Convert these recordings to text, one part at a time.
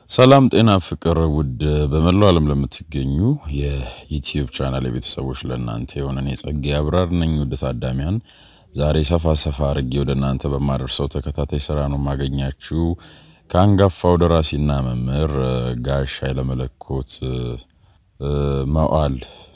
ሰላም ጤና ፍቅር ውድ በመላው ዓለም ለምትገኙ የዩቲዩብ ቻናል የቤተሰቦች ለእናንተ የሆነ እኔ ጸጌ አብራር ነኝ። ውድ ታዳሚያን ዛሬ ሰፋ ሰፋ አድርጌ ወደ እናንተ በማደርሰው ተከታታይ ስራ ነው የማገኛችሁ ከአንጋፋው ደራሲና መምህር ጋሽ ኃይለመለኮት መዋዕል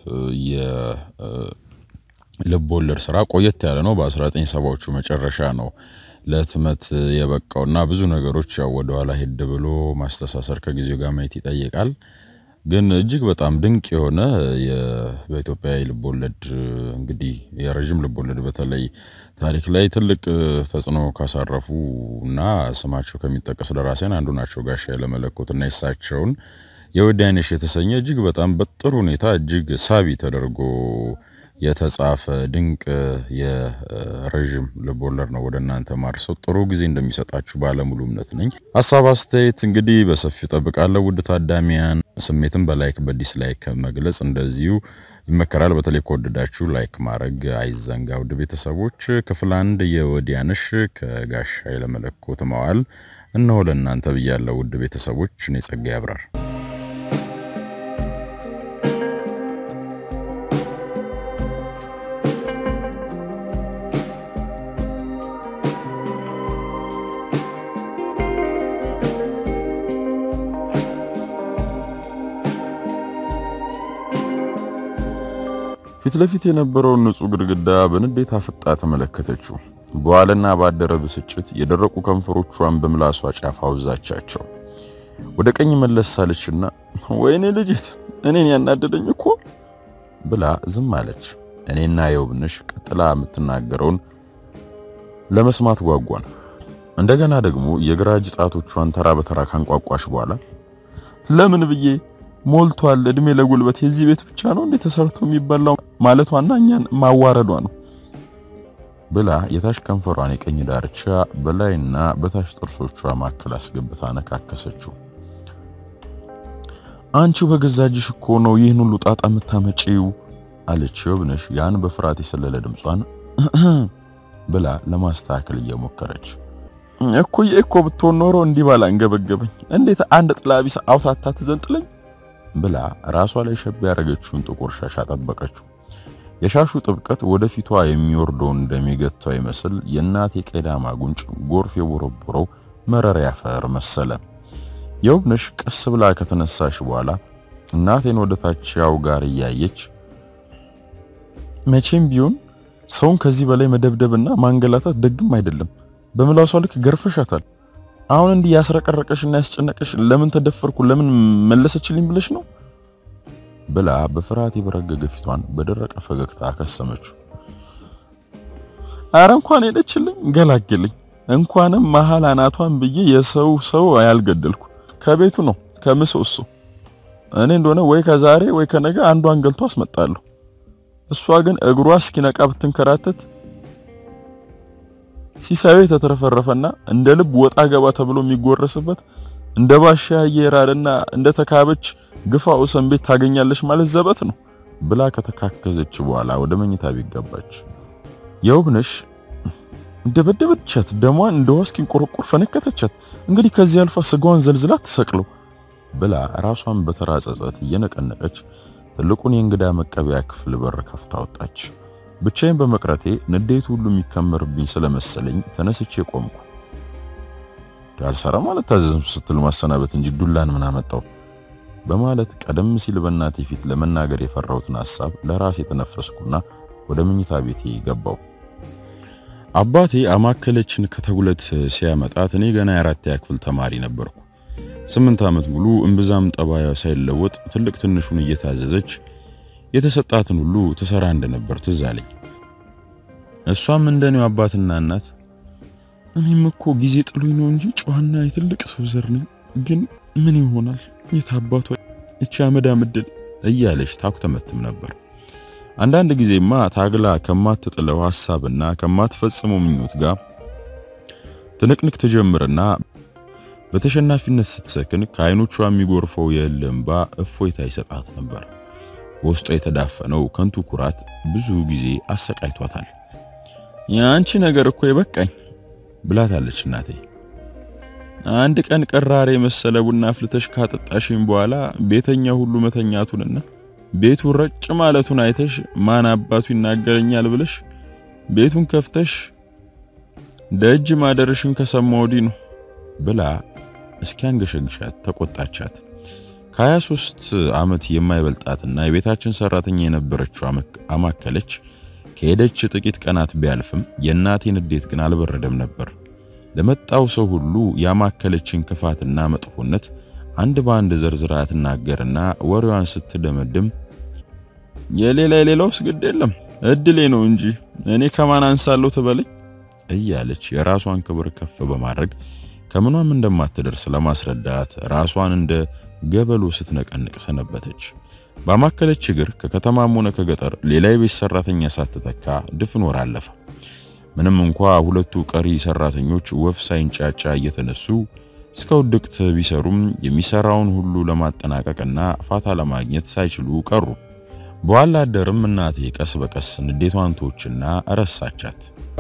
የልብ ወለድ ስራ ቆየት ያለ ነው። በ1970ዎቹ መጨረሻ ነው ለህትመት የበቃውና ብዙ ነገሮች ያው ወደኋላ ሄድ ብሎ ማስተሳሰር ከጊዜው ጋር ማየት ይጠይቃል። ግን እጅግ በጣም ድንቅ የሆነ በኢትዮጵያ የልብ ወለድ እንግዲህ የረዥም ልብ ወለድ በተለይ ታሪክ ላይ ትልቅ ተጽዕኖ ካሳረፉ እና ስማቸው ከሚጠቀስ ደራሲያን አንዱ ናቸው ጋሽ ኃይለመለኮት እና የሳቸውን የወዲያነሽ የተሰኘ እጅግ በጣም በጥሩ ሁኔታ እጅግ ሳቢ ተደርጎ የተጻፈ ድንቅ የረዥም ልብ ወለድ ነው ወደ እናንተ ማርሰው ጥሩ ጊዜ እንደሚሰጣችሁ ባለሙሉ እምነት ነኝ። ሀሳብ አስተያየት እንግዲህ በሰፊው ጠብቃለሁ። ውድ ታዳሚያን ስሜትን በላይክ በዲስላይክ መግለጽ እንደዚሁ ይመከራል። በተለይ ከወደዳችሁ ላይክ ማድረግ አይዘንጋ። ውድ ቤተሰቦች ክፍል አንድ የወዲያነሽ ከጋሽ ኃይለመለኮት መዋዕል እነሆ ለእናንተ ብያለሁ። ውድ ቤተሰቦች እኔ ጸጋ ያብራር ፊት ለፊት የነበረውን ንጹህ ግድግዳ በንዴት አፍጣ ተመለከተችው። በዋለና ባደረ ብስጭት የደረቁ ከንፈሮቿን በምላሷ ጫፍ አውዛቻቸው። ወደ ቀኝ መለስ ሳለችና ወይኔ ልጅት እኔን ያናደደኝ እኮ ብላ ዝም አለች። እኔና የውብነሽ ቀጥላ የምትናገረውን ለመስማት ጓጓን። እንደገና ደግሞ የግራ እጅ ጣቶቿን ተራ በተራ ካንቋቋሽ በኋላ ለምን ብዬ ሞልቷል እድሜ ለጉልበት የዚህ ቤት ብቻ ነው እንዴ ተሰርቶ የሚበላው ማለቷና እኛን ማዋረዷ ነው ብላ የታች ከንፈሯን የቀኝ ዳርቻ በላይና በታች ጥርሶቿ መካከል አስገብታ ነካከሰችው። አንቺው በገዛ እጅሽ እኮ ነው ይህን ሁሉ ጣጣ የምታመጪው አለች የውብነሽ ያን በፍርሃት የሰለለ ድምጿን ብላ ለማስተካከል እየሞከረች እኮዬ እኮ ብትሆን ኖሮ እንዲህ ባላ እንገበገበኝ እንዴት አንድ ጥላ ቢስ አውታታ ትዘንጥለኝ ብላ ራሷ ላይ ሸብ ያደረገችውን ጥቁር ሻሽ አጠበቀችው። የሻሹ ጥብቀት ወደፊቷ የሚወርደውን እንደሚገታው ይመስል የእናቴ ቀዳማ ጉንጭ ጎርፍ የቦረቦረው መረር ያፈር መሰለ። የውብነሽ ቀስ ብላ ከተነሳሽ በኋላ እናቴን ወደ ታች ያው ጋር እያየች መቼም ቢሆን ሰውን ከዚህ በላይ መደብደብና ማንገላታት ደግም አይደለም። በምላሷ ልክ ገርፈሻታል። አሁን እንዲህ ያስረቀረቀሽና ያስጨነቀሽ ለምን ተደፈርኩ ለምን መለሰችልኝ ብለሽ ነው ብላ በፍርሃት የበረገገ ፊቷን በደረቀ ፈገግታ አከሰመችው። አረ እንኳን ሄደችልኝ ገላገልኝ። እንኳንም መሀል አናቷን ብዬ የሰው ሰው ያልገደልኩ ከቤቱ ነው ከምሰሶ እኔ እንደሆነ ወይ ከዛሬ ወይ ከነገ አንዷን ገልቶ አስመጣለሁ። እሷ ግን እግሯ እስኪነቃ ብትንከራተት ሲሳዩ የተትረፈረፈና እንደ ልብ ወጣ ገባ ተብሎ የሚጎረስበት እንደ ባሻ የራርና እንደ ተካበች ግፋ ወሰን ቤት ታገኛለች ማለት ዘበት ነው ብላ ከተካከዘች በኋላ ወደ መኝታ ቤት ገባች። የውብነሽ እንደበደበቻት ደሟን እንደ ዋስኪ ቆረቆር ፈነከተቻት። እንግዲህ ከዚህ አልፋ ስጋዋን ዘልዝላ ትሰቅለው ብላ ራሷን በተራ ጸጸት እየነቀነቀች ትልቁን የእንግዳ መቀበያ ክፍል በር ከፍታ ወጣች። ብቻዬን በመቅረቴ ንዴቱ ሁሉ የሚከመርብኝ ስለመሰለኝ ተነስቼ ቆምኩ። ዳልሰራ ማለት ታዘዝም ስትል ማሰናበት እንጂ ዱላን ምን አመጣው በማለት ቀደም ሲል በእናቴ ፊት ለመናገር የፈራሁትን ሐሳብ ለራሴ የተነፈስኩና ወደ መኝታ ቤቴ ገባው። አባቴ አማከለችን ከተጉለት ሲያመጣት እኔ ገና የአራተኛ ክፍል ተማሪ ነበርኩ። ስምንት ዓመት ሙሉ እምብዛም ጠባያ ሳይለወጥ ትልቅ ትንሹን እየታዘዘች የተሰጣትን ሁሉ ትሰራ እንደነበር ትዝ አለኝ። እሷም እንደኔው አባትና እናት እኔም እኮ ጊዜ ጥሉኝ ነው እንጂ ጨዋና የትልቅ ሰው ዘር ነኝ፣ ግን ምን ይሆናል የታባቷ እቺ አመዳ ምድል እያለች ታኩተመትም ነበር። አንዳንድ ጊዜማ ታግላ ከማትጥለው ሐሳብና ከማትፈጽመው ምኞት ጋር ትንቅንቅ ትጀምርና በተሸናፊነት ስትሰክን ከዓይኖቿ የሚጎርፈው የእልህ እንባ እፎይታ ይሰጣት ነበር። በውስጧ የተዳፈነው ከንቱ ኩራት ብዙ ጊዜ አሰቃይቷታል። የአንቺ ነገር እኮ ይበቃኝ ብላታለች እናቴ። አንድ ቀን ቅራሬ መሰለ ቡና አፍልተሽ ካጠጣሽኝ በኋላ ቤተኛ ሁሉ መተኛቱንና ቤቱ ረጭ ማለቱን አይተሽ ማን አባቱ ይናገረኛል ብለሽ ቤቱን ከፍተሽ ደጅ ማደርሽን ከሰማሁ ወዲህ ነው ብላ እስኪያንገሸግሻት ተቆጣቻት። ከ23 ዓመት የማይበልጣትና የቤታችን ሰራተኛ የነበረችው አማከለች ከሄደች ጥቂት ቀናት ቢያልፍም የእናቴ ንዴት ግን አልበረደም ነበር። ለመጣው ሰው ሁሉ ያማከለችን ክፋትና መጥፎነት አንድ በአንድ ዘርዝራ ትናገርና ወሬዋን ስትደመድም የሌላ የሌላውስ ግድ የለም እድሌ ነው እንጂ እኔ ከማን አንሳለሁ ትበለኝ እያለች የራሷን ክብር ከፍ በማድረግ ከምኗም እንደማትደርስ ለማስረዳት ራሷን እንደ ገበሎ ስትነቀንቅ ሰነበተች። ባማከለች እግር ከከተማም ሆነ ከገጠር ሌላ የቤት ሰራተኛ ሳትተካ ድፍን ወር አለፈ። ምንም እንኳ ሁለቱ ቀሪ ሰራተኞች ወፍ ሳይንጫጫ እየተነሱ እስከ ውድቅት ቢሰሩም የሚሰራውን ሁሉ ለማጠናቀቅና ፋታ ለማግኘት ሳይችሉ ቀሩ። በኋላ አደርም እናቴ ቀስ በቀስ ንዴቷን ተወችና ረሳቻት።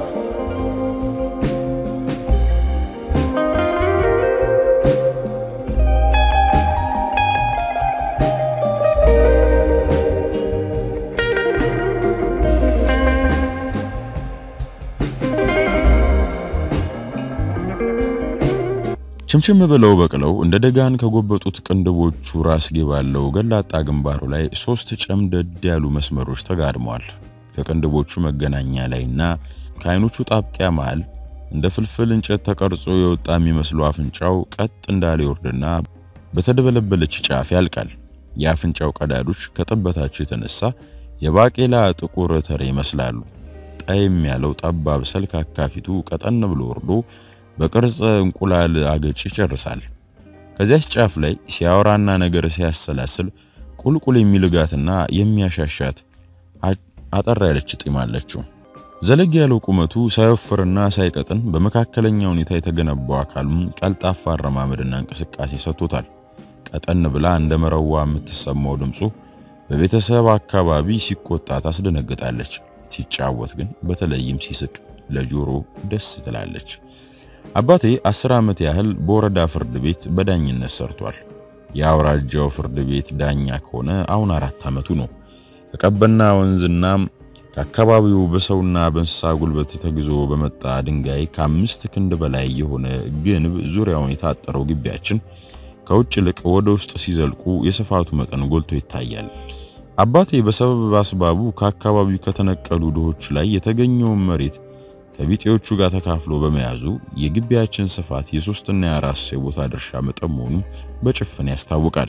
ችምችም ብለው በቅለው እንደ ደጋን ከጎበጡት ቅንድቦቹ ራስጌ ባለው ገላጣ ግንባሩ ላይ ሶስት ጨምደድ ያሉ መስመሮች ተጋድመዋል። ከቅንድቦቹ መገናኛ ላይና ከዓይኖቹ ጣብቂያ መሃል እንደ ፍልፍል እንጨት ተቀርጾ የወጣ የሚመስለው አፍንጫው ቀጥ እንዳለ ይወርድና በተደበለበለች ጫፍ ያልቃል። የአፍንጫው ቀዳዶች ከጥበታቸው የተነሳ የባቄላ ጥቁር ተሬ ይመስላሉ። ጠይም ያለው ጠባብ ሰልካካ ፊቱ ቀጠን ብሎ ወርዶ በቅርጽ እንቁላል አገጭ ይጨርሳል። ከዚያች ጫፍ ላይ ሲያወራና ነገር ሲያሰላስል ቁልቁል የሚልጋትና የሚያሻሻት አጠር ያለች ጢም አለችው። ዘለግ ያለው ቁመቱ ሳይወፍርና ሳይቀጥን በመካከለኛ ሁኔታ የተገነባው አካሉም ቀልጣፋ አረማመድና እንቅስቃሴ ሰጥቶታል። ቀጠን ብላ እንደ መረዋ የምትሰማው ድምፁ በቤተሰብ አካባቢ ሲቆጣ ታስደነግጣለች። ሲጫወት ግን በተለይም ሲስቅ ለጆሮ ደስ ትላለች። አባቴ አስር ዓመት ያህል በወረዳ ፍርድ ቤት በዳኝነት ሰርቷል። የአውራጃው ፍርድ ቤት ዳኛ ከሆነ አሁን አራት ዓመቱ ነው። ከቀበና ወንዝና ከአካባቢው በሰውና በእንስሳ ጉልበት ተግዞ በመጣ ድንጋይ ከአምስት ክንድ በላይ የሆነ ግንብ ዙሪያውን የታጠረው ግቢያችን ከውጭ ይልቅ ወደ ውስጥ ሲዘልቁ የስፋቱ መጠን ጎልቶ ይታያል። አባቴ በሰበብ አስባቡ ከአካባቢው ከተነቀሉ ድሆች ላይ የተገኘውን መሬት ከቢጤዎቹ ጋር ተካፍሎ በመያዙ የግቢያችን ስፋት የሶስትና የአራት የቦታ ድርሻ መጠን መሆኑ በጭፍን ያስታውቃል።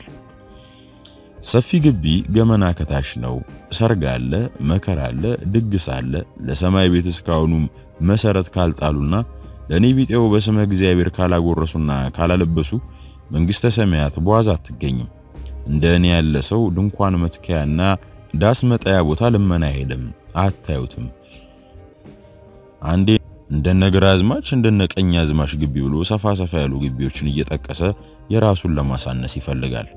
ሰፊ ግቢ ገመና ከታች ነው። ሰርግ አለ፣ መከራ አለ፣ ድግስ አለ። ለሰማይ ቤት እስካሁኑ መሰረት ካልጣሉና ለኔ ቢጤው በስመ እግዚአብሔር ካላጎረሱና ካላለበሱ መንግስተ ሰማያት በዋዛ አትገኝም። እንደ እኔ ያለ ሰው ድንኳን መትከያና ዳስ መጣያ ቦታ ልመና አይሄድም፣ አታዩትም። አንዴ እንደነ ግራዝማች እንደነ ቀኝ አዝማች ግቢ ብሎ ሰፋ ሰፋ ያሉ ግቢዎችን እየጠቀሰ የራሱን ለማሳነስ ይፈልጋል።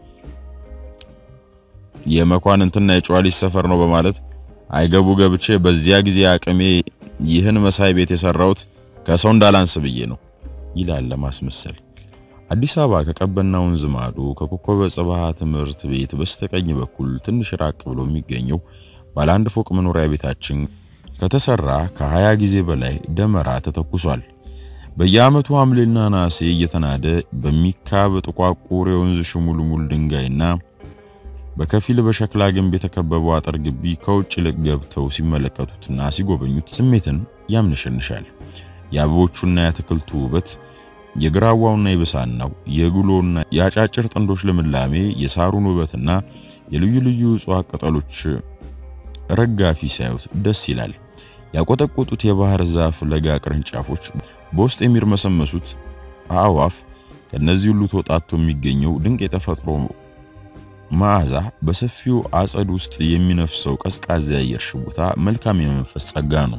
የመኳንንትና የጨዋሊት ሰፈር ነው በማለት አይገቡ ገብቼ በዚያ ጊዜ አቅሜ ይህን መሳይ ቤት የሰራሁት ከሰው እንዳላንስ ብዬ ነው ይላል ለማስመሰል። አዲስ አበባ ከቀበና ወንዝ ማዶ ከኮከበ ጽባህ ትምህርት ቤት በስተቀኝ በኩል ትንሽ ራቅ ብሎ የሚገኘው ባለ አንድ ፎቅ መኖሪያ ቤታችን ከተሰራ ከሀያ ጊዜ በላይ ደመራ ተተኩሷል። በየዓመቱ ሐምሌና ነሐሴ እየተናደ በሚካብ ጥቋቁር የወንዝ ሽሙልሙል ድንጋይና በከፊል በሸክላ ግንብ የተከበበው አጥር ግቢ ከውጭ ልቅ ገብተው ሲመለከቱትና ሲጎበኙት ስሜትን ያምንሸንሻል። የአበቦቹና የአትክልቱ ውበት፣ የግራዋውና የብሳናው፣ የጉሎና የአጫጭር ጥንዶች ልምላሜ፣ የሳሩን ውበትና የልዩ ልዩ እጽዋት ቅጠሎች ረጋፊ ሲያዩት ደስ ይላል። ያቆጠቆጡት የባህር ዛፍ ለጋ ቅርንጫፎች፣ በውስጥ የሚርመሰመሱት አእዋፍ፣ ከነዚህ ሁሉ ተወጣቶ የሚገኘው ድንቅ የተፈጥሮ መዓዛ፣ በሰፊው አጸድ ውስጥ የሚነፍሰው ቀዝቃዛ የአየር ሽቡታ መልካም የመንፈስ ጸጋ ነው።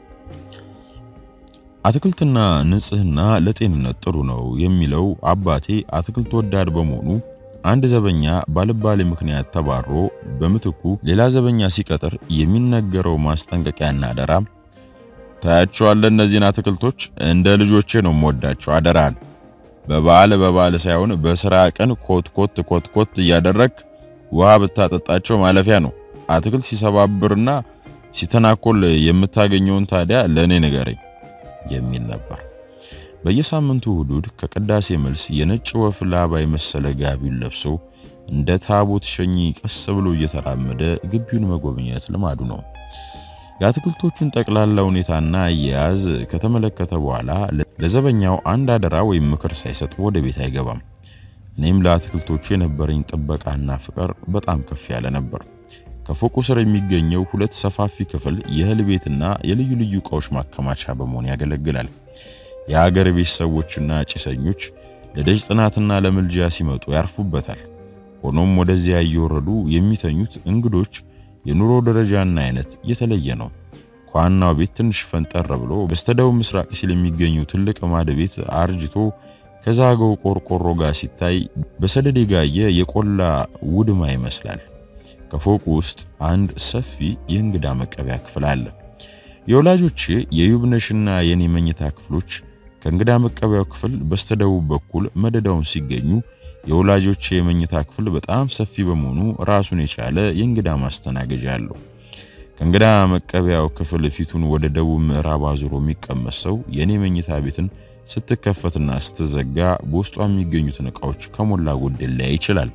አትክልትና ንጽህና ለጤንነት ጥሩ ነው የሚለው አባቴ አትክልት ወዳድ በመሆኑ አንድ ዘበኛ ባልባሌ ምክንያት ተባሮ በምትኩ ሌላ ዘበኛ ሲቀጥር የሚነገረው ማስጠንቀቂያና አደራ ታያቸዋለህ፣ እነዚህን አትክልቶች እንደ ልጆቼ ነው የምወዳቸው፣ አደራን በበዓል በበዓል ሳይሆን በስራ ቀን ኮት ኮት ኮት ኮት እያደረክ ውሃ ብታጠጣቸው ማለፊያ ነው። አትክልት ሲሰባብርና ሲተናኮል የምታገኘውን ታዲያ ለእኔ ንገረኝ የሚል ነበር። በየሳምንቱ እሑድ ከቅዳሴ መልስ የነጭ ወፍ ላባ የመሰለ ጋቢውን ለብሶ እንደ ታቦት ሸኚ ቀስ ብሎ እየተራመደ ግቢውን መጎብኘት ልማዱ ነው። የአትክልቶቹን ጠቅላላ ሁኔታና አያያዝ ከተመለከተ በኋላ ለዘበኛው አንድ አደራ ወይም ምክር ሳይሰጥ ወደ ቤት አይገባም። እኔም ለአትክልቶቹ የነበረኝ ጥበቃና ፍቅር በጣም ከፍ ያለ ነበር። ከፎቁ ስር የሚገኘው ሁለት ሰፋፊ ክፍል የእህል ቤትና የልዩ ልዩ ዕቃዎች ማከማቻ በመሆን ያገለግላል። የሀገር ቤት ሰዎችና ጭሰኞች ለደጅ ጥናትና ለምልጃ ሲመጡ ያርፉበታል። ሆኖም ወደዚያ እየወረዱ የሚተኙት እንግዶች የኑሮ ደረጃና አይነት የተለየ ነው። ከዋናው ቤት ትንሽ ፈንጠር ብሎ በስተደቡብ ምስራቅ ሲል የሚገኘው ትልቅ ማድ ቤት አርጅቶ ከዛገው ቆርቆሮ ጋር ሲታይ በሰደድ የጋየ የቆላ ውድማ ይመስላል። ከፎቁ ውስጥ አንድ ሰፊ የእንግዳ መቀበያ ክፍል አለ። የወላጆቼ የዩብነሽና የኔ መኝታ ክፍሎች ከእንግዳ መቀበያው ክፍል በስተደቡብ በኩል መደዳውን ሲገኙ የወላጆቼ የመኝታ ክፍል በጣም ሰፊ በመሆኑ ራሱን የቻለ የእንግዳ ማስተናገጃ አለው። ከእንግዳ መቀበያው ክፍል ፊቱን ወደ ደቡብ ምዕራብ አዙሮ የሚቀመጥ ሰው የኔ መኝታ ቤትን ስትከፈትና ስትዘጋ በውስጧ የሚገኙትን ዕቃዎች ከሞላ ጎደል ሊያይ ይችላል።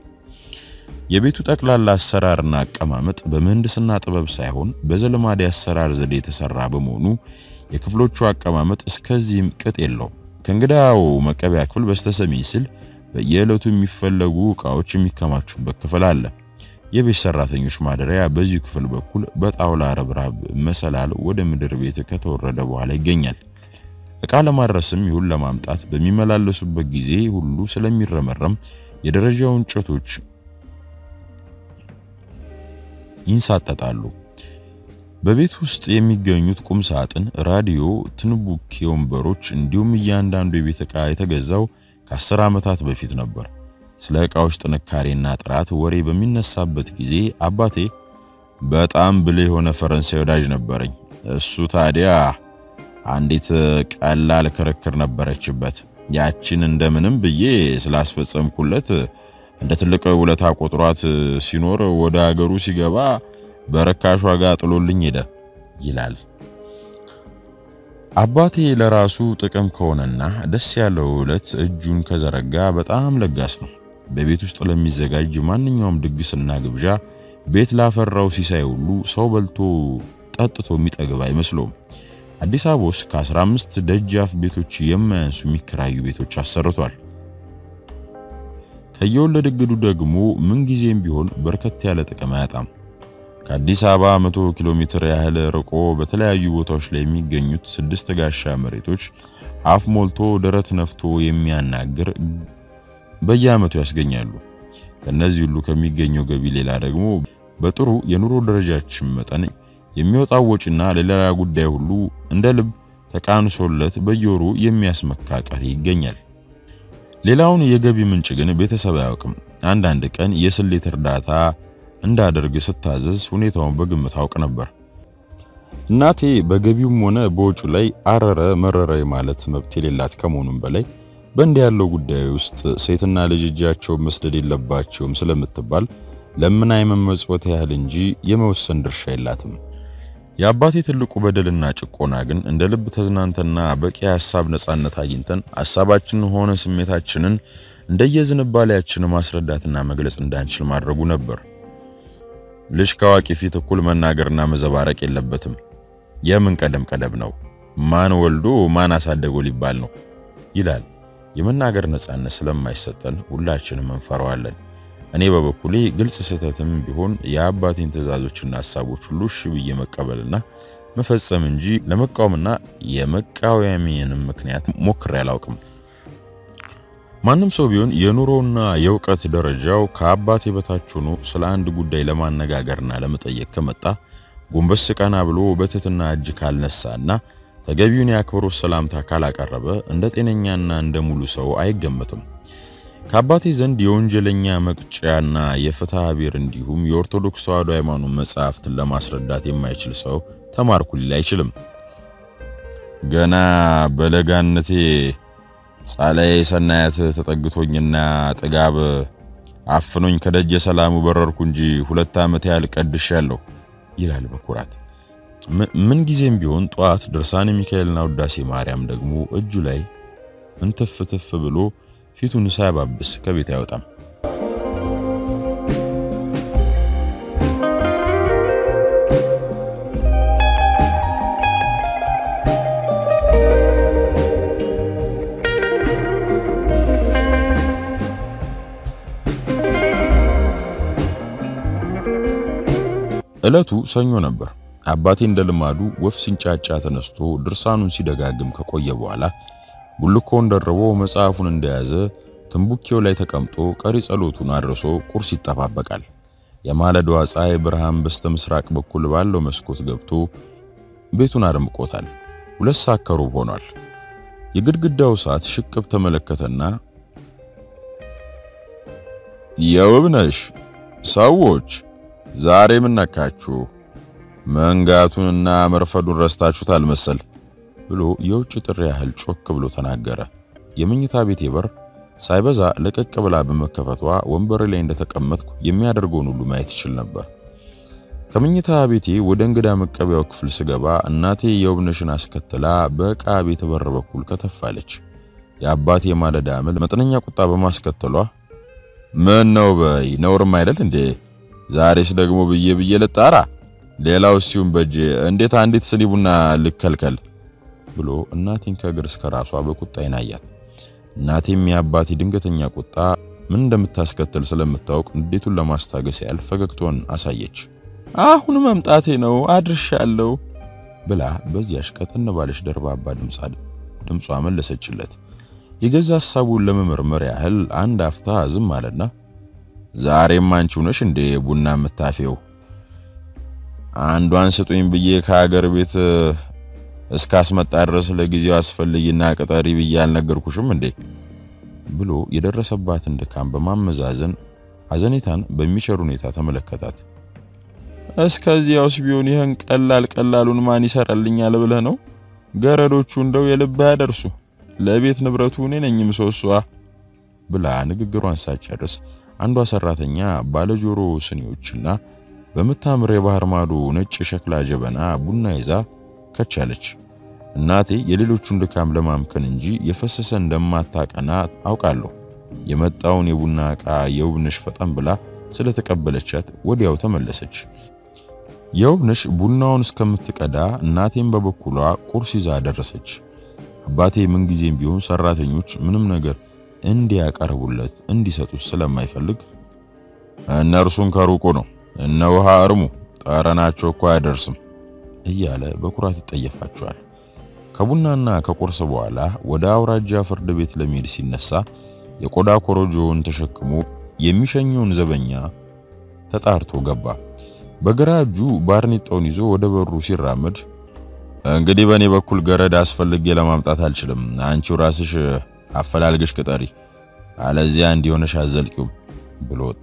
የቤቱ ጠቅላላ አሰራርና አቀማመጥ በምህንድስና ጥበብ ሳይሆን በዘልማድ አሰራር ዘዴ የተሰራ በመሆኑ የክፍሎቹ አቀማመጥ እስከዚህም ቅጥ የለው። ከእንግዳው መቀበያ ክፍል በስተሰሜን ሲል በየዕለቱ የሚፈለጉ ዕቃዎች የሚከማቹበት ክፍል አለ። የቤት ሰራተኞች ማደሪያ በዚሁ ክፍል በኩል በጣውላ ረብራብ መሰላል ወደ ምድር ቤት ከተወረደ በኋላ ይገኛል። ዕቃ ለማድረስም ይሁን ለማምጣት በሚመላለሱበት ጊዜ ሁሉ ስለሚረመረም የደረጃው እንጨቶች ይንሳጠጣሉ። በቤት ውስጥ የሚገኙት ቁም ሳጥን፣ ራዲዮ፣ ትንቡኬ ወንበሮች እንዲሁም እያንዳንዱ የቤት ዕቃ የተገዛው ከአስር ዓመታት በፊት ነበር። ስለ ዕቃዎች ጥንካሬና ጥራት ወሬ በሚነሳበት ጊዜ አባቴ በጣም ብልህ የሆነ ፈረንሳይ ወዳጅ ነበረኝ። እሱ ታዲያ አንዲት ቀላል ክርክር ነበረችበት። ያችን እንደምንም ብዬ ስላስፈጸምኩለት እንደ ትልቅ ውለታ ቆጥሯት ሲኖር ወደ ሀገሩ ሲገባ በርካሽ ዋጋ ጥሎልኝ ሄደ ይላል። አባቴ ለራሱ ጥቅም ከሆነና ደስ ያለው ዕለት እጁን ከዘረጋ በጣም ለጋስ ነው። በቤት ውስጥ ለሚዘጋጅ ማንኛውም ድግስና ግብዣ ቤት ላፈራው ሲሳይ ሁሉ ሰው በልቶ ጠጥቶ የሚጠግብ አይመስለውም። አዲስ አበባ ውስጥ ከ15 ደጃፍ ቤቶች የማያንሱ የሚከራዩ ቤቶች አሰርቷል። ከየወለድ እግዱ ደግሞ ምንጊዜም ቢሆን በርከት ያለ ጥቅም አያጣም። ከአዲስ አበባ 100 ኪሎ ሜትር ያህል ርቆ በተለያዩ ቦታዎች ላይ የሚገኙት ስድስት ጋሻ መሬቶች አፍ ሞልቶ ደረት ነፍቶ የሚያናግር በየዓመቱ ያስገኛሉ። ከነዚህ ሁሉ ከሚገኘው ገቢ ሌላ ደግሞ በጥሩ የኑሮ ደረጃችን መጠን የሚወጣው ወጪና ለሌላ ጉዳይ ሁሉ እንደ ልብ ተቃንሶለት በየወሩ የሚያስመካ ቀሪ ይገኛል። ሌላውን የገቢ ምንጭ ግን ቤተሰብ አያውቅም። አንዳንድ ቀን የስሌት እርዳታ እንዳደርግ ስታዘዝ ሁኔታውን በግምት አውቅ ነበር። እናቴ በገቢውም ሆነ በወጪው ላይ አረረ መረረ ማለት መብት የሌላት ከመሆኑም በላይ በእንዲህ ያለው ጉዳይ ውስጥ ሴትና ልጅ እጃቸውን መስደድ የለባቸውም ስለምትባል ለምን አይመመጽወት ያህል እንጂ የመወሰን ድርሻ የላትም። የአባቴ ትልቁ በደልና ጭቆና ግን እንደ ልብ ተዝናንተና በቂ ሐሳብ ነጻነት አግኝተን ሐሳባችንን ሆነ ስሜታችንን እንደየዝንባሌያችን ማስረዳትና መግለጽ እንዳንችል ማድረጉ ነበር። ልጅ ከአዋቂ ፊት እኩል መናገርና መዘባረቅ የለበትም። የምን ቀደም ቀደም ነው፣ ማን ወልዶ ማን አሳደገው ሊባል ነው ይላል። የመናገር ነጻነት ስለማይሰጠን ሁላችንም እንፈራዋለን። እኔ በበኩሌ ግልጽ ስህተትም ቢሆን የአባቴን ትዕዛዞችና ሐሳቦች ሁሉ እሺ ብዬ መቀበልና መፈጸም እንጂ ለመቃወምና የመቃወሚያንም ምክንያት ሞክሬ አላውቅም። ማንም ሰው ቢሆን የኑሮና የእውቀት ደረጃው ከአባቴ በታች ሆኖ ስለ አንድ ጉዳይ ለማነጋገርና ለመጠየቅ ከመጣ ጎንበስ ቀና ብሎ በትህትና እጅ ካልነሳና ተገቢውን የአክብሮት ሰላምታ ካላቀረበ እንደ ጤነኛና እንደ ሙሉ ሰው አይገመትም። ከአባቴ ዘንድ የወንጀለኛ መቅጫና የፍትሐ ብሔር እንዲሁም የኦርቶዶክስ ተዋሕዶ ሃይማኖት መጽሐፍትን ለማስረዳት የማይችል ሰው ተማርኩ ሊል አይችልም። ገና በለጋነቴ ጻላይ ሰናያት ተጠግቶኝና ጥጋብ አፍኖኝ ከደጀ ሰላሙ በረርኩ እንጂ ሁለት ዓመት ያህል ቀድሻለሁ ይላል በኩራት። ምን ጊዜም ቢሆን ጧት ድርሳነ ሚካኤልና ውዳሴ ማርያም ደግሞ እጁ ላይ እንትፍ ትፍ ብሎ ፊቱን ሳያባብስ ከቤት አይወጣም። ዕለቱ ሰኞ ነበር። አባቴ እንደ ልማዱ ወፍ ሲንጫጫ ተነስቶ ድርሳኑን ሲደጋግም ከቆየ በኋላ ቡልኮውን ደርቦ መጽሐፉን እንደያዘ ትንቡኬው ላይ ተቀምጦ ቀሪ ጸሎቱን አድርሶ ቁርስ ይጠባበቃል። የማለዳዋ ፀሐይ ብርሃን በስተ ምስራቅ በኩል ባለው መስኮት ገብቶ ቤቱን አድምቆታል። ሁለት ሰዓት ከሩብ ሆኗል። የግድግዳው ሰዓት ሽቅብ ተመለከተና የውብነሽ ሰዎች ዛሬ ምን ነካችሁ? መንጋቱንና መርፈዱን ረስታችሁታል መሰል ብሎ የውጭ ጥሪ ያህል ጮክ ብሎ ተናገረ። የመኝታ ቤቴ በር ሳይበዛ ለቀቅ ብላ በመከፈቷ ወንበር ላይ እንደተቀመጥኩ የሚያደርገውን ሁሉ ማየት ይችል ነበር። ከመኝታ ቤቴ ወደ እንግዳ መቀበያው ክፍል ስገባ እናቴ የውብነሽን አስከትላ በዕቃ ቤት በር በኩል ከተፋለች። የአባቴ ማለዳ አመል መጠነኛ ቁጣ በማስከተሏ ምን ነው በይ ነውርም አይደል እንዴ? ዛሬስ ደግሞ ብዬ ብዬ ልጣራ ሌላው ሲሁን በጄ እንዴት አንዲት ስኒ ቡና ልከልከል ብሎ እናቴን ከእግር እስከ ራሷ በቁጣ ይናያት። እናቴም የአባቴ ድንገተኛ ቁጣ ምን እንደምታስከትል ስለምታውቅ እንዴቱን ለማስታገስ ያህል ፈገግታዋን አሳየች። አሁን መምጣቴ ነው አድርሻለሁ ብላ በዚያሽ ቀጠን ባለች ደርባባ ድምጿ መለሰችለት። የገዛ ሐሳቡን ለመመርመር ያህል አንድ አፍታ ዝም አለና ዛሬም አንቺው ነሽ እንዴ ቡና የምታፌው? አንዷን ስጡኝ ብዬ ከሀገር ቤት እስካስመጣ ድረስ ለጊዜው አስፈልጊና ቅጠሪ ብዬ አልነገርኩሽም እንዴ? ብሎ የደረሰባትን ድካም በማመዛዘን አዘኔታን በሚቸር ሁኔታ ተመለከታት። እስከዚያውስ ቢሆን ይህን ቀላል ቀላሉን ማን ይሰራልኛል ብለህ ነው? ገረዶቹ እንደው የልብ ያደርሱ ለቤት ንብረቱ እኔ ነኝ ምሰሶ ብላ ንግግሯን ሳትጨርስ አንዷ ሰራተኛ ባለጆሮ ስኒዎችና በምታምር የባህር ማዶ ነጭ ሸክላ ጀበና ቡና ይዛ ከቻለች። እናቴ የሌሎቹን ድካም ለማምከን እንጂ የፈሰሰ እንደማታቀና አውቃለሁ። የመጣውን የቡና ዕቃ የውብነሽ ፈጠን ብላ ስለተቀበለቻት ወዲያው ተመለሰች። የውብነሽ ቡናውን እስከምትቀዳ እናቴም በበኩሏ ቁርስ ይዛ ደረሰች። አባቴ ምንጊዜም ቢሆን ሰራተኞች ምንም ነገር እንዲያቀርቡለት እንዲሰጡት ስለማይፈልግ እነርሱን ከሩቁ ነው እነ ውሃ እርሙ ጠረናቸው እኮ አይደርስም እያለ በኩራት ይጠየፋቸዋል። ከቡናና ከቁርስ በኋላ ወደ አውራጃ ፍርድ ቤት ለመሄድ ሲነሳ የቆዳ ኮረጆውን ተሸክሞ የሚሸኘውን ዘበኛ ተጣርቶ ገባ። በግራ እጁ ባርኔጣውን ይዞ ወደ በሩ ሲራመድ እንግዲህ በእኔ በኩል ገረድ አስፈልጌ ለማምጣት አልችልም፣ አንቺው ራስሽ አፈላልገሽ ቅጠሪ፣ አለዚያ እንዲሆነሽ አዘልቂውም ብሎ ወጣ።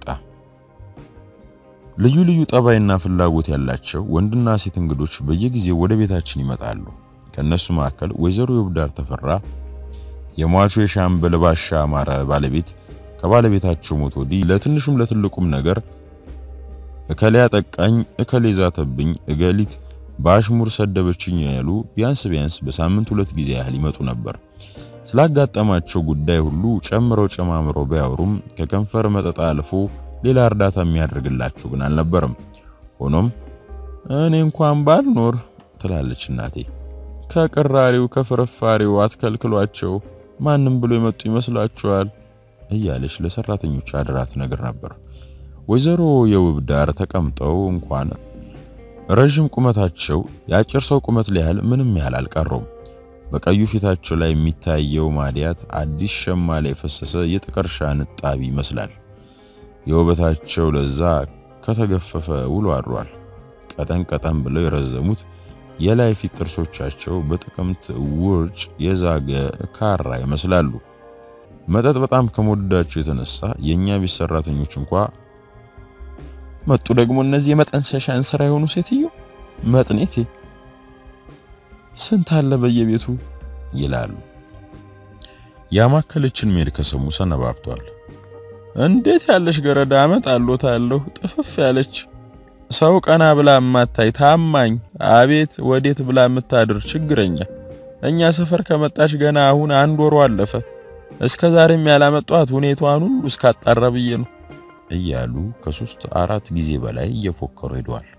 ልዩ ልዩ ጠባይና ፍላጎት ያላቸው ወንድና ሴት እንግዶች በየጊዜው ወደ ቤታችን ይመጣሉ። ከነሱ መካከል ወይዘሮ የውብዳር ተፈራ የሟቹ የሻምበል ባሻ አማረ ባለቤት ከባለቤታቸው ሞት ወዲህ ለትንሹም ለትልቁም ነገር እከሌ አጠቃኝ፣ እከሌ ዛተብኝ፣ እገሊት በአሽሙር ሰደበችኝ ያሉ ቢያንስ ቢያንስ በሳምንት ሁለት ጊዜ ያህል ይመጡ ነበር። ስላጋጠማቸው ጉዳይ ሁሉ ጨምረው ጨማምረው ቢያወሩም ከከንፈር መጠጣ አልፎ ሌላ እርዳታ የሚያደርግላቸው ግን አልነበረም። ሆኖም እኔ እንኳን ባልኖር ትላለች እናቴ፣ ከቅራሪው ከፍርፋሪው አትከልክሏቸው፣ ማንም ብሎ የመጡ ይመስላችኋል እያለች ለሰራተኞች አደራ ትነግር ነበር። ወይዘሮ የውብ ዳር ተቀምጠው እንኳን ረዥም ቁመታቸው የአጭር ሰው ቁመት ሊያህል ምንም ያህል አልቀረውም። በቀዩ ፊታቸው ላይ የሚታየው ማዲያት አዲስ ሸማ ላይ የፈሰሰ የጥቀርሻ ንጣቢ ይመስላል። የውበታቸው ለዛ ከተገፈፈ ውሎ አድሯል። ቀጠን ቀጠን ብለው የረዘሙት የላይ ፊት ጥርሶቻቸው በጥቅምት ውርጭ የዛገ ካራ ይመስላሉ። መጠጥ በጣም ከመወደዳቸው የተነሳ የኛ ቤት ሰራተኞች እንኳ መጡ ደግሞ እነዚህ የመጠንሰሻን ስራ የሆኑ ሴትዮ መጥኔቴ ስንት አለ በየቤቱ ይላሉ። ያማከለችን ሜል ከሰሙ ሰነባብተዋል። እንዴት ያለሽ ገረዳ አመጣለታለሁ ጥፍፍ ያለች ሰው ቀና ብላ ማታይ ታማኝ አቤት ወዴት ብላ የምታድር ችግረኛ እኛ ሰፈር ከመጣች ገና አሁን አንድ ወሩ አለፈ። እስከ ዛሬም ያላመጧት ሁኔታዋን ሁሉ እስካጣራ ብዬ ነው እያሉ ከሶስት አራት ጊዜ በላይ እየፎከሩ ሄደዋል።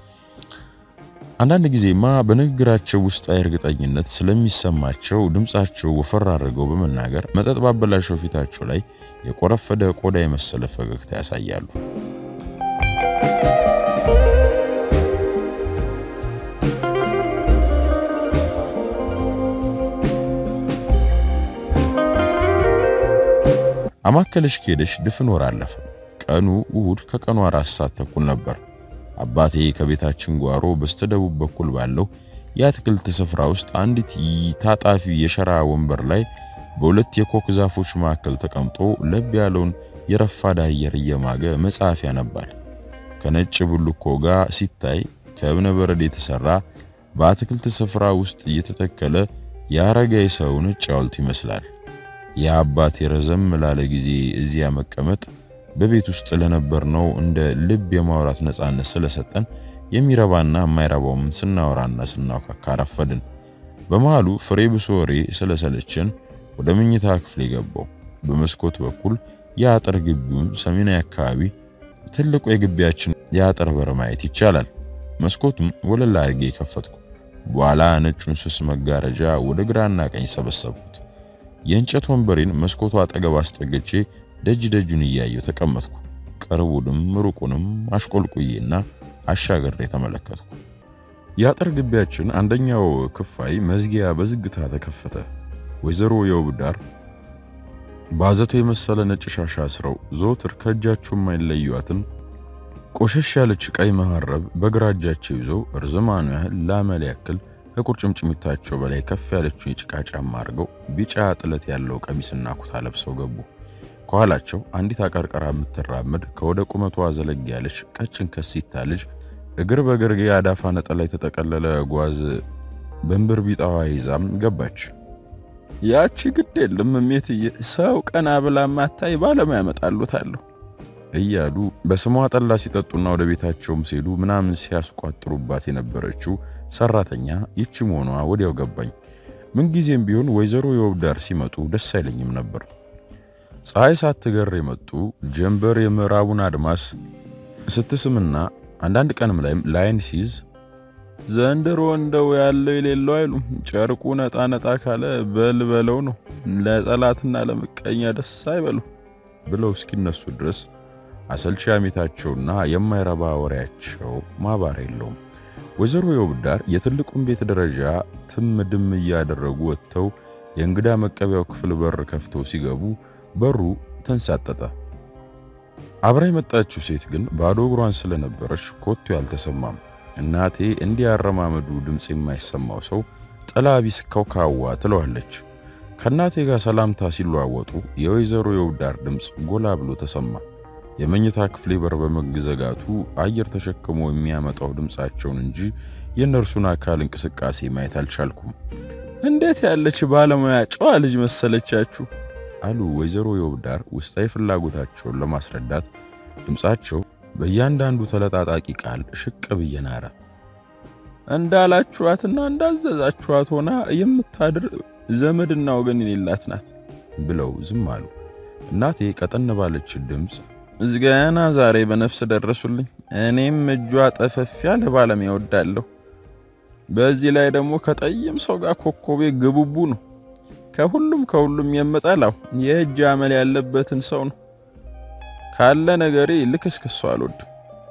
አንዳንድ ጊዜማ በንግግራቸው ውስጣዊ እርግጠኝነት ስለሚሰማቸው ድምጻቸው ወፈር አድርገው በመናገር መጠጥ ባበላሸው ፊታቸው ላይ የቆረፈደ ቆዳ የመሰለ ፈገግታ ያሳያሉ። አማከለሽ ከሄደሽ ድፍን ወር አለፈ። ቀኑ እሁድ ከቀኑ አራት ሰዓት ተኩል ነበር። አባቴ ከቤታችን ጓሮ በስተደቡብ በኩል ባለው የአትክልት ስፍራ ውስጥ አንዲት ታጣፊ የሸራ ወንበር ላይ በሁለት የኮክ ዛፎች መካከል ተቀምጦ ለብ ያለውን የረፋዳ አየር እየማገ መጽሐፍ ያነባል። ከነጭ ብልኮ ጋር ሲታይ ከእብነ በረድ የተሰራ በአትክልት ስፍራ ውስጥ እየተተከለ የአረጋዊ ሰው ነጭ ሐውልት ይመስላል። የአባቴ ረዘም ላለ ጊዜ እዚያ መቀመጥ በቤት ውስጥ ለነበርነው እንደ ልብ የማውራት ነጻነት ስለሰጠን የሚረባና የማይረባውም ስናወራና ስናውካካ ረፈድን። በመሃሉ ፍሬ ብሶ ወሬ ስለሰለችን ወደ መኝታ ክፍል የገባው በመስኮት በኩል የአጥር ግቢውን ሰሜናዊ አካባቢ ትልቁ የግቢያችን የአጥር በር ማየት ይቻላል። መስኮቱም ወለል አድርጌ የከፈትኩ በኋላ ነጩን ስስ መጋረጃ ወደ ግራና ቀኝ ሰበሰብኩት። የእንጨት ወንበሬን መስኮቱ አጠገብ አስጠግቼ ደጅ ደጁን እያየው ተቀመጥኩ። ቅርቡንም ሩቁንም አሽቆልቁዬና አሻገሬ ተመለከትኩ። የአጥር ግቢያችን አንደኛው ክፋይ መዝጊያ በዝግታ ተከፈተ። ወይዘሮ የውብዳር ባዘቶ የመሰለ ነጭ ሻሽ አስረው ዘወትር ከእጃቸው የማይለዩዋትን ቆሸሽ ያለች ቀይ መሐረብ በግራ እጃቸው ይዘው እርዝማኑ ያህል ላመል ያክል ከቁርጭምጭሚታቸው በላይ ከፍ ያለችውን የጭቃ ጫማ አድርገው ቢጫ ጥለት ያለው ቀሚስና ኩታ ለብሰው ገቡ። ከኋላቸው አንዲት አቀርቀራ የምትራመድ ከወደ ቁመቷ ዘለግ ያለች ቀጭን ከሲታ ልጅ እግር በእግር የአዳፋ ነጠላ የተጠቀለለ ጓዝ በንብር ቢጣዋ ይዛም ገባች። ያቺ ግድ የለም እሜትዬ፣ ሰው ቀና ብላ ማታይ ባለሙያ ያመጣሉታለሁ እያሉ በስሟ ጠላ ሲጠጡና ወደ ቤታቸውም ሲሄዱ ምናምን ሲያስቋጥሩባት የነበረችው ሰራተኛ ይቺ መሆኗ ወዲያው ገባኝ። ምንጊዜም ቢሆን ወይዘሮ የውብዳር ሲመጡ ደስ አይለኝም ነበር። ፀሐይ ሳትገር የመጡ ጀንበር የምዕራቡን አድማስ ስትስምና አንዳንድ ቀንም ላይም ላይን ሲይዝ ዘንድሮ እንደው ያለው የሌለው አይሉም ጨርቁ ነጣ ነጣ ካለ በልበለው ነው ለጠላትና ለምቀኛ ደስ አይበሉ ብለው እስኪነሱ ድረስ አሰልቺ አሜታቸውና የማይረባ ወሬያቸው ማባር የለውም። ወይዘሮ የውብዳር የትልቁን ቤት ደረጃ ትም ድም እያደረጉ ወጥተው የእንግዳ መቀበያው ክፍል በር ከፍተው ሲገቡ በሩ ተንሳጠጠ። አብራ የመጣችው ሴት ግን ባዶ እግሯን ስለነበረች ኮቱ ያልተሰማም። እናቴ እንዲያረማመዱ ድምፅ የማይሰማው ሰው ጥላ ቢስ ከውካዋ ትለዋለች። ከእናቴ ጋር ሰላምታ ሲለዋወጡ የወይዘሮ የውብዳር ድምፅ ጎላ ብሎ ተሰማ። የመኝታ ክፍሌ በር በመዘጋቱ አየር ተሸክሞ የሚያመጣው ድምፃቸውን እንጂ የእነርሱን አካል እንቅስቃሴ ማየት አልቻልኩም። እንዴት ያለች ባለሙያ ጨዋ ልጅ መሰለቻችሁ አሉ ወይዘሮ የውብዳር ውስጣዊ ፍላጎታቸውን ለማስረዳት ድምፃቸው በእያንዳንዱ ተለጣጣቂ ቃል ሽቅብ እየናረ እንዳላችኋትና እንዳዘዛችኋት ሆና የምታድር ዘመድና ወገን የሌላት ናት ብለው ዝም አሉ። እናቴ ቀጠን ባለች ድምፅ ገና ዛሬ በነፍስ ደረሱልኝ። እኔም እጇ ጠፈፍ ያለ ባለሙያ እወዳለሁ። በዚህ ላይ ደግሞ ከጠይም ሰው ጋር ኮኮቤ ግቡቡ ነው። ከሁሉም ከሁሉም የምጠላው የእጅ አመል ያለበትን ሰው ነው። ካለ ነገሬ ልክስክሱ አልወድም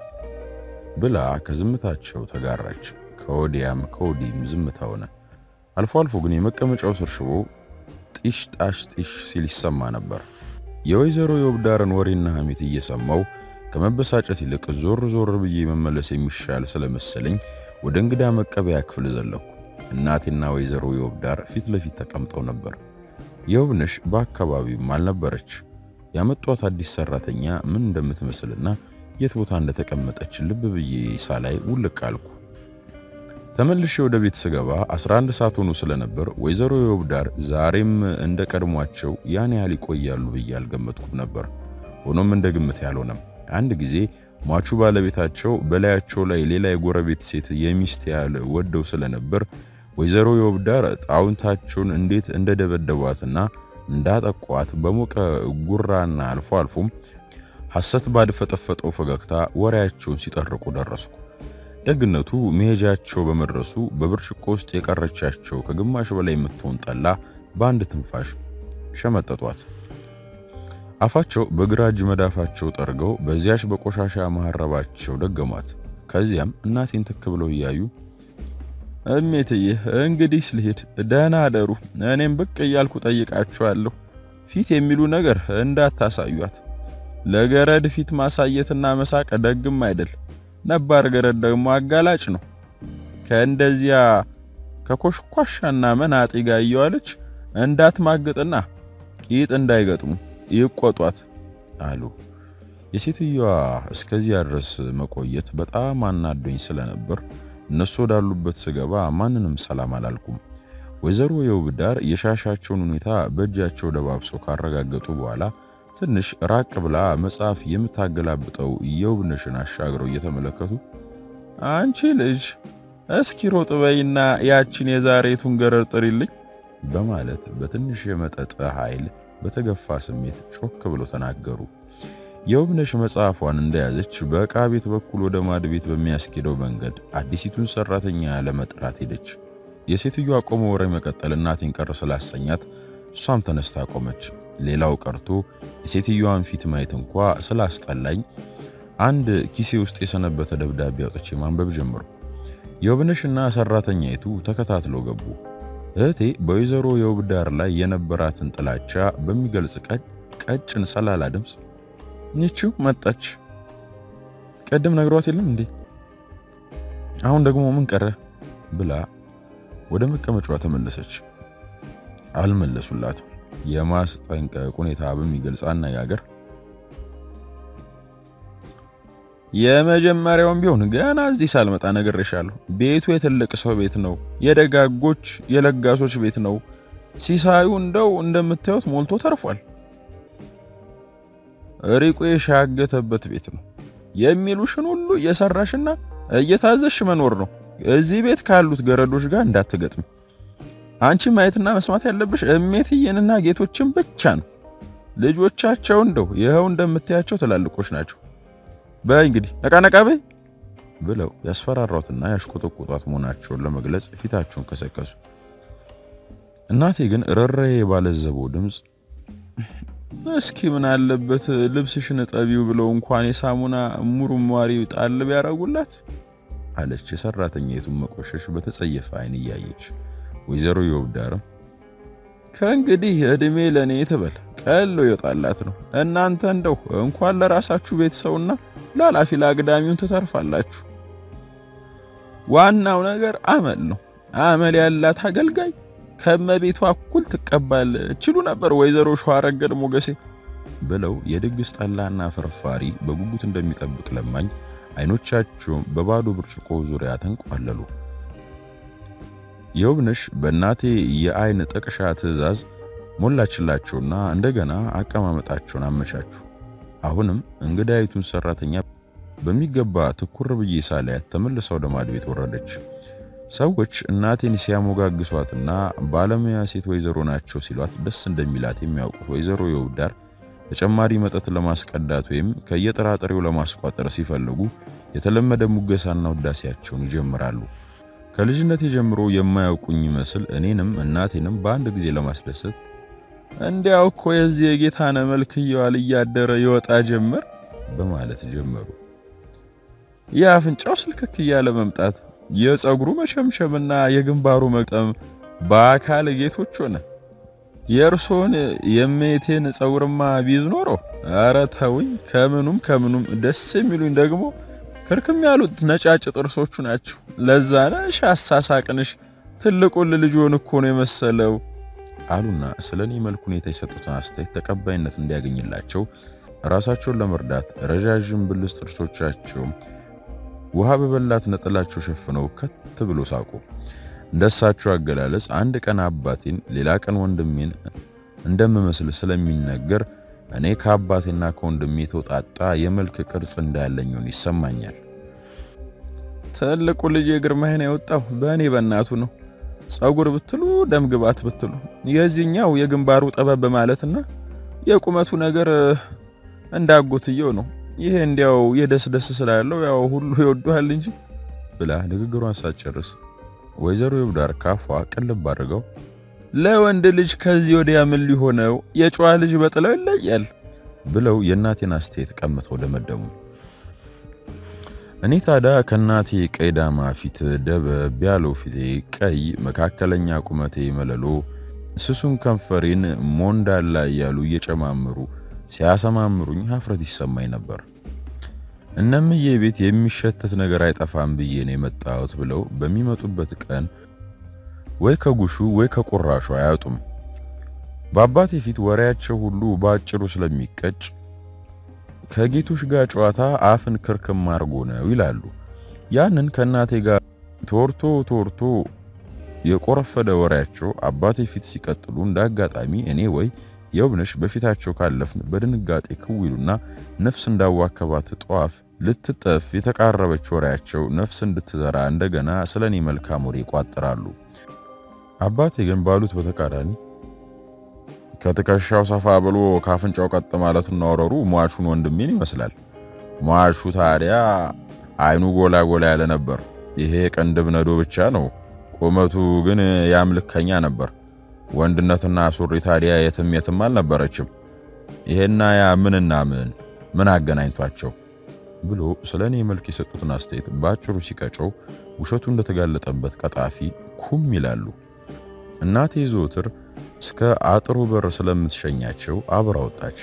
ብላ ከዝምታቸው ተጋራች። ከወዲያም ከወዲህም ዝምታ ሆነ። አልፎ አልፎ ግን የመቀመጫው ስር ሽቦ ጢሽ ጣሽ ጢሽ ሲል ይሰማ ነበር። የወይዘሮ የውብዳርን ወሬና ሐሜት እየሰማው ከመበሳጨት ይልቅ ዞር ዞር ብዬ መመለስ የሚሻል ስለመሰለኝ ወደ እንግዳ መቀበያ ክፍል ዘለኩ። እናቴና ወይዘሮ የውብዳር ፊት ለፊት ተቀምጠው ነበር። የውብነሽ በአካባቢውም አልነበረች። ያመጧት አዲስ ሰራተኛ ምን እንደምትመስልና የት ቦታ እንደተቀመጠች ልብ ብዬ ሳላይ ውልቅ አልኩ። ተመልሼ ወደ ቤት ስገባ 11 ሰዓት ሆኖ ስለነበር ወይዘሮ የውብዳር ዛሬም እንደ ቀድሟቸው ያን ያህል ይቆያሉ ብዬ አልገመትኩም ነበር። ሆኖም እንደ ግምት ያልሆነም አንድ ጊዜ ሟቹ ባለቤታቸው በላያቸው ላይ ሌላ የጎረቤት ሴት የሚስት ያህል ወደው ስለነበር ወይዘሮ የውብዳር ጣውንታቸውን እንዴት እንደደበደቧትና እንዳጠቋት በሞቀ ጉራና አልፎ አልፎም ሐሰት ባድፈጠፈጠው ፈገግታ ወሬያቸውን ሲጠርቁ ደረስኩ። ደግነቱ መሄጃቸው በመድረሱ በብርጭቆ ውስጥ የቀረቻቸው ከግማሽ በላይ የምትሆን ጠላ በአንድ ትንፋሽ ሸመጠጧት። አፋቸው በግራ እጅ መዳፋቸው ጠርገው በዚያች በቆሻሻ መሐረባቸው ደገሟት። ከዚያም እናቴን ትክ ብለው እያዩ እሜትዬ እንግዲህ ልሄድ፣ ደህና አደሩ። እኔም ብቅ እያልኩ ጠይቃችኋለሁ። ፊት የሚሉ ነገር እንዳታሳዩት። ለገረድ ፊት ማሳየትና መሳቅ ደግም አይደል። ነባር ገረድ ደግሞ አጋላጭ ነው። ከእንደዚያ ከኮሽኳሻና መናጤ ጋር እየዋለች እንዳትማግጥና ቂጥ እንዳይገጥሙ ይቆጧት አሉ። የሴትዮዋ እስከዚያ ድረስ መቆየት በጣም አናዶኝ ስለነበር እነሱ ወዳሉበት ስገባ ማንንም ሰላም አላልኩም። ወይዘሮ የውብዳር የሻሻቸውን ሁኔታ በእጃቸው ደባብሰው ካረጋገጡ በኋላ ትንሽ ራቅ ብላ መጽሐፍ የምታገላብጠው የውብነሽን አሻግረው እየተመለከቱ አንቺ ልጅ እስኪ ሮጥ በይና ያችን የዛሬቱን ገረድ ጥሪልኝ በማለት በትንሽ የመጠጥ ኃይል በተገፋ ስሜት ጮክ ብሎ ተናገሩ። የውብነሽ መጽሐፏን እንደያዘች በዕቃ ቤት በኩል ወደ ማድ ቤት በሚያስኬደው መንገድ አዲሲቱን ሰራተኛ ለመጥራት ሄደች። የሴትዮዋ ቆሞ ወሬ መቀጠል እናቴን ቀር ስላሰኛት እሷም ተነስታ ቆመች። ሌላው ቀርቶ የሴትዮዋን ፊት ማየት እንኳ ስላስጠላኝ አንድ ኪሴ ውስጥ የሰነበተ ደብዳቤ አውጥቼ ማንበብ ጀመሩ። የውብነሽና ሰራተኛይቱ ተከታትለው ገቡ። እህቴ በወይዘሮ የውብዳር ላይ የነበራትን ጥላቻ በሚገልጽ ቀጭን ሰላላ ድምፅ ይቺው መጣች፣ ቀደም ነግሯት የለም እንዴ? አሁን ደግሞ ምን ቀረ ብላ ወደ መቀመጫዋ ተመለሰች። አልመለሱላትም። የማስጠንቀቅ ሁኔታ በሚገልጽ አነጋገር የመጀመሪያውም ቢሆን ገና እዚህ ሳልመጣ ነግሬሻለሁ። ቤቱ የትልቅ ሰው ቤት ነው፣ የደጋጎች የለጋሶች ቤት ነው። ሲሳዩ እንደው እንደምታዩት ሞልቶ ተርፏል። ሪቆ የሻገተበት ቤት ነው። የሚሉሽን ሁሉ እየሰራሽና እየታዘሽ መኖር ነው። እዚህ ቤት ካሉት ገረዶች ጋር እንዳትገጥም። አንቺ ማየትና መስማት ያለብሽ እሜትዬንና ጌቶችን ብቻ ነው። ልጆቻቸው እንደው ይኸው እንደምታያቸው ትላልቆች ናቸው። በይ እንግዲህ ነቃ ነቃ በይ ብለው ያስፈራሯትና ያሽቆጠቆጧት መሆናቸውን ለመግለጽ ፊታቸውን ከሰከሱ። እናቴ ግን ረረዬ ባለዘበው ድምፅ እስኪ ምን አለበት ልብስሽን ጠቢው ብለው እንኳን የሳሙና ሙርሟሪ ጣል ቢያረጉላት አለች። የሰራተኛይቱን መቆሸሽ በተጸየፈ አይን እያየች ወይዘሮ የውብዳርም ከእንግዲህ እድሜ ለኔ ትበል ቀሎ ይወጣላት ነው። እናንተ እንደው እንኳን ለራሳችሁ ቤተሰውና ላላፊ ለአግዳሚውን ትተርፋላችሁ። ዋናው ነገር አመል ነው። አመል ያላት አገልጋይ ከመቤቷ እኩል ትቀባል ችሉ ነበር ወይዘሮ ሸዋረገድ ሞገሴ ብለው የድግስ ጠላና ፍርፋሪ በጉጉት እንደሚጠብቅ ለማኝ አይኖቻቸውም በባዶ ብርጭቆ ዙሪያ ተንቋለሉ። የውብነሽ በእናቴ የአይን ጠቅሻ ትዕዛዝ ሞላችላቸውና እንደገና አቀማመጣቸውን አመቻቹ። አሁንም እንግዳይቱን ሰራተኛ በሚገባ ትኩር ብዬ ሳላያት ተመልሳ ወደ ማድ ቤት ወረደች። ሰዎች እናቴን ሲያሞጋግሷትና ባለሙያ ሴት ወይዘሮ ናቸው ሲሏት ደስ እንደሚላት የሚያውቁት ወይዘሮ የውብዳር ተጨማሪ መጠጥ ለማስቀዳት ወይም ከየጥራጥሬው ለማስቋጠር ሲፈልጉ የተለመደ ሙገሳና ውዳሴያቸውን ይጀምራሉ። ከልጅነቴ ጀምሮ የማያውቁኝ ይመስል እኔንም እናቴንም በአንድ ጊዜ ለማስደሰት እንዲያው እኮ የዚህ የጌታነ መልክ እየዋለ እያደረ ይወጣ ጀመር በማለት ጀመሩ። የአፍንጫው ስልክክ እያለ መምጣት፣ የፀጉሩ መሸምሸምና የግንባሩ መቅጠም በአካል ጌቶች ሆነ። የእርሶን የሜቴን ፀጉርማ ቢይዝ ኖሮ ኧረ ተውኝ። ከምኑም ከምኑም ደስ የሚሉኝ ደግሞ ክርክም ያሉት ነጫጭ ጥርሶቹ ናቸው። ለዛ ነሽ አሳሳቅንሽ ትልቁን ልጅዎን እኮ ነው የመሰለው አሉና ስለኔ መልክ ሁኔታ የሰጡትን አስተያየት ተቀባይነት እንዲያገኝላቸው ራሳቸውን ለመርዳት ረዣዥም ብልስ ጥርሶቻቸው ውሃ በበላት ነጠላቸው ሸፍነው ከት ብሎ ሳቁ። እንደሳቸው አገላለጽ አንድ ቀን አባቴን ሌላ ቀን ወንድሜን እንደምመስል ስለሚነገር እኔ ከአባቴና ከወንድሜ የተውጣጣ የመልክ ቅርጽ እንዳለኝውን ይሰማኛል። ትልቁ ልጅ የግርማይን የወጣው በእኔ በእናቱ ነው። ጸጉር ብትሉ ደም ግባት ብትሉ የዚህኛው የግንባሩ ጠበብ ማለትና የቁመቱ ነገር እንዳጎትየው ነው። ይሄ እንዲያው የደስ ደስ ስላለው ያው ሁሉ ይወዱሃል እንጂ ብላ ንግግሯን ሳትጨርስ ወይዘሮ ይብዳር ካፏ ቅልብ አድርገው ለወንድ ልጅ ከዚህ ወዲያ ምን ሊሆነው የጨዋ ልጅ በጥለው ይለያል ብለው የእናቴን አስተያየት ቀምተው ደመደሙ። እኔ ታዲያ ከእናቴ ቀይ ዳማ ፊት ደበብ ያለው ፊቴ ቀይ፣ መካከለኛ ቁመቴ መለሎ፣ ስሱን ከንፈሬን ሞንዳላ እያሉ እየጨማምሩ ሲያሰማምሩኝ ሀፍረት ይሰማኝ ነበር። እነምዬ ቤት የሚሸተት ነገር አይጠፋም ብዬ ነው የመጣሁት ብለው በሚመጡበት ቀን ወይ ከጉሹ ወይ ከቁራሹ አያጡም። በአባቴ ፊት ወሬያቸው ሁሉ በአጭሩ ስለሚቀጭ ከጌቶች ጋር ጨዋታ አፍን ክርክም አርጎ ነው ይላሉ። ያንን ከእናቴ ጋር ተወርቶ ተወርቶ የቆረፈደ ወሬያቸው አባቴ ፊት ሲቀጥሉ እንደ አጋጣሚ እኔ ወይ የውብነሽ በፊታቸው ካለፍን በድንጋጤ ክዊሉና ነፍስ እንዳዋከባት ጧፍ ልትጠፍ የተቃረበች ወሬያቸው ነፍስ እንድትዘራ እንደገና ስለኔ መልካም ወሬ ይቋጥራሉ። አባቴ ግን ባሉት በተቃራኒ ከትከሻው ሰፋ ብሎ ካፍንጫው ቀጥ ማለቱና ወረሩ ሟቹን ወንድሜን ይመስላል። ሟቹ ታዲያ አይኑ ጎላ ጎላ ያለ ነበር። ይሄ ቅንድብ ነዶ ብቻ ነው። ቁመቱ ግን ያምልከኛ ነበር። ወንድነትና ሱሪ ታዲያ የትም የትም አልነበረችም። ይሄና ያ ምንና ምን ምን አገናኝቷቸው ብሎ ስለ እኔ መልክ የሰጡትን አስተያየት በአጭሩ ሲቀጨው ውሸቱ እንደተጋለጠበት ቀጣፊ ኩም ይላሉ። እናቴ ዘወትር እስከ አጥሩ በር ስለምትሸኛቸው አብራ ወጣች።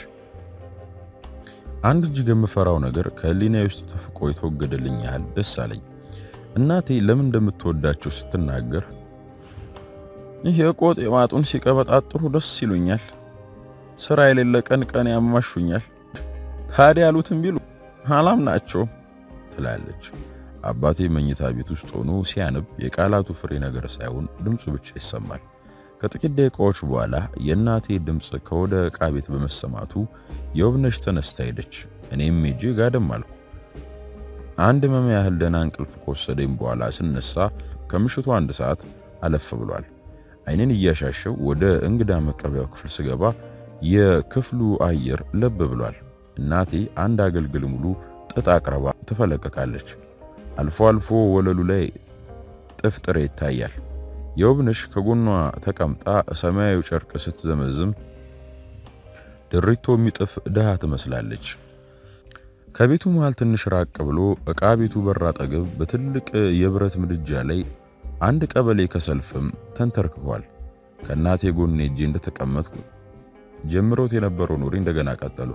አንድ እጅግ የምፈራው ነገር ከህሊናዬ ውስጥ ተፍቆ የተወገደልኝ ያህል ደስ አለኝ። እናቴ ለምን እንደምትወዳቸው ስትናገር ይህ የቆጥ የማጡን ሲቀበጣጥሩ ደስ ይሉኛል፣ ስራ የሌለ ቀን ቀን ያማሹኛል። ታዲያ ያሉትን ቢሉ አላም ናቸው ትላለች። አባቴ መኝታ ቤት ውስጥ ሆኖ ሲያነብ የቃላቱ ፍሬ ነገር ሳይሆን ድምፁ ብቻ ይሰማል። ከጥቂት ደቂቃዎች በኋላ የእናቴ ድምፅ ከወደ ዕቃ ቤት በመሰማቱ የውብነሽ ተነስታ ሄደች። እኔም ሄጄ ጋደም አልኩ። አንድ መም ያህል ደህና እንቅልፍ ከወሰደኝ በኋላ ስነሳ ከምሽቱ አንድ ሰዓት አለፍ ብሏል። አይኔን እያሻሸው ወደ እንግዳ መቀበያው ክፍል ስገባ የክፍሉ አየር ለብ ብሏል። እናቴ አንድ አገልግል ሙሉ ጥጥ አቅርባ ትፈለቀቃለች። አልፎ አልፎ ወለሉ ላይ ጥፍጥሬ ይታያል። የውብነሽ ከጎኗ ተቀምጣ ሰማያዊ ጨርቅ ስትዘመዝም ድሪቶ የሚጥፍ ድሃ ትመስላለች። ከቤቱ መሃል ትንሽ ራቅ ብሎ ዕቃ ቤቱ በር አጠገብ በትልቅ የብረት ምድጃ ላይ አንድ ቀበሌ ከሰልፍም ተንተርክኳል። ከእናቴ ጎን ሄጄ እንደተቀመጥኩ ጀምሮት የነበረው ኖሬ እንደገና ቀጠሉ።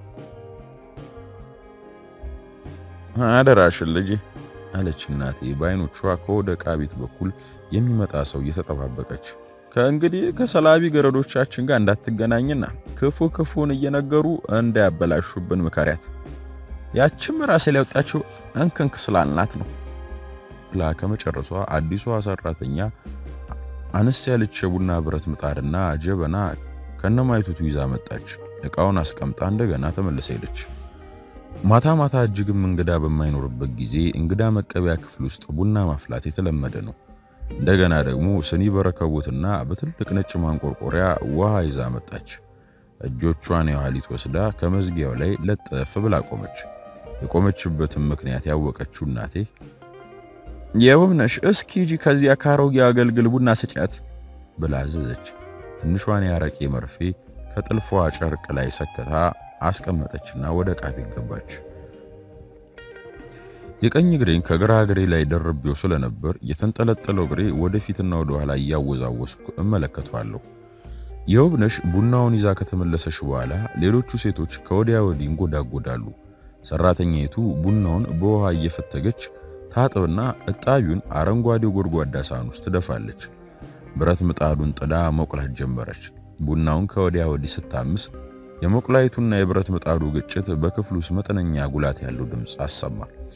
አደራሽን ልጄ አለች እናቴ በአይኖቿ ከወደ ዕቃ ቤት በኩል የሚመጣ ሰው እየተጠባበቀች። ከእንግዲህ ከሰላቢ ገረዶቻችን ጋር እንዳትገናኝና ክፉ ክፉን እየነገሩ እንዳያበላሹብን ምከሪያት። ያችም ራሴ ላይ ወጣችው እንክንክ ስላልናት ነው ብላ ከመጨረሷ አዲሷ ሰራተኛ አነስ ያለች የቡና ብረት ምጣድና ጀበና ከነማይቱቱ ይዛ መጣች። ዕቃውን አስቀምጣ እንደገና ተመልሳ ሄደች። ማታ ማታ እጅግም እንግዳ በማይኖርበት ጊዜ እንግዳ መቀበያ ክፍል ውስጥ ቡና ማፍላት የተለመደ ነው። እንደገና ደግሞ ስኒ በረከቦትና በትልቅ ነጭ ማንቆርቆሪያ ውሃ ይዛ መጣች። እጆቿን የኋሊት ወስዳ ከመዝጊያው ላይ ለጠፍ ብላ ቆመች። የቆመችበትን ምክንያት ያወቀችው እናቴ የውብነሽ እስኪ ሂጂ ከዚያ ካሮጌ አገልግል ቡና ስጫት ብላ አዘዘች። ትንሿን ያረቄ መርፌ ከጥልፏ ጨርቅ ላይ ሰክታ አስቀመጠችና ወደ ዕቃ ቤት ገባች። የቀኝ እግሬን ከግራ እግሬ ላይ ደርቤው ስለነበር የተንጠለጠለው እግሬ ወደፊትና ወደ ኋላ እያወዛወስኩ እመለከተዋለሁ። የውብነሽ ቡናውን ይዛ ከተመለሰች በኋላ ሌሎቹ ሴቶች ከወዲያ ወዲህ እንጎዳጎዳሉ። ሰራተኛይቱ ቡናውን በውሃ እየፈተገች ታጥብና እጣቢውን አረንጓዴው ጎድጓዳ ሳህን ውስጥ ትደፋለች። ብረት ምጣዱን ጥዳ መቁላት ጀመረች። ቡናውን ከወዲያ ወዲህ ስታምስ የመቁላይቱና የብረት ምጣዱ ግጭት በክፍሉ ውስጥ መጠነኛ ጉላት ያለው ድምፅ አሰማ።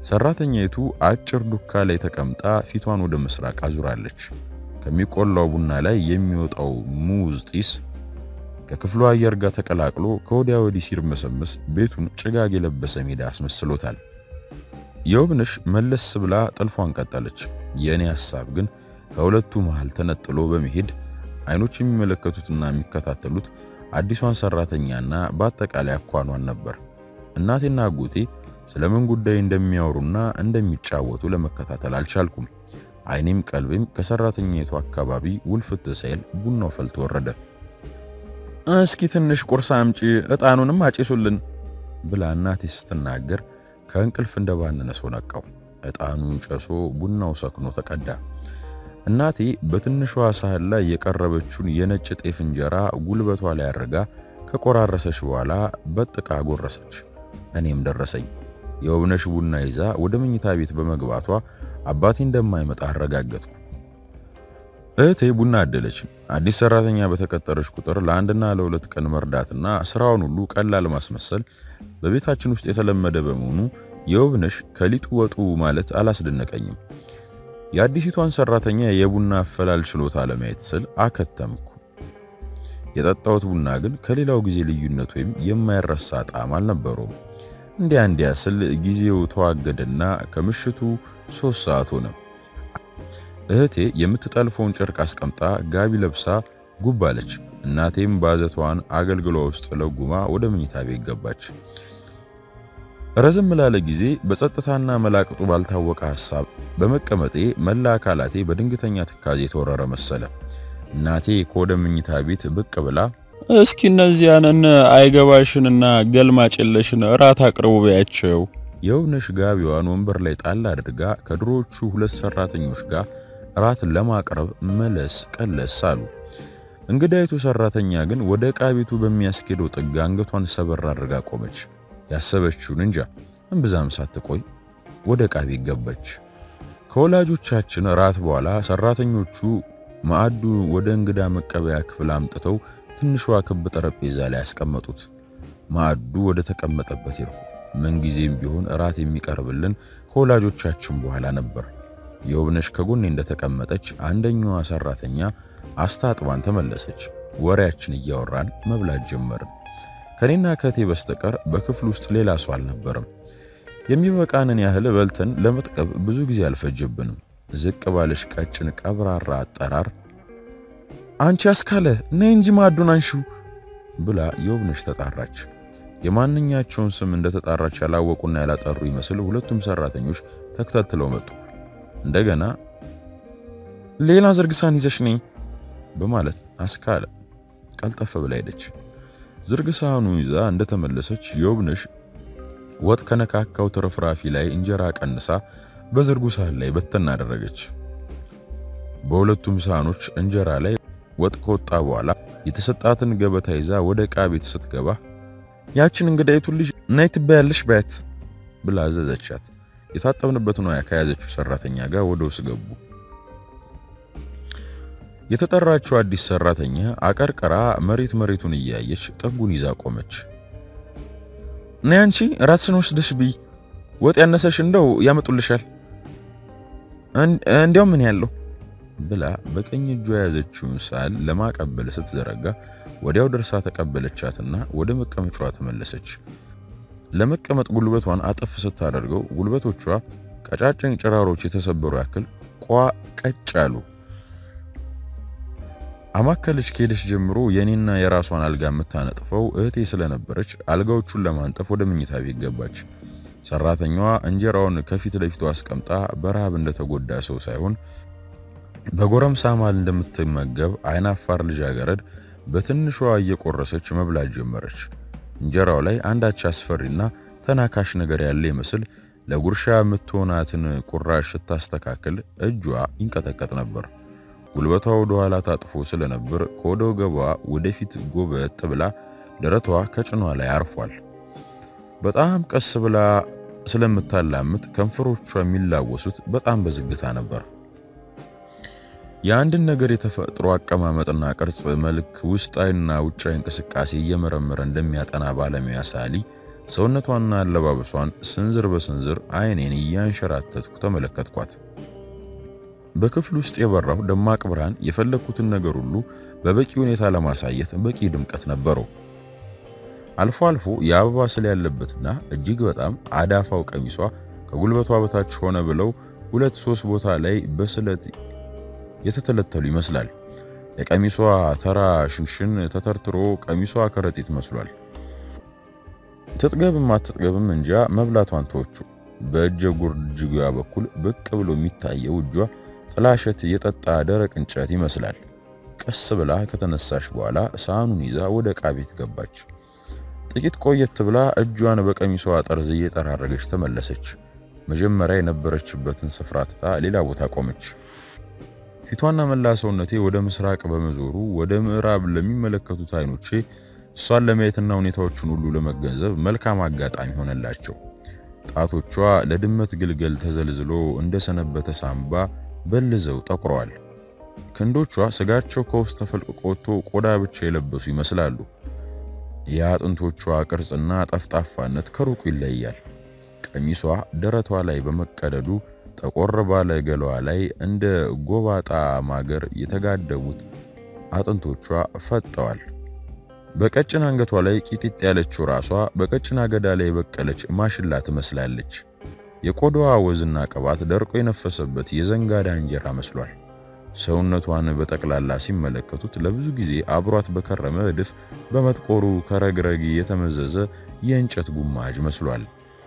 ሰራተኛይቱ አጭር ዱካ ላይ ተቀምጣ ፊቷን ወደ ምስራቅ አዙራለች። ከሚቆላው ቡና ላይ የሚወጣው ሙዝ ጢስ ከክፍሉ አየር ጋር ተቀላቅሎ ከወዲያ ወዲህ ሲርመሰመስ ቤቱን ጭጋግ የለበሰ ሜዳ አስመስሎታል። የውብነሽ መለስ ብላ ጥልፏን ቀጠለች። የእኔ ሐሳብ ግን ከሁለቱ መሃል ተነጥሎ በመሄድ አይኖች የሚመለከቱትና የሚከታተሉት አዲሷን ሰራተኛና በአጠቃላይ አኳኗን ነበር። እናቴና አጎቴ ስለምን ጉዳይ እንደሚያወሩና እንደሚጫወቱ ለመከታተል አልቻልኩም። አይኔም ቀልቤም ከሰራተኛይቱ አካባቢ ውልፍት ሳይል ቡናው ፈልቶ ወረደ። እስኪ ትንሽ ቁርስ አምጪ፣ ዕጣኑንም አጭሱልን ብላ እናቴ ስትናገር ከእንቅልፍ እንደባነነ ሰው ነቃው። ዕጣኑ ጨሶ ቡናው ሰክኖ ተቀዳ። እናቴ በትንሿ ሳህን ላይ የቀረበችውን የነጭ ጤፍ እንጀራ ጉልበቷ ላይ አድርጋ ከቆራረሰች በኋላ በጥቃ ጎረሰች። እኔም ደረሰኝ። የውብነሽ ቡና ይዛ ወደ መኝታ ቤት በመግባቷ አባቴ እንደማይመጣ አረጋገጥኩ። እህቴ ቡና አደለች። አዲስ ሰራተኛ በተቀጠረች ቁጥር ለአንድና ለሁለት ቀን መርዳትና ስራውን ሁሉ ቀላል ማስመሰል በቤታችን ውስጥ የተለመደ በመሆኑ የውብነሽ ከሊጡ ወጡ ማለት አላስደነቀኝም። የአዲሲቷን ሰራተኛ የቡና አፈላል ችሎታ ለማየት ስል አከተምኩ። የጠጣሁት ቡና ግን ከሌላው ጊዜ ልዩነት ወይም የማይረሳ ጣዕም አልነበረውም። እንዲያ እንዲያ ስል ጊዜው ተዋገደና ከምሽቱ ሶስት ሰዓት ሆነ። እህቴ የምትጠልፈውን ጨርቅ አስቀምጣ ጋቢ ለብሳ ጉብ አለች። እናቴም ባዘቷን አገልግሏ ውስጥ ለጉማ ወደ መኝታ ቤት ገባች። ረዘም ላለ ጊዜ በጸጥታና መላቅጡ ባልታወቀ ሐሳብ በመቀመጤ መላ አካላቴ በድንገተኛ ትካዜ የተወረረ መሰለ። እናቴ ከወደ መኝታ ቤት ብቅ ብላ እስኪ እነዚያንን አይገባሽንና ገልማጭ የለሽን እራት አቅርቡ በያቸው። የውብነሽ ጋቢዋን ወንበር ላይ ጣል አድርጋ ከድሮዎቹ ሁለት ሰራተኞች ጋር እራት ለማቅረብ መለስ ቀለስ አሉ። እንግዳይቱ ሰራተኛ ግን ወደ ዕቃ ቤቱ በሚያስኬደው ጥግ አንገቷን ሰበር አድርጋ ቆመች። ያሰበችውን እንጃ እምብዛም ሳትቆይ ወደ ዕቃ ቤት ገባች። ከወላጆቻችን እራት በኋላ ሰራተኞቹ ማዕዱ ወደ እንግዳ መቀበያ ክፍል አምጥተው ትንሿ ክብ ጠረጴዛ ላይ ያስቀመጡት። ማዕዱ ወደ ተቀመጠበት ሄድኩ። ምንጊዜም ቢሆን እራት የሚቀርብልን ከወላጆቻችን በኋላ ነበር። የውብነሽ ከጎኔ እንደተቀመጠች አንደኛዋ ሰራተኛ አስታጥባን ተመለሰች። ወሬያችን እያወራን መብላት ጀመርን። ከኔና ከቴ በስተቀር በክፍል ውስጥ ሌላ ሰው አልነበረም። የሚበቃንን ያህል በልተን ለመጥቀብ ብዙ ጊዜ አልፈጀብንም። ዝቅ ባለሽ ቀጭን ቀብራራ አጠራር አንቺ አስካለ ነይ እንጂ ማዕዱን አንሺው ብላ የውብነሽ ተጣራች። የማንኛቸውን ስም እንደተጣራች ያላወቁና ያላጠሩ ይመስል ሁለቱም ሰራተኞች ተከታትለው መጡ። እንደገና ሌላ ዝርግሳን ይዘሽ ነይ በማለት አስካለ ቀልጠፍ ብላ ሄደች። ዝርግ ሳህኑ ይዛ እንደተመለሰች የውብነሽ ወጥ ከነካካው ትርፍራፊ ላይ እንጀራ ቀንሳ በዝርጉ ሳህን ላይ በተና አደረገች። በሁለቱም ሳህኖች እንጀራ ላይ ወጥ ከወጣ በኋላ የተሰጣትን ገበታ ይዛ ወደ ዕቃ ቤት ስትገባ ያችን እንግዳይቱን ልጅ ነይ ትበያለሽ በያት ብላ አዘዘቻት። የታጠብንበትን ወያ ከያዘችው ሰራተኛ ጋር ወደ ውስጥ ገቡ። የተጠራችው አዲስ ሰራተኛ አቀርቅራ መሬት መሬቱን እያየች ጠጉን ይዛ ቆመች። ነይ አንቺ ራስሽን ወስደሽ ብይ፣ ወጥ ያነሰሽ እንደው ያመጡልሻል። እንዲያው ምን ያለው ብላ በቀኝ እጇ የያዘችውን ሳህን ለማቀበል ስትዘረጋ ወዲያው ደርሳ ተቀበለቻትና ወደ መቀመጫዋ ተመለሰች። ለመቀመጥ ጉልበቷን አጠፍ ስታደርገው ጉልበቶቿ ቀጫጭን ጭራሮች የተሰበሩ ያክል ቋ ቀጭ አሉ። አማከለች ከሄደች ጀምሮ የኔና የራሷን አልጋ የምታነጥፈው እህቴ ስለነበረች አልጋዎቹን ለማንጠፍ ወደ መኝታ ቤት ገባች። ሰራተኛዋ እንጀራውን ከፊት ለፊቷ አስቀምጣ በረሃብ እንደተጎዳ ሰው ሳይሆን በጎረምሳ ማል እንደምትመገብ አይናፋር ልጃገረድ በትንሿ እየቆረሰች መብላት ጀመረች። እንጀራው ላይ አንዳች አስፈሪና ተናካሽ ነገር ያለ ይመስል ለጉርሻ የምትሆናትን ቁራሽ ስታስተካክል እጇ ይንቀጠቀጥ ነበር። ጉልበቷ ወደ ኋላ ታጥፎ ስለነበር ከወደ ወገቧ ወደፊት ጎበጥ ብላ ደረቷ ከጭኗ ላይ አርፏል። በጣም ቀስ ብላ ስለምታላምጥ ከንፈሮቿ የሚላወሱት በጣም በዝግታ ነበር። የአንድን ነገር የተፈጥሮ አቀማመጥና ቅርጽ፣ መልክ፣ ውስጣዊና ውጫዊ እንቅስቃሴ እየመረመረ እንደሚያጠና ባለሙያ ሳሊ ሰውነቷንና አለባበሷን ስንዝር በስንዝር አይኔን እያንሸራተትኩ ተመለከትኳት። በክፍል ውስጥ የበራው ደማቅ ብርሃን የፈለግኩትን ነገር ሁሉ በበቂ ሁኔታ ለማሳየት በቂ ድምቀት ነበረው። አልፎ አልፎ የአበባ ስል ያለበትና እጅግ በጣም አዳፋው ቀሚሷ ከጉልበቷ በታች ሆነ ብለው ሁለት ሶስት ቦታ ላይ በስለት የተተለተሉ ይመስላል። የቀሚሷ ተራ ሽንሽን ተተርትሮ ቀሚሷ ከረጢት መስሏል። ትጥገብም አትጥገብም እንጃ መብላቷን ተወቹ። በእጀ ጉርጅጓ በኩል ብቅ ብሎ የሚታየው እጇ ጥላሸት የጠጣ ደረቅ እንጨት ይመስላል። ቀስ ብላ ከተነሳሽ በኋላ ሳህኑን ይዛ ወደ ዕቃ ቤት ገባች። ጥቂት ቆየት ብላ እጇን በቀሚሷ ጠርዝ እየጠራረገች ተመለሰች። መጀመሪያ የነበረችበትን ስፍራ ትታ ሌላ ቦታ ቆመች። ፊቷና መላ ሰውነቴ ወደ ምስራቅ በመዞሩ ወደ ምዕራብ ለሚመለከቱት አይኖቼ እሷን ለማየትና ሁኔታዎችን ሁሉ ለመገንዘብ መልካም አጋጣሚ ሆነላቸው። ጣቶቿ ለድመት ግልገል ተዘልዝሎ እንደሰነበተ ሳምባ በልዘው ጠቁረዋል። ክንዶቿ ስጋቸው ከውስጥ ተፈልቅቆ ወጥቶ ቆዳ ብቻ የለበሱ ይመስላሉ። የአጥንቶቿ ቅርጽና ጠፍጣፋነት ከሩቁ ይለያል። ቀሚሷ ደረቷ ላይ በመቀደዱ ጠቆር ባለ ገላዋ ላይ እንደ ጎባጣ ማገር የተጋደሙት አጥንቶቿ ፈጠዋል። በቀጭን አንገቷ ላይ ቂጢጥ ያለችው ራሷ በቀጭን አገዳ ላይ የበቀለች ማሽላ ትመስላለች። የቆዳዋ ወዝና ቅባት ደርቆ የነፈሰበት የዘንጋዳ እንጀራ መስሏል። ሰውነቷን በጠቅላላ ሲመለከቱት ለብዙ ጊዜ አብሯት በከረመ እድፍ በመጥቆሩ ከረግረግ የተመዘዘ የእንጨት ጉማጅ መስሏል።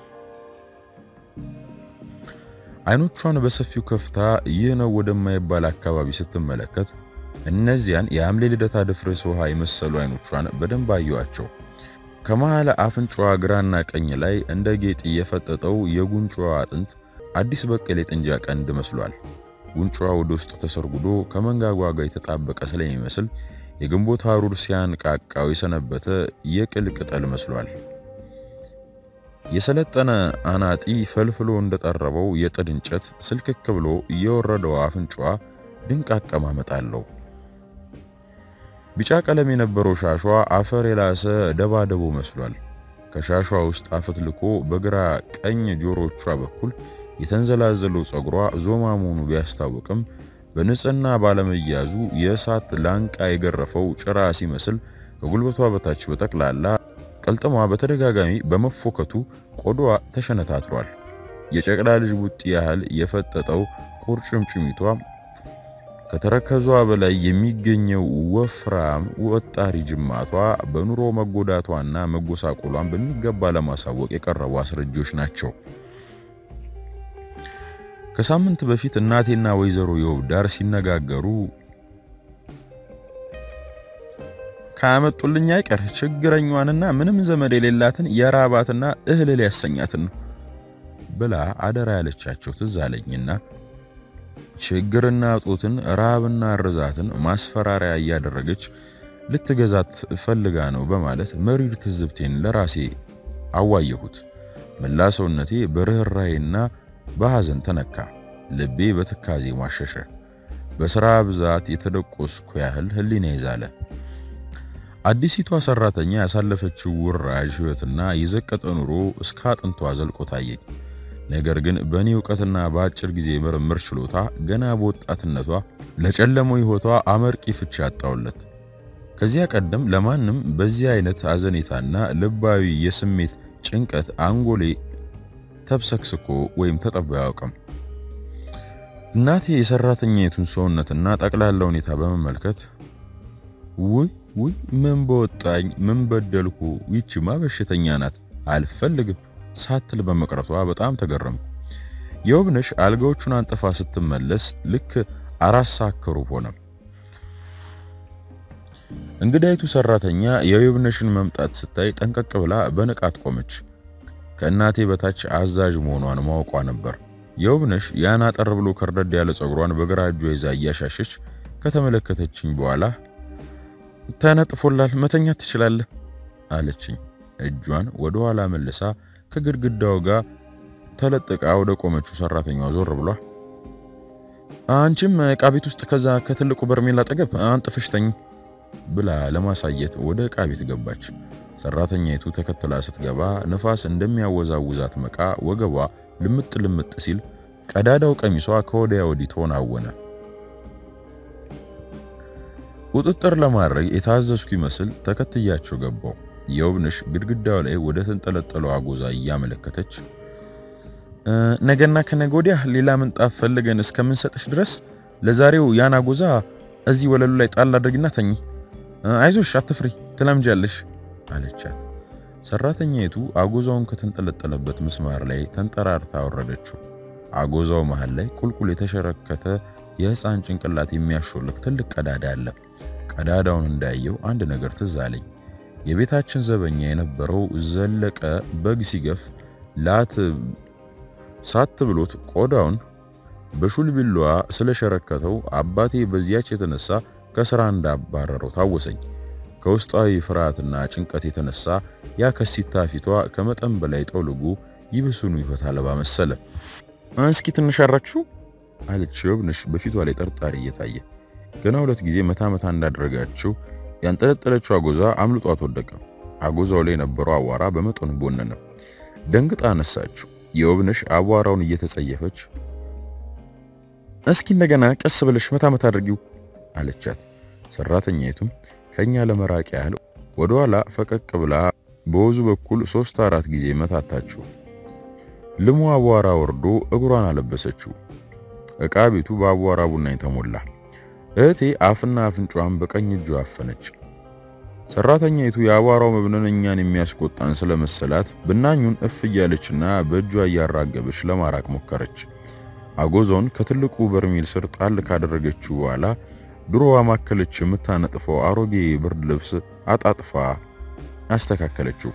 አይኖቿን በሰፊው ከፍታ ይህ ነው ወደማይባል አካባቢ ስትመለከት እነዚያን የሐምሌ ልደታ ድፍርስ ውሃ የመሰሉ አይኖቿን በደንብ አየዋቸው። ከመሃል አፍንጫዋ ግራና ቀኝ ላይ እንደ ጌጥ የፈጠጠው የጉንጫዋ አጥንት አዲስ በቀል የጥንጃ ቀንድ መስሏል። ጉንጫዋ ወደ ውስጥ ተሰርጉዶ ከመንጋጓ ጋር የተጣበቀ ስለሚመስል የግንቦት ሐሩር ሲያንቃቃው የሰነበተ የቅል ቅጠል መስሏል። የሰለጠነ አናጢ ፈልፍሎ እንደጠረበው የጥድ እንጨት ስልክክ ብሎ እየወረደው አፍንጫዋ ድንቅ አቀማመጥ አለው። ቢጫ ቀለም የነበረው ሻሿ አፈር የላሰ ደባደቦ መስሏል። ከሻሿ ውስጥ አፈትልኮ በግራ ቀኝ ጆሮቿ በኩል የተንዘላዘለው ጸጉሯ ዞማ መሆኑ ቢያስታውቅም በንጽህና ባለመያዙ የእሳት ላንቃ የገረፈው ጭራ ሲመስል ከጉልበቷ በታች በጠቅላላ ቀልጥሟ በተደጋጋሚ በመፎከቱ ቆዳዋ ተሸነታትሯል። የጨቅላ ልጅ ቡጢ ያህል የፈጠጠው ቁርጭምጭሚቷ ከተረከዟ በላይ የሚገኘው ወፍራም ወጣሪ ጅማቷ በኑሮ መጎዳቷና መጎሳቆሏን በሚገባ ለማሳወቅ የቀረቡ አስረጆች ናቸው። ከሳምንት በፊት እናቴና ወይዘሮ የውብዳር ሲነጋገሩ ካመጡልኝ አይቀር ችግረኛዋንና ምንም ዘመድ የሌላትን የራባትና እህልል ያሰኛትን ነው ብላ አደራ ያለቻቸው ትዝ አለኝና ችግርና ጦትን ረሃብና ርዛትን ማስፈራሪያ እያደረገች ልትገዛት ፈልጋ ነው በማለት መሪር ትዝብቴን ለራሴ አዋየሁት። መላ ሰውነቴ በርኅራኄና በሐዘን ተነካ። ልቤ በትካዜ ማሸሸ። በሥራ ብዛት የተደቆስኩ ያህል ሕሊና ይዛለ። አዲሲቷ ሰራተኛ ያሳለፈችው ውራጅ ሕይወትና የዘቀጠ ኑሮ እስከ አጥንቷ ዘልቆ ታየኝ። ነገር ግን በእኔ እውቀትና በአጭር ጊዜ ምርምር ችሎታ ገና በወጣትነቷ ለጨለመው ሕይወቷ አመርቂ ፍቺ ያጣውለት። ከዚያ ቀደም ለማንም በዚህ አይነት አዘኔታና ልባዊ የስሜት ጭንቀት አንጎሌ ተብሰክስኮ ወይም ተጠቦ አያውቅም። እናቴ የሰራተኛይቱን ሰውነትና ጠቅላላ ሁኔታ በመመልከት ውይ ውይ ምን በወጣኝ ምን በደልኩ፣ ይችማ በሽተኛ ናት አልፈልግም ሳትል በመቅረቷ በጣም ተገረምኩ። የውብነሽ አልጋዎቹን አንጥፋ ስትመለስ ልክ አራት ሰዓት ከሩብ ሆነ። እንግዳይቱ ሰራተኛ የውብነሽን መምጣት ስታይ ጠንቀቅ ብላ በንቃት ቆመች። ከእናቴ በታች አዛዥ መሆኗን ማወቋ ነበር። የውብነሽ ያን አጠር ብሎ ከርደድ ያለ ጸጉሯን በግራ እጇ ይዛ እያሻሸች ከተመለከተችኝ በኋላ ተነጥፎላል፣ መተኛት ትችላለህ አለችኝ። እጇን ወደ ኋላ መልሳ ከግድግዳው ጋር ተለጥቃ ወደ ቆመችው ሰራተኛዋ ዞር ብሏ አንቺም ዕቃ ቤት ውስጥ ከዛ ከትልቁ በርሜል አጠገብ አንጥፈሽ ተኝ ብላ ለማሳየት ወደ ዕቃ ቤት ገባች። ሰራተኛይቱ ተከትላ ስትገባ ነፋስ እንደሚያወዛውዛት መቃ ወገቧ ልምጥ ልምጥ ሲል ቀዳዳው ቀሚሷ ከወዲያ ወዲህ ተወናወነ። ቁጥጥር ለማድረግ የታዘዝኩ ይመስል ተከትያቸው ገባው። የውብነሽ ግድግዳው ላይ ወደ ተንጠለጠለው አጎዛ እያመለከተች ነገና ከነገ ወዲያ ሌላ ምንጣፍ ፈልገን እስከምንሰጥሽ ድረስ ለዛሬው ያን አጎዛ እዚህ ወለሉ ላይ ጣል አድርጊና ተኚ። አይዞሽ፣ አትፍሪ፣ ትለምጃለሽ አለቻት። ሰራተኛይቱ አጎዛውን ከተንጠለጠለበት ምስማር ላይ ተንጠራርታ አወረደችው። አጎዛው መሃል ላይ ቁልቁል የተሸረከተ የሕፃን ጭንቅላት የሚያሾልክ ትልቅ ቀዳዳ አለ። ቀዳዳውን እንዳየው አንድ ነገር ትዝ አለኝ። የቤታችን ዘበኛ የነበረው ዘለቀ በግ ሲገፍ ላት ሳት ብሎት ቆዳውን በሹል ቢላዋ ስለሸረከተው አባቴ በዚያች የተነሳ ከስራ እንዳባረረው ታወሰኝ። ከውስጣዊ ፍርሃትና ጭንቀት የተነሳ ያ ከሲታ ፊቷ ከመጠን በላይ ጠውልጎ ይብሱኑ ይፈታል ባመሰለ። እስኪ ትንሽ አራክሽው አለች የውብነሽ በፊቷ ላይ ጠርጣሪ እየታየ ገና ሁለት ጊዜ መታ መታ እንዳደረጋችው ያንጠለጠለችው አጎዛ አምልጧት ወደቀ። አጎዛው ላይ የነበረው አቧራ በመጠኑ ቦነነ። ደንግጣ አነሳችው። የውብነሽ አቧራውን እየተጸየፈች እስኪ እንደገና ቀስ ብለሽ መታ መታ አድርጊው አለቻት። ሰራተኛይቱም ከኛ ለመራቅ ያህል ወደ ኋላ ፈቀቅ ብላ በወዙ በኩል ሶስት አራት ጊዜ መታታችው። ልሙ አቧራ ወርዶ እግሯን አለበሰችው። ዕቃ ቤቱ በአቧራ ቡናኝ ተሞላ። እህቴ አፍና አፍንጫዋን በቀኝ እጇ አፈነች። ሰራተኛይቱ የአቧራው መብነን እኛን የሚያስቆጣን ስለመሰላት ብናኙን እፍ እያለችና በእጇ እያራገበች ለማራቅ ሞከረች። አጎዛውን ከትልቁ በርሜል ስር ጣል ካደረገችው በኋላ ድሮዋ ማከለች የምታነጥፈው አሮጌ ብርድ ልብስ አጣጥፋ አስተካከለችው።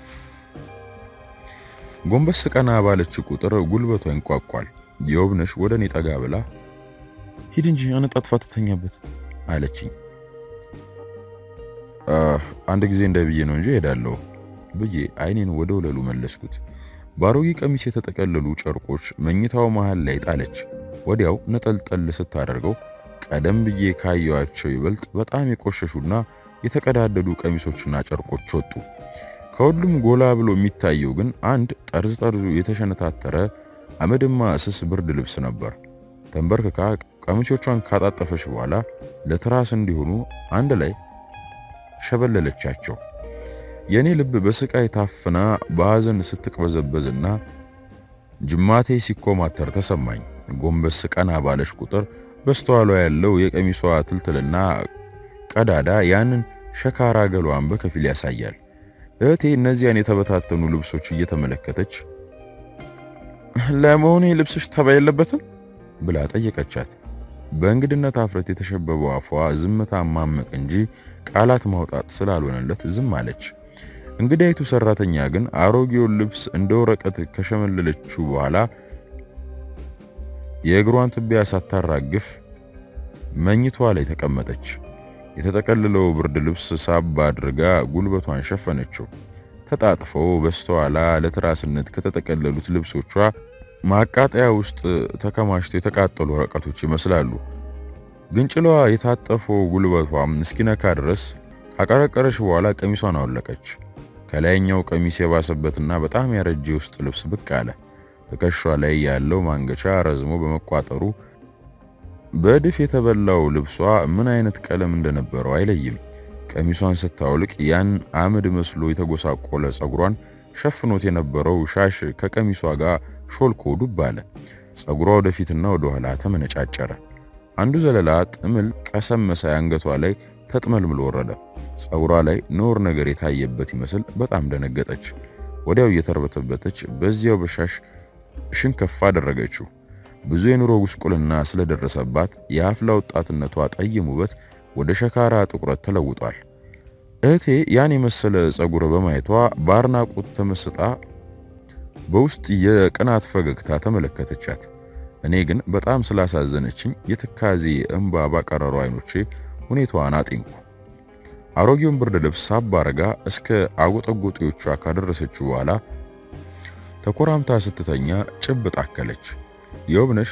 ጎንበስ ቀና ባለች ቁጥር ጉልበቷ ይንቋቋል። የውብነሽ ወደ እኔ ጠጋ ብላ ሂድ እንጂ አነጣጥፋ ትተኛበት አለችኝ። አንድ ጊዜ እንደ ብዬ ነው እንጂ ሄዳለሁ ብዬ አይኔን ወደ ወለሉ መለስኩት። በአሮጌ ቀሚስ የተጠቀለሉ ጨርቆች መኝታው መሃል ላይ ጣለች። ወዲያው ነጠልጠል ስታደርገው ቀደም ብዬ ካየዋቸው ይበልጥ በጣም የቆሸሹና የተቀዳደዱ ቀሚሶችና ጨርቆች ወጡ። ከሁሉም ጎላ ብሎ የሚታየው ግን አንድ ጠርዝ ጠርዙ የተሸነታተረ አመድማ ስስ ብርድ ልብስ ነበር። ተንበርክካ ቀሚሶቿን ካጣጠፈች በኋላ ለትራስ እንዲሆኑ አንድ ላይ ሸበለለቻቸው። የኔ ልብ በስቃይ ታፍና በሐዘን ስትቅበዘበዝና ጅማቴ ሲኮማተር ተሰማኝ። ጎንበስ ቀና ባለች ቁጥር በስተኋሏ ያለው የቀሚሷ ትልትልና ቀዳዳ ያንን ሸካራ ገሏን በከፊል ያሳያል። እህቴ እነዚያን የተበታተኑ ልብሶች እየተመለከተች ለመሆኑ ልብስሽ ተባይ የለበትም ብላ ጠየቀቻት። በእንግድነት አፍረት የተሸበበው አፏ ዝምታ ማመቅ እንጂ ቃላት ማውጣት ስላልሆነለት ዝም አለች። እንግዳይቱ ሰራተኛ ግን አሮጌውን ልብስ እንደ ወረቀት ከሸመለለችው በኋላ የእግሯን ትቢያ ሳታራግፍ መኝቷ ላይ ተቀመጠች። የተጠቀለለው ብርድ ልብስ ሳባ አድርጋ ጉልበቷን ሸፈነችው። ተጣጥፈው በስተኋላ ለትራስነት ከተጠቀለሉት ልብሶቿ ማቃጠያ ውስጥ ተከማችተው የተቃጠሉ ወረቀቶች ይመስላሉ። ግንጭሏ የታጠፈው ጉልበቷም እስኪነካ ድረስ ካቀረቀረች በኋላ ቀሚሷን አወለቀች። ከላይኛው ቀሚስ የባሰበትና በጣም ያረጀ ውስጥ ልብስ ብቅ አለ። ትከሿ ላይ ያለው ማንገቻ ረዝሞ በመቋጠሩ በእድፍ የተበላው ልብሷ ምን አይነት ቀለም እንደነበረው አይለይም። ቀሚሷን ስታወልቅ ያን አመድ መስሎ የተጎሳቆለ ጸጉሯን ሸፍኖት የነበረው ሻሽ ከቀሚሷ ጋር ሾልኮ ዱብ አለ። ጸጉሯ ወደፊትና ወደ ኋላ ተመነጫጨረ። አንዱ ዘለላ ጥምል ቀሰም መሳይ አንገቷ ላይ ተጥመልምሎ ወረደ። ጸጉሯ ላይ ነውር ነገር የታየበት ይመስል በጣም ደነገጠች። ወዲያው እየተርበተበተች በዚያው በሻሽ ሽንከፍ አደረገችው። ብዙ የኑሮ ጉስቁልና ስለደረሰባት የአፍላ ወጣትነቷ ጠይም ውበት ወደ ሸካራ ጥቁረት ተለውጧል። እህቴ ያን የመሰለ ጸጉር በማየቷ በአድናቆት ተመስጣ በውስጥ የቅናት ፈገግታ ተመለከተቻት። እኔ ግን በጣም ስላሳዘነችኝ የትካዜ እንባ ባቀረሩ አይኖቼ ሁኔታዋን አጤንኩ። አሮጌውን ብርድ ልብስ ሳባ አርጋ እስከ አጎጠጎጤዎቿ ካደረሰችው በኋላ ተኮራምታ ስትተኛ ጭብጥ አከለች። የውብነሽ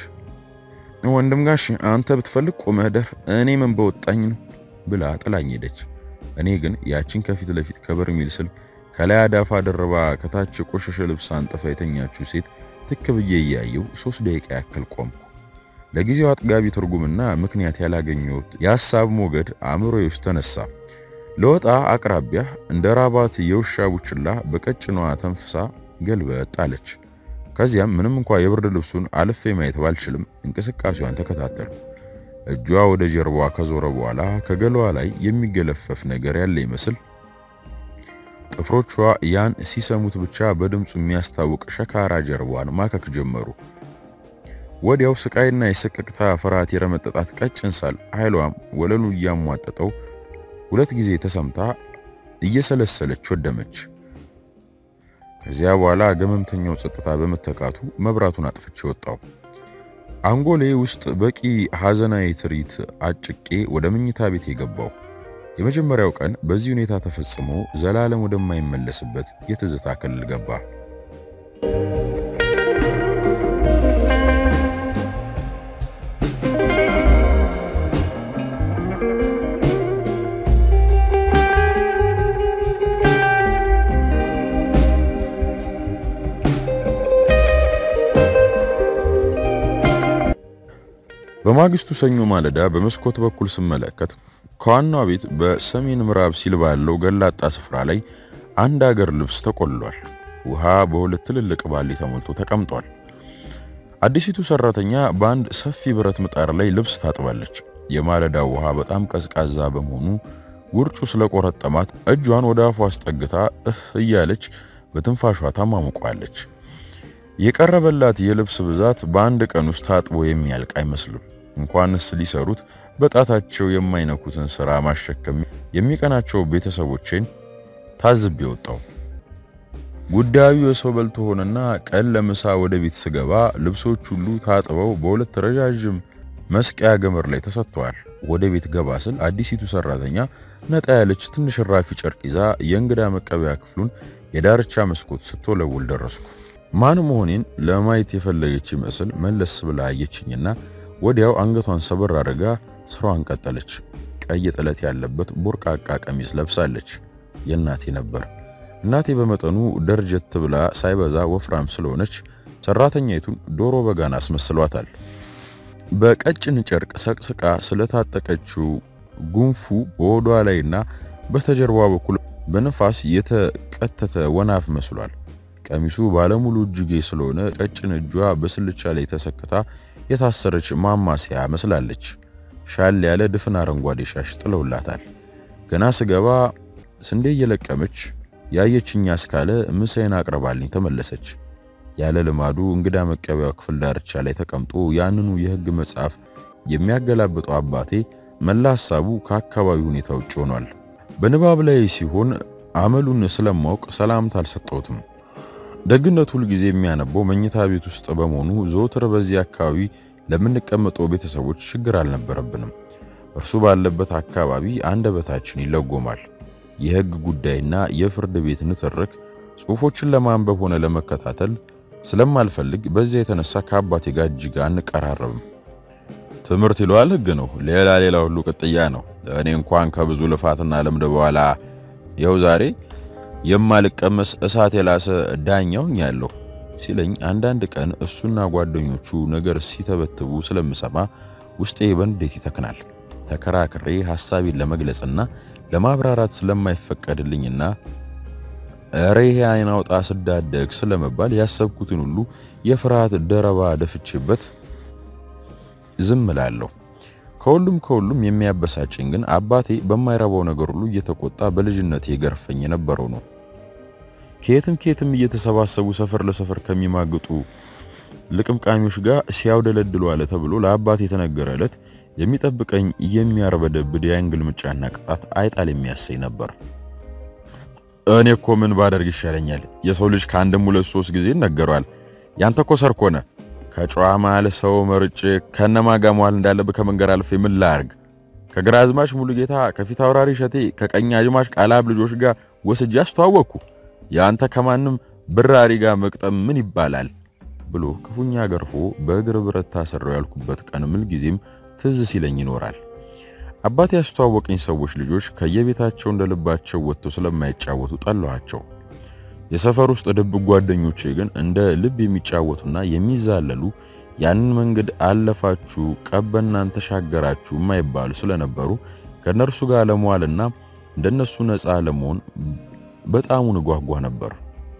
ወንድም ጋሽ አንተ ብትፈልግ ቁመህ ደር እኔ ምን በወጣኝ ነው ብላ ጥላኝ ሄደች። እኔ ግን ያችን ከፊት ለፊት ከበርሜል ስል ከላይ አዳፋ ደርባ ከታች ቆሸሸ ልብስ አንጥፋ የተኛችው ሴት ትክ ብዬ እያየው ሶስት ደቂቃ ያክል ቆምኩ። ለጊዜው አጥጋቢ ትርጉምና ምክንያት ያላገኘሁት የሐሳብ ሞገድ አእምሮዬ ውስጥ ተነሳ። ለወጣ አቅራቢያ እንደ ራባት የውሻ ቡችላ በቀጭኗ ተንፍሳ ገልበጥ አለች። ከዚያም ምንም እንኳ የብርድ ልብሱን አልፌ ማየት ባልችልም እንቅስቃሴዋን ተከታተልኩ። እጇ ወደ ጀርባዋ ከዞረ በኋላ ከገላዋ ላይ የሚገለፈፍ ነገር ያለ ይመስል ጥፍሮቿ ያን ሲሰሙት ብቻ በድምፁ የሚያስታውቅ ሸካራ ጀርባዋን ማከክ ጀመሩ። ወዲያው ስቃይና የሰቀቅታ ፍርሃት የረመጠጣት ቀጭን ሳል ኃይሏም ወለሉ እያሟጠጠው ሁለት ጊዜ ተሰምታ እየሰለሰለች ወደመች። ከዚያ በኋላ ገመምተኛው ጸጥታ በመተካቱ መብራቱን አጥፍቼ ወጣው። አንጎሌ ውስጥ በቂ ሐዘናዊ ትርኢት አጭቄ ወደ መኝታ ቤት የገባው የመጀመሪያው ቀን በዚህ ሁኔታ ተፈጽሞ ዘላለም ወደማይመለስበት የትዝታ ክልል ገባ። በማግስቱ ሰኞ ማለዳ በመስኮት በኩል ስመለከት ከዋናው ቤት በሰሜን ምዕራብ ሲል ባለው ገላጣ ስፍራ ላይ አንድ አገር ልብስ ተቆልሏል። ውሃ በሁለት ትልልቅ ባሊ ተሞልቶ ተቀምጧል። አዲሲቱ ሰራተኛ በአንድ ሰፊ ብረት ምጣድ ላይ ልብስ ታጥባለች። የማለዳው ውሃ በጣም ቀዝቃዛ በመሆኑ ውርጩ ስለቆረጠማት እጇን ወደ አፏ አስጠግታ እህ እያለች በትንፋሿ ታማሙቋለች። የቀረበላት የልብስ ብዛት በአንድ ቀን ውስጥ ታጥቦ የሚያልቅ አይመስልም። እንኳንስ ሊሰሩት በጣታቸው የማይነኩትን ስራ ማሸከም የሚቀናቸው ቤተሰቦቼን ታዝቤ ወጣው። ጉዳዩ የሰው በልቶ ሆነና ቀን ለምሳ ወደ ቤት ስገባ ልብሶች ሁሉ ታጥበው በሁለት ረዣዥም መስቀያ ገመድ ላይ ተሰጥተዋል። ወደ ቤት ገባ ስል አዲሲቱ ሰራተኛ ነጣ ያለች ትንሽ ራፊ ጨርቅ ይዛ የእንግዳ መቀበያ ክፍሉን የዳርቻ መስኮት ስትወለውል ደረስኩ። ማን መሆኔን ለማየት የፈለገች ይመስል መለስ ብላ አየችኝና ወዲያው አንገቷን ሰበር አድርጋ ስራዋን ቀጠለች። ቀይ ጥለት ያለበት ቦርቃቃ ቀሚስ ለብሳለች። የእናቴ ነበር። እናቴ በመጠኑ ደርጀት ብላ ሳይበዛ ወፍራም ስለሆነች ሰራተኛይቱን ዶሮ በጋን አስመስሏታል። በቀጭን ጨርቅ ሰቅስቃ ስለታጠቀችው ጉንፉ በሆዷ ላይና በስተጀርባ በኩል በነፋስ የተቀተተ ወናፍ መስሏል። ቀሚሱ ባለሙሉ እጅጌ ስለሆነ ቀጭን እጇ በስልቻ ላይ ተሰክታ የታሰረች ማማሲያ መስላለች። ሻል ያለ ድፍን አረንጓዴ ሻሽ ጥለውላታል። ገና ስገባ ስንዴ እየለቀመች ያየችኝ አስካለ ምሳዬን አቅርባልኝ ተመለሰች። ያለ ልማዱ እንግዳ መቀበያው ክፍል ዳርቻ ላይ ተቀምጦ ያንኑ የሕግ መጽሐፍ የሚያገላብጠው አባቴ መላ ሐሳቡ ከአካባቢው ሁኔታ ውጭ ሆኗል። በንባብ ላይ ሲሆን አመሉን ስለማወቅ ሰላምታ አልሰጠሁትም። ደግነቱ ሁልጊዜ የሚያነበው መኝታ ቤት ውስጥ በመሆኑ ዘወትር በዚህ አካባቢ ለምንቀመጠው ቤተሰቦች ችግር አልነበረብንም። እርሱ ባለበት አካባቢ አንደበታችን ይለጎማል። የሕግ ጉዳይና የፍርድ ቤት ንትርክ ጽሑፎችን ለማንበብ ሆነ ለመከታተል ስለማልፈልግ በዚያ የተነሳ ከአባቴ ጋር እጅግ አንቀራረብም። ትምህርት ይለዋል ሕግ ነው፣ ሌላ ሌላ ሁሉ ቅጥያ ነው። እኔ እንኳን ከብዙ ልፋትና ልምድ በኋላ ይኸው ዛሬ የማልቀመስ እሳት የላሰ ዳኛውኝ ያለሁ ሲለኝ አንዳንድ ቀን እሱና ጓደኞቹ ነገር ሲተበትቡ ስለምሰማ ውስጤ በንዴት ይተክናል። ተከራክሬ ሐሳቤን ለመግለጽና ለማብራራት ስለማይፈቀድልኝና እሬ አይን አውጣ ስዳደግ ስለመባል ያሰብኩትን ሁሉ የፍርሃት ደረባ ደፍቼበት ዝም እላለሁ። ከሁሉም ከሁሉም የሚያበሳጭኝ ግን አባቴ በማይረባው ነገር ሁሉ እየተቆጣ በልጅነት የገርፈኝ የነበረው ነው። ከየትም ከየትም እየተሰባሰቡ ሰፈር ለሰፈር ከሚማግጡ ልቅምቃሚዎች ጋር ሲያውደለድሉ አለ ተብሎ ለአባቴ የተነገረ ዕለት የሚጠብቀኝ የሚያርበደብድ የአንግል ምጫና ቅጣት አይጣል የሚያሰኝ ነበር። እኔ እኮ ምን ባደርግ ይሻለኛል? የሰው ልጅ ከአንድም ሁለት ሶስት ጊዜ ይነገረዋል። ያንተ እኮ ሰርኮነ ከጨዋ መሃል ሰው መርጬ ከነማጋ መዋል እንዳለብህ ከመንገር አልፌ ምን ላርግ? ከግራዝማች ሙሉጌታ ከፊት አውራሪ ሸቴ ከቀኝ አዝማች ቃላብ ልጆች ጋር ወስጄ አስተዋወቅኩ። ያንተ ከማንም ብራሪ ጋር መቅጠም ምን ይባላል ብሎ ክፉኛ ገርፎ በእግር ብረት ታሰረው ያልኩበት ቀን ምን ጊዜም ትዝ ሲለኝ ይኖራል። አባቴ ያስተዋወቀኝ ሰዎች ልጆች ከየቤታቸው እንደልባቸው ወጥተው ስለማይጫወቱ ጠላኋቸው። የሰፈር ውስጥ ድብቅ ጓደኞቼ ግን እንደ ልብ የሚጫወቱና የሚዛለሉ ያንን መንገድ አለፋችሁ ቀበናን ተሻገራችሁ የማይባሉ ስለነበሩ ከነርሱ ጋር ለመዋልና እንደነሱ ነፃ ለመሆን በጣሙን እጓጓ ነበር።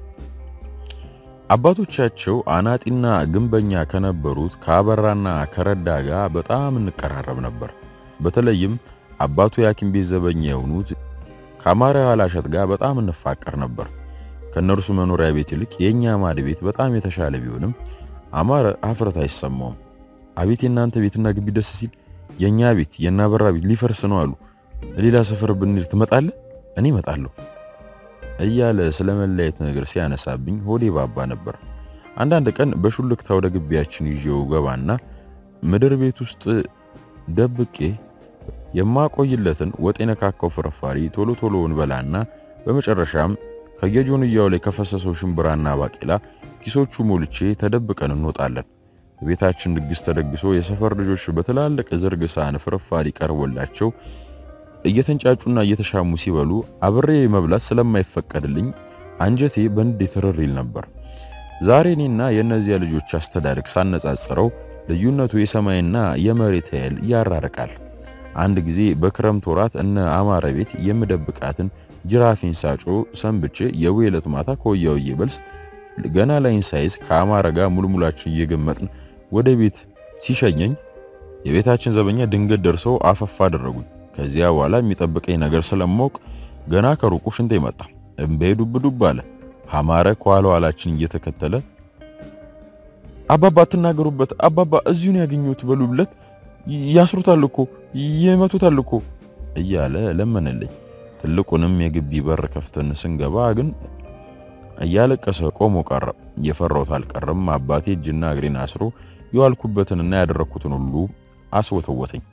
አባቶቻቸው አናጢና ግንበኛ ከነበሩት ከአበራና ከረዳ ጋር በጣም እንቀራረብ ነበር። በተለይም አባቱ የሐኪም ቤት ዘበኛ የሆኑት ከአማራ ዋላሸት ጋር በጣም እንፋቀር ነበር። ከነርሱ መኖሪያ ቤት ይልቅ የኛ ማድ ቤት በጣም የተሻለ ቢሆንም አማረ አፍረት አይሰማውም። አቤት የእናንተ ቤትና ግቢ ደስ ሲል፣ የኛ ቤት የናበራ ቤት ሊፈርስ ነው አሉ። ሌላ ሰፈር ብንሄድ ትመጣለህ? እኔ እመጣለሁ እያለ ስለ መለያየት ነገር ሲያነሳብኝ ሆዴ ባባ ነበር። አንዳንድ ቀን በሹልክታ ወደ ግቢያችን ይዤው ገባና ምድር ቤት ውስጥ ደብቄ የማቆይለትን ወጥ የነካካው ፍርፋሪ ቶሎ ቶሎ እንበላና በመጨረሻም ከየጆንያው ላይ ከፈሰሰው ሽምብራና ባቄላ ኪሶቹ ሞልቼ ተደብቀን እንወጣለን። ቤታችን ድግስ ተደግሶ የሰፈር ልጆች በትላልቅ ዝርግ ሳህን ፍርፋሪ ቀርቦላቸው እየተንጫጩና እየተሻሙ ሲበሉ አብሬ መብላት ስለማይፈቀድልኝ አንጀቴ በንዴት ትርር ይል ነበር። ዛሬ እኔና የእነዚያ ልጆች አስተዳደግ ሳነጻጽረው ልዩነቱ የሰማይና የመሬት ያህል ያራርቃል። አንድ ጊዜ በክረምት ወራት እነ አማረ ቤት የምደብቃትን ጅራፊን ሳጮ ሰንብቼ የውየለት ማታ ከወያውዬ በልስ ገና ላይን ሳይዝ ከአማረ ጋር ሙልሙላችን እየገመጥን ወደ ቤት ሲሸኘኝ የቤታችን ዘበኛ ድንገት ደርሰው አፈፋ አደረጉኝ። ከዚያ በኋላ የሚጠብቀኝ ነገር ስለማውቅ ገና ከሩቁ ሽንቴ መጣ። እምባዬ ዱብ ዱብ አለ። አማረ ከኋላ ኋላችን እየተከተለ አባባ አትናገሩበት፣ አባባ እዚሁን ያገኙት በሉለት፣ ያስሩታል እኮ ይመቱታል እኮ እያለ ለመነልኝ። ትልቁንም የግቢ በር ከፍተን ስንገባ ግን እያለቀሰ ቆሞ ቀረ። የፈራሁት አልቀረም። አባቴ እጅና እግሬን አስሮ የዋልኩበትንና ያደረኩትን ሁሉ አስወተወተኝ።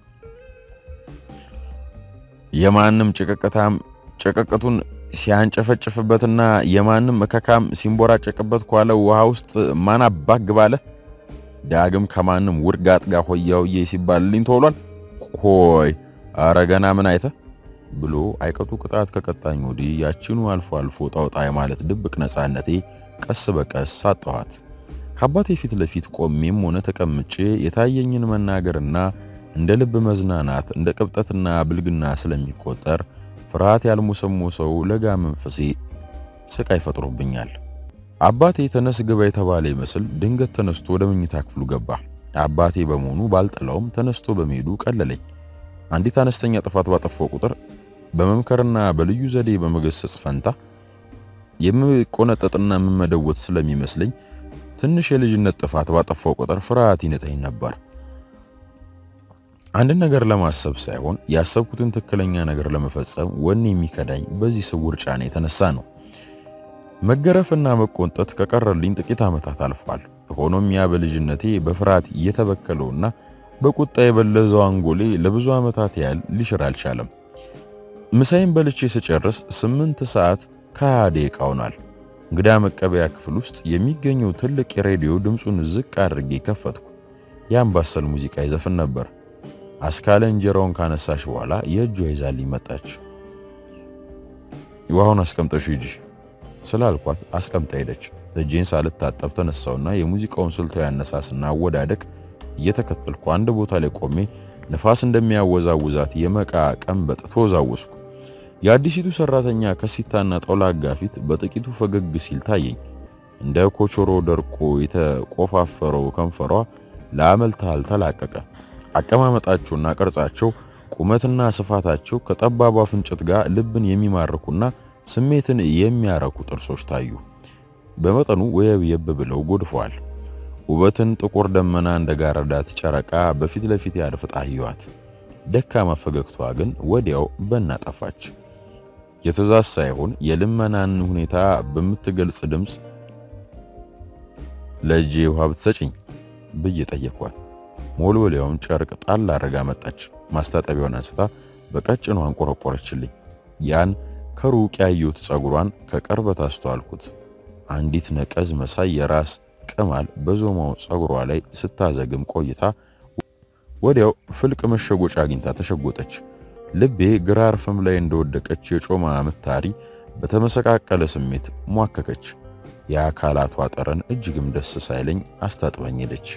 የማንም ጭቅቅታም ጭቅቅቱን ሲያንጨፈጭፍበትና የማንም እከካም ሲንቦራጨቅበት ኳለ ውሃ ውስጥ ማን አባክ ግባለ ዳግም ከማንም ውርጋጥ ጋር ሆያውዬ ሲባልልኝ ተውሏል። ቆይ አረ ገና ምን አይተ ብሎ አይቀጡ ቅጣት ከቀጣኝ ወዲህ ያችኑ አልፎ አልፎ ጣውጣ ማለት ድብቅ ነፃነቴ ቀስ በቀስ ሳጠኋት። ከአባቴ ፊት ለፊት ቆሜም ሆነ ተቀምጬ የታየኝን መናገርና እንደ ልብ መዝናናት እንደ ቅብጠትና ብልግና ስለሚቆጠር ፍርሃት ያልሞሰሞሰው ለጋ መንፈሴ ስቃይ ፈጥሮብኛል። አባቴ ተነስ ግባ የተባለ ይመስል ድንገት ተነስቶ ወደ መኝታ ክፍሉ ገባ። አባቴ በመሆኑ ባልጠላውም ተነስቶ በመሄዱ ቀለለኝ። አንዲት አነስተኛ ጥፋት ባጠፋው ቁጥር በመምከርና በልዩ ዘዴ በመገሰጽ ፈንታ የምቆነጠጥና የምመደወት ስለሚመስለኝ ትንሽ የልጅነት ጥፋት ባጠፋው ቁጥር ፍርሃት ይነጠኝ ነበር። አንድን ነገር ለማሰብ ሳይሆን ያሰብኩትን ትክክለኛ ነገር ለመፈጸም ወኔ የሚከዳኝ በዚህ ስውር ጫና የተነሳ ነው። መገረፍና መቆንጠጥ ከቀረልኝ ጥቂት ዓመታት አልፏል። ሆኖም ያ በልጅነቴ በፍርሃት እየተበከለውና በቁጣ የበለዘው አንጎሌ ለብዙ ዓመታት ያህል ሊሽር አልቻለም። ምሳይን በልቼ ስጨርስ ስምንት ሰዓት ከሃያ ደቂቃ ሆኗል። እንግዳ መቀበያ ክፍል ውስጥ የሚገኘው ትልቅ የሬዲዮ ድምፁን ዝቅ አድርጌ ከፈትኩ። የአምባሰል ሙዚቃ ይዘፍን ነበር። አስካለ እንጀራውን ካነሳሽ በኋላ የእጇ ይዛልኝ መጣች። ውሃውን አስቀምጠሽ ሂጂ ስላልኳት አስቀምጣ ሄደች። እጄን ሳልታጠብ ተነሳውና የሙዚቃውን ስልታዊ አነሳስና አወዳደቅ እየተከተልኩ አንድ ቦታ ላይ ቆሜ ነፋስ እንደሚያወዛውዛት የመቃ ቀንበጥ ተወዛወስኩ። የአዲሲቱ ሰራተኛ ከሲታና ጣውላጋ ፊት በጥቂቱ ፈገግ ሲል ታየኝ። እንደ ኮቾሮ ደርቆ የተቆፋፈረው ከንፈሯ ለአመልታል ተላቀቀ። አቀማመጣቸውና ቅርጻቸው፣ ቁመትና ስፋታቸው ከጠባቧ ፍንጭት ጋር ልብን የሚማርኩና ስሜትን የሚያረኩ ጥርሶች ታዩ። በመጠኑ ወየብየብ ብለው ጎድፈዋል። ውበትን ጥቁር ደመና እንደጋረዳት ጨረቃ በፊት ለፊት ያድፍጣ አየኋት። ደካማ ፈገግቷ ግን ወዲያው በና ጠፋች። የትእዛዝ ሳይሆን የልመናን ሁኔታ በምትገልጽ ድምፅ ለእጄ ውሃ ብትሰጭኝ ብዬ ጠየኳት። ሞልወሊያውን ጨርቅ ጣል አድርጋ መጣች። ማስታጠቢያውን አንስታ በቀጭኗ አንቆረቆረችልኝ። ያን ከሩቅ ያየሁት ጸጉሯን ከቅርበት አስተዋልኩት። አንዲት ነቀዝ መሳይ የራስ ቅማል በዞማው ጸጉሯ ላይ ስታዘግም ቆይታ ወዲያው ፍልቅ መሸጎጫ አግኝታ ተሸጎጠች። ልቤ ግራር ፍም ላይ እንደወደቀች የጮማ ምታሪ በተመሰቃቀለ ስሜት ሟከከች። የአካላቷ ጠረን እጅግም ደስ ሳይለኝ አስታጥበኝ ሄደች።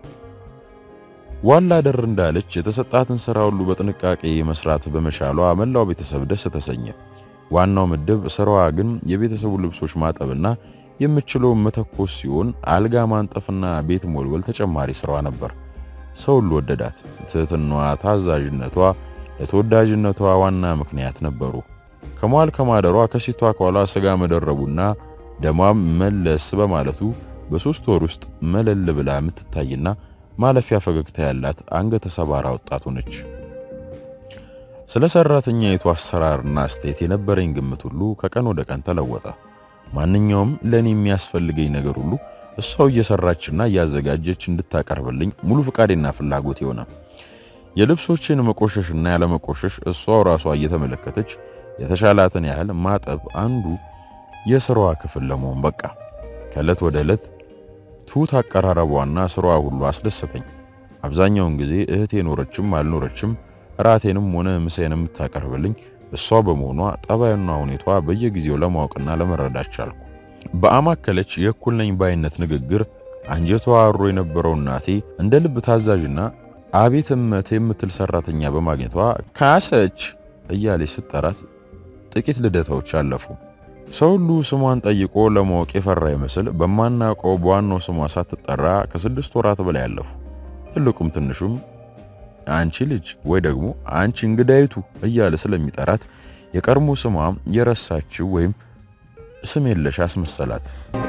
ዋላ ደር እንዳለች የተሰጣትን ሥራ ሁሉ በጥንቃቄ መስራት በመቻሏ መላው ቤተሰብ ደስ ተሰኘ። ዋናው ምድብ ስራዋ ግን የቤተሰቡ ልብሶች ማጠብና የምችለው መተኮስ ሲሆን አልጋ ማንጠፍና ቤት ሞልወል ተጨማሪ ስራዋ ነበር። ሰው ሁሉ ወደዳት። ትህትናዋ፣ ታዛዥነቷ ለተወዳጅነቷ ዋና ምክንያት ነበሩ። ከሟል ከማደሯ ከሴቷ ከኋላ ስጋ መደረቡና ደሟም መለስ በማለቱ በሶስት ወር ውስጥ መለል ብላ የምትታይና ማለፊያ ፈገግታ ያላት አንገተ ሰባራ ወጣት ሆነች። ስለ ሰራተኛይቱ አሰራርና አስተያየት የነበረኝ ግምት ሁሉ ከቀን ወደ ቀን ተለወጠ። ማንኛውም ለኔ የሚያስፈልገኝ ነገር ሁሉ እሷው እየሰራችና እያዘጋጀች እንድታቀርብልኝ ሙሉ ፍቃዴና ፍላጎት የሆነ የልብሶችን መቆሸሽና ያለመቆሸሽ እሷው ራሷ እየተመለከተች የተሻላትን ያህል ማጠብ አንዱ የስራዋ ክፍል ለመሆን በቃ። ከዕለት ወደ ዕለት ትሁት አቀራረቧና ስራዋ ሁሉ አስደሰተኝ። አብዛኛውን ጊዜ እህቴ ኖረችም አልኖረችም እራቴንም ሆነ ምሳዬን የምታቀርብልኝ እሷ በመሆኗ ጠባዩና ሁኔቷ በየጊዜው ለማወቅና ለመረዳት ቻልኩ። በአማከለች የእኩል ነኝ ባይነት ንግግር አንጀቷ አሮ የነበረው እናቴ እንደ ልብ ታዛዥና አቤት እመት የምትል ሰራተኛ በማግኘቷ ካሰች እያለች ስጠራት ጥቂት ልደታዎች አለፉ። ሰው ሁሉ ስሟን ጠይቆ ለማወቅ የፈራ ይመስል በማናውቀው በዋናው ስሟ ሳትጠራ ከስድስት ወራት በላይ አለፉ። ትልቁም ትንሹም አንቺ ልጅ ወይ ደግሞ አንቺ እንግዳይቱ እያለ ስለሚጠራት የቀድሞ ስሟ የረሳችው ወይም ስም የለሽ አስመሰላት።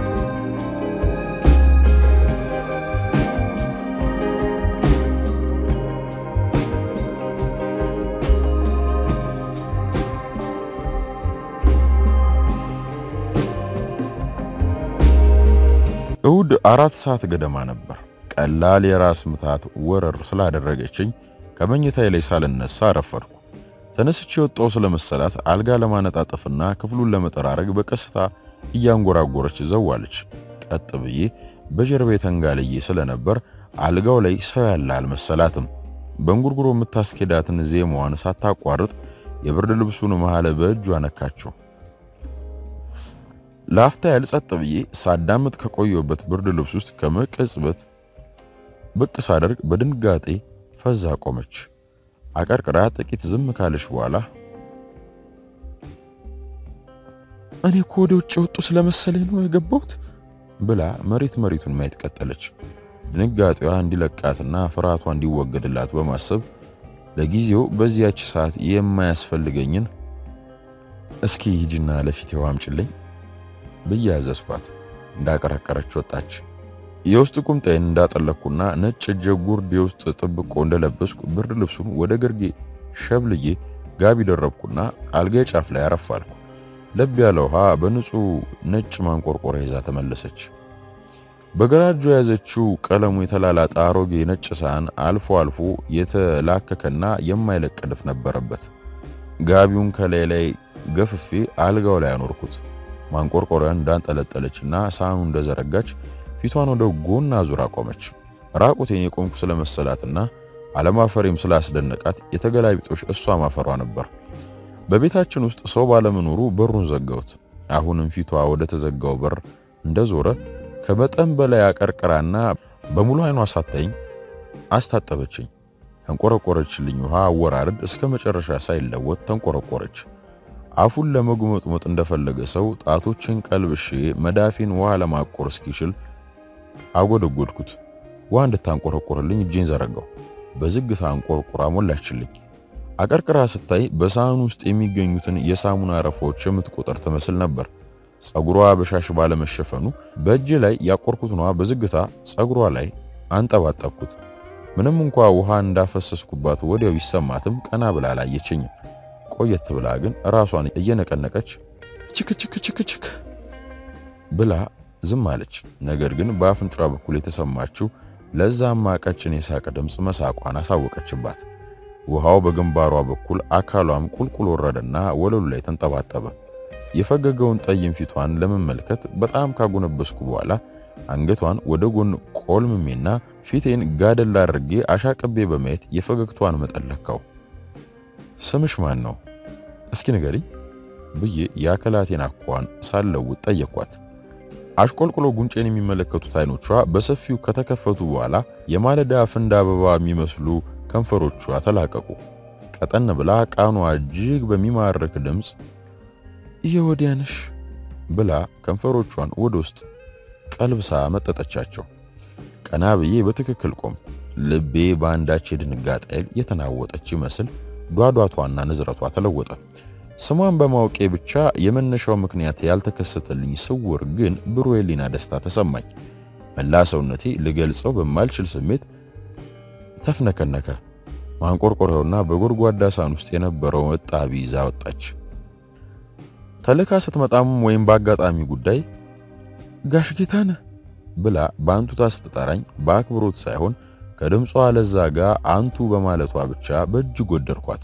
እሁድ አራት ሰዓት ገደማ ነበር። ቀላል የራስ ምታት ወረር ስላደረገችኝ ከመኝታዬ ላይ ሳልነሳ አረፈድኩ። ተነስቼ የወጣው ስለመሰላት አልጋ ለማነጣጠፍና ክፍሉን ለመጠራረግ በቀስታ እያንጎራጎረች ዘዋለች። ቀጥ ብዬ በጀርባዬ ተንጋልዬ ስለነበር አልጋው ላይ ሰው ያለ አልመሰላትም። በእንጉርጉሮ የምታስኬዳትን ዜማዋን ሳታቋርጥ የብርድ ልብሱን መሃል በእጇ ነካቸው። ለአፍታ ያህል ጸጥ ብዬ ሳዳምጥ ከቆየሁበት ብርድ ልብስ ውስጥ ከመቀጽበት ብቅ ሳደርግ በድንጋጤ ፈዛ ቆመች። አቀርቅራ ጥቂት ዝም ካለች በኋላ እኔ እኮ ወደ ውጭ ወጡ ስለመሰለኝ ነው የገባሁት ብላ መሬት መሬቱን ማየት ቀጠለች። ድንጋጤዋ እንዲለቃትና ፍርሃቷ እንዲወገድላት በማሰብ ለጊዜው በዚያች ሰዓት የማያስፈልገኝን እስኪ ሂጂና ለፊቴ ውሃ አምጪልኝ ብዬ አዘዝኳት። እንዳቀረቀረች ወጣች። የውስጥ ቁምጣዬን እንዳጠለቅኩና ነጭ እጀ ጉርድ የውስጥ ጥብቆ እንደለበስኩ ብርድ ልብሱን ወደ ግርጌ ሸብልዬ ጋቢ ደረብኩና አልጋዬ ጫፍ ላይ አረፋልኩ። ለብ ያለ ውሃ በንጹህ ነጭ ማንቆርቆሪያ ይዛ ተመለሰች። በግራ እጇ የያዘችው ቀለሙ የተላላጠ አሮጌ ነጭ ሳህን አልፎ አልፎ የተላከከና የማይለቅ ድፍ ነበረበት። ጋቢውን ከላይ ላይ ገፍፌ አልጋው ላይ አኖርኩት። ማንቆርቆሪያን እንዳንጠለጠለችና ሳህኑ እንደዘረጋች ፊቷን ወደ ጎን አዙራ ቆመች። ራቁቴን የቆምኩ ስለመሰላትና አለማፈሬም ስላስደነቃት የተገላቢጦሽ እሷ ማፈሯ ነበር። በቤታችን ውስጥ ሰው ባለመኖሩ በሩን ዘጋሁት። አሁንም ፊቷ ወደ ተዘጋው በር እንደዞረ ከመጠን በላይ አቀርቅራና በሙሉ አይኗ ሳታይኝ አስታጠበችኝ። ያንቆረቆረችልኝ ውሃ አወራረድ እስከ መጨረሻ ሳይለወጥ ተንቆረቆረች። አፉን ለመጉመጥመጥ እንደፈለገ ሰው ጣቶችን ቀልብሼ መዳፊን ውሃ ለማቆር እስኪችል አጎደጎድኩት። ውሃ እንድታንቆረቆርልኝ እጄን ዘረጋው። በዝግታ አንቆርቁራ ሞላችልኝ። አቀርቅራ ስታይ በሳህኑ ውስጥ የሚገኙትን የሳሙና አረፋዎች የምትቆጠር ትመስል ነበር። ጸጉሯ በሻሽ ባለመሸፈኑ በእጄ ላይ ያቆርኩትን ውሃ በዝግታ ጸጉሯ ላይ አንጠባጠብኩት። ምንም እንኳ ውሃ እንዳፈሰስኩባት ወዲያው ቢሰማትም ቀና ብላ አላየችኝም። ቆየት ብላ ግን ራሷን እየነቀነቀች ችክ ችክ ችክ ችክ ብላ ዝም አለች። ነገር ግን በአፍንጫዋ በኩል የተሰማችው ለዛማ ቀጭን የሳቅ ድምፅ መሳቋን አሳወቀችባት። ውሃው በግንባሯ በኩል አካሏም ቁልቁል ወረደና ወለሉ ላይ ተንጠባጠበ። የፈገገውን ጠይም ፊቷን ለመመልከት በጣም ካጎነበስኩ በኋላ አንገቷን ወደ ጎን ቆልምሜና ፊቴን ጋደል አድርጌ አሻቅቤ በማየት የፈገግቷን መጠን ለካው። ስምሽ ማን ነው? እስኪ ንገሪኝ ብዬ የአካላቴን አኳን ሳለውጥ ጠየኳት። አሽቆልቁሎ ጉንጬን የሚመለከቱት አይኖቿ በሰፊው ከተከፈቱ በኋላ የማለዳ ፍንድ አበባ የሚመስሉ ከንፈሮቿ ተላቀቁ። ቀጠን ብላ ቃኗ እጅግ በሚማርክ ድምፅ የወዲያነሽ ብላ ከንፈሮቿን ወደ ውስጥ ቀልብሳ መጠጠቻቸው። ቀና ብዬ በትክክል ቆም። ልቤ በአንዳች የድንጋጤ ኃይል የተናወጠች ይመስል ዷዷቷና ንዝረቷ ተለወጠ። ስሟን በማወቄ ብቻ የመነሻው ምክንያት ያልተከሰተልኝ ስውር ግን ብሩህ የሊና ደስታ ተሰማኝ። መላ ሰውነቴ ልገልጸው በማልችል ስሜት ተፍነከነከ። ማንቆርቆሪያውና በጎድጓዳ ሳህን ውስጥ የነበረው እጣቢ ይዛ ወጣች። ተልካ ስትመጣም ወይም በአጋጣሚ ጉዳይ ጋሽ ጌታነህ ብላ በአንቱታ ስትጠራኝ በአክብሮት ሳይሆን ከድምጿ ለዛ ጋር አንቱ በማለቷ ብቻ በእጅግ ወደድኳት።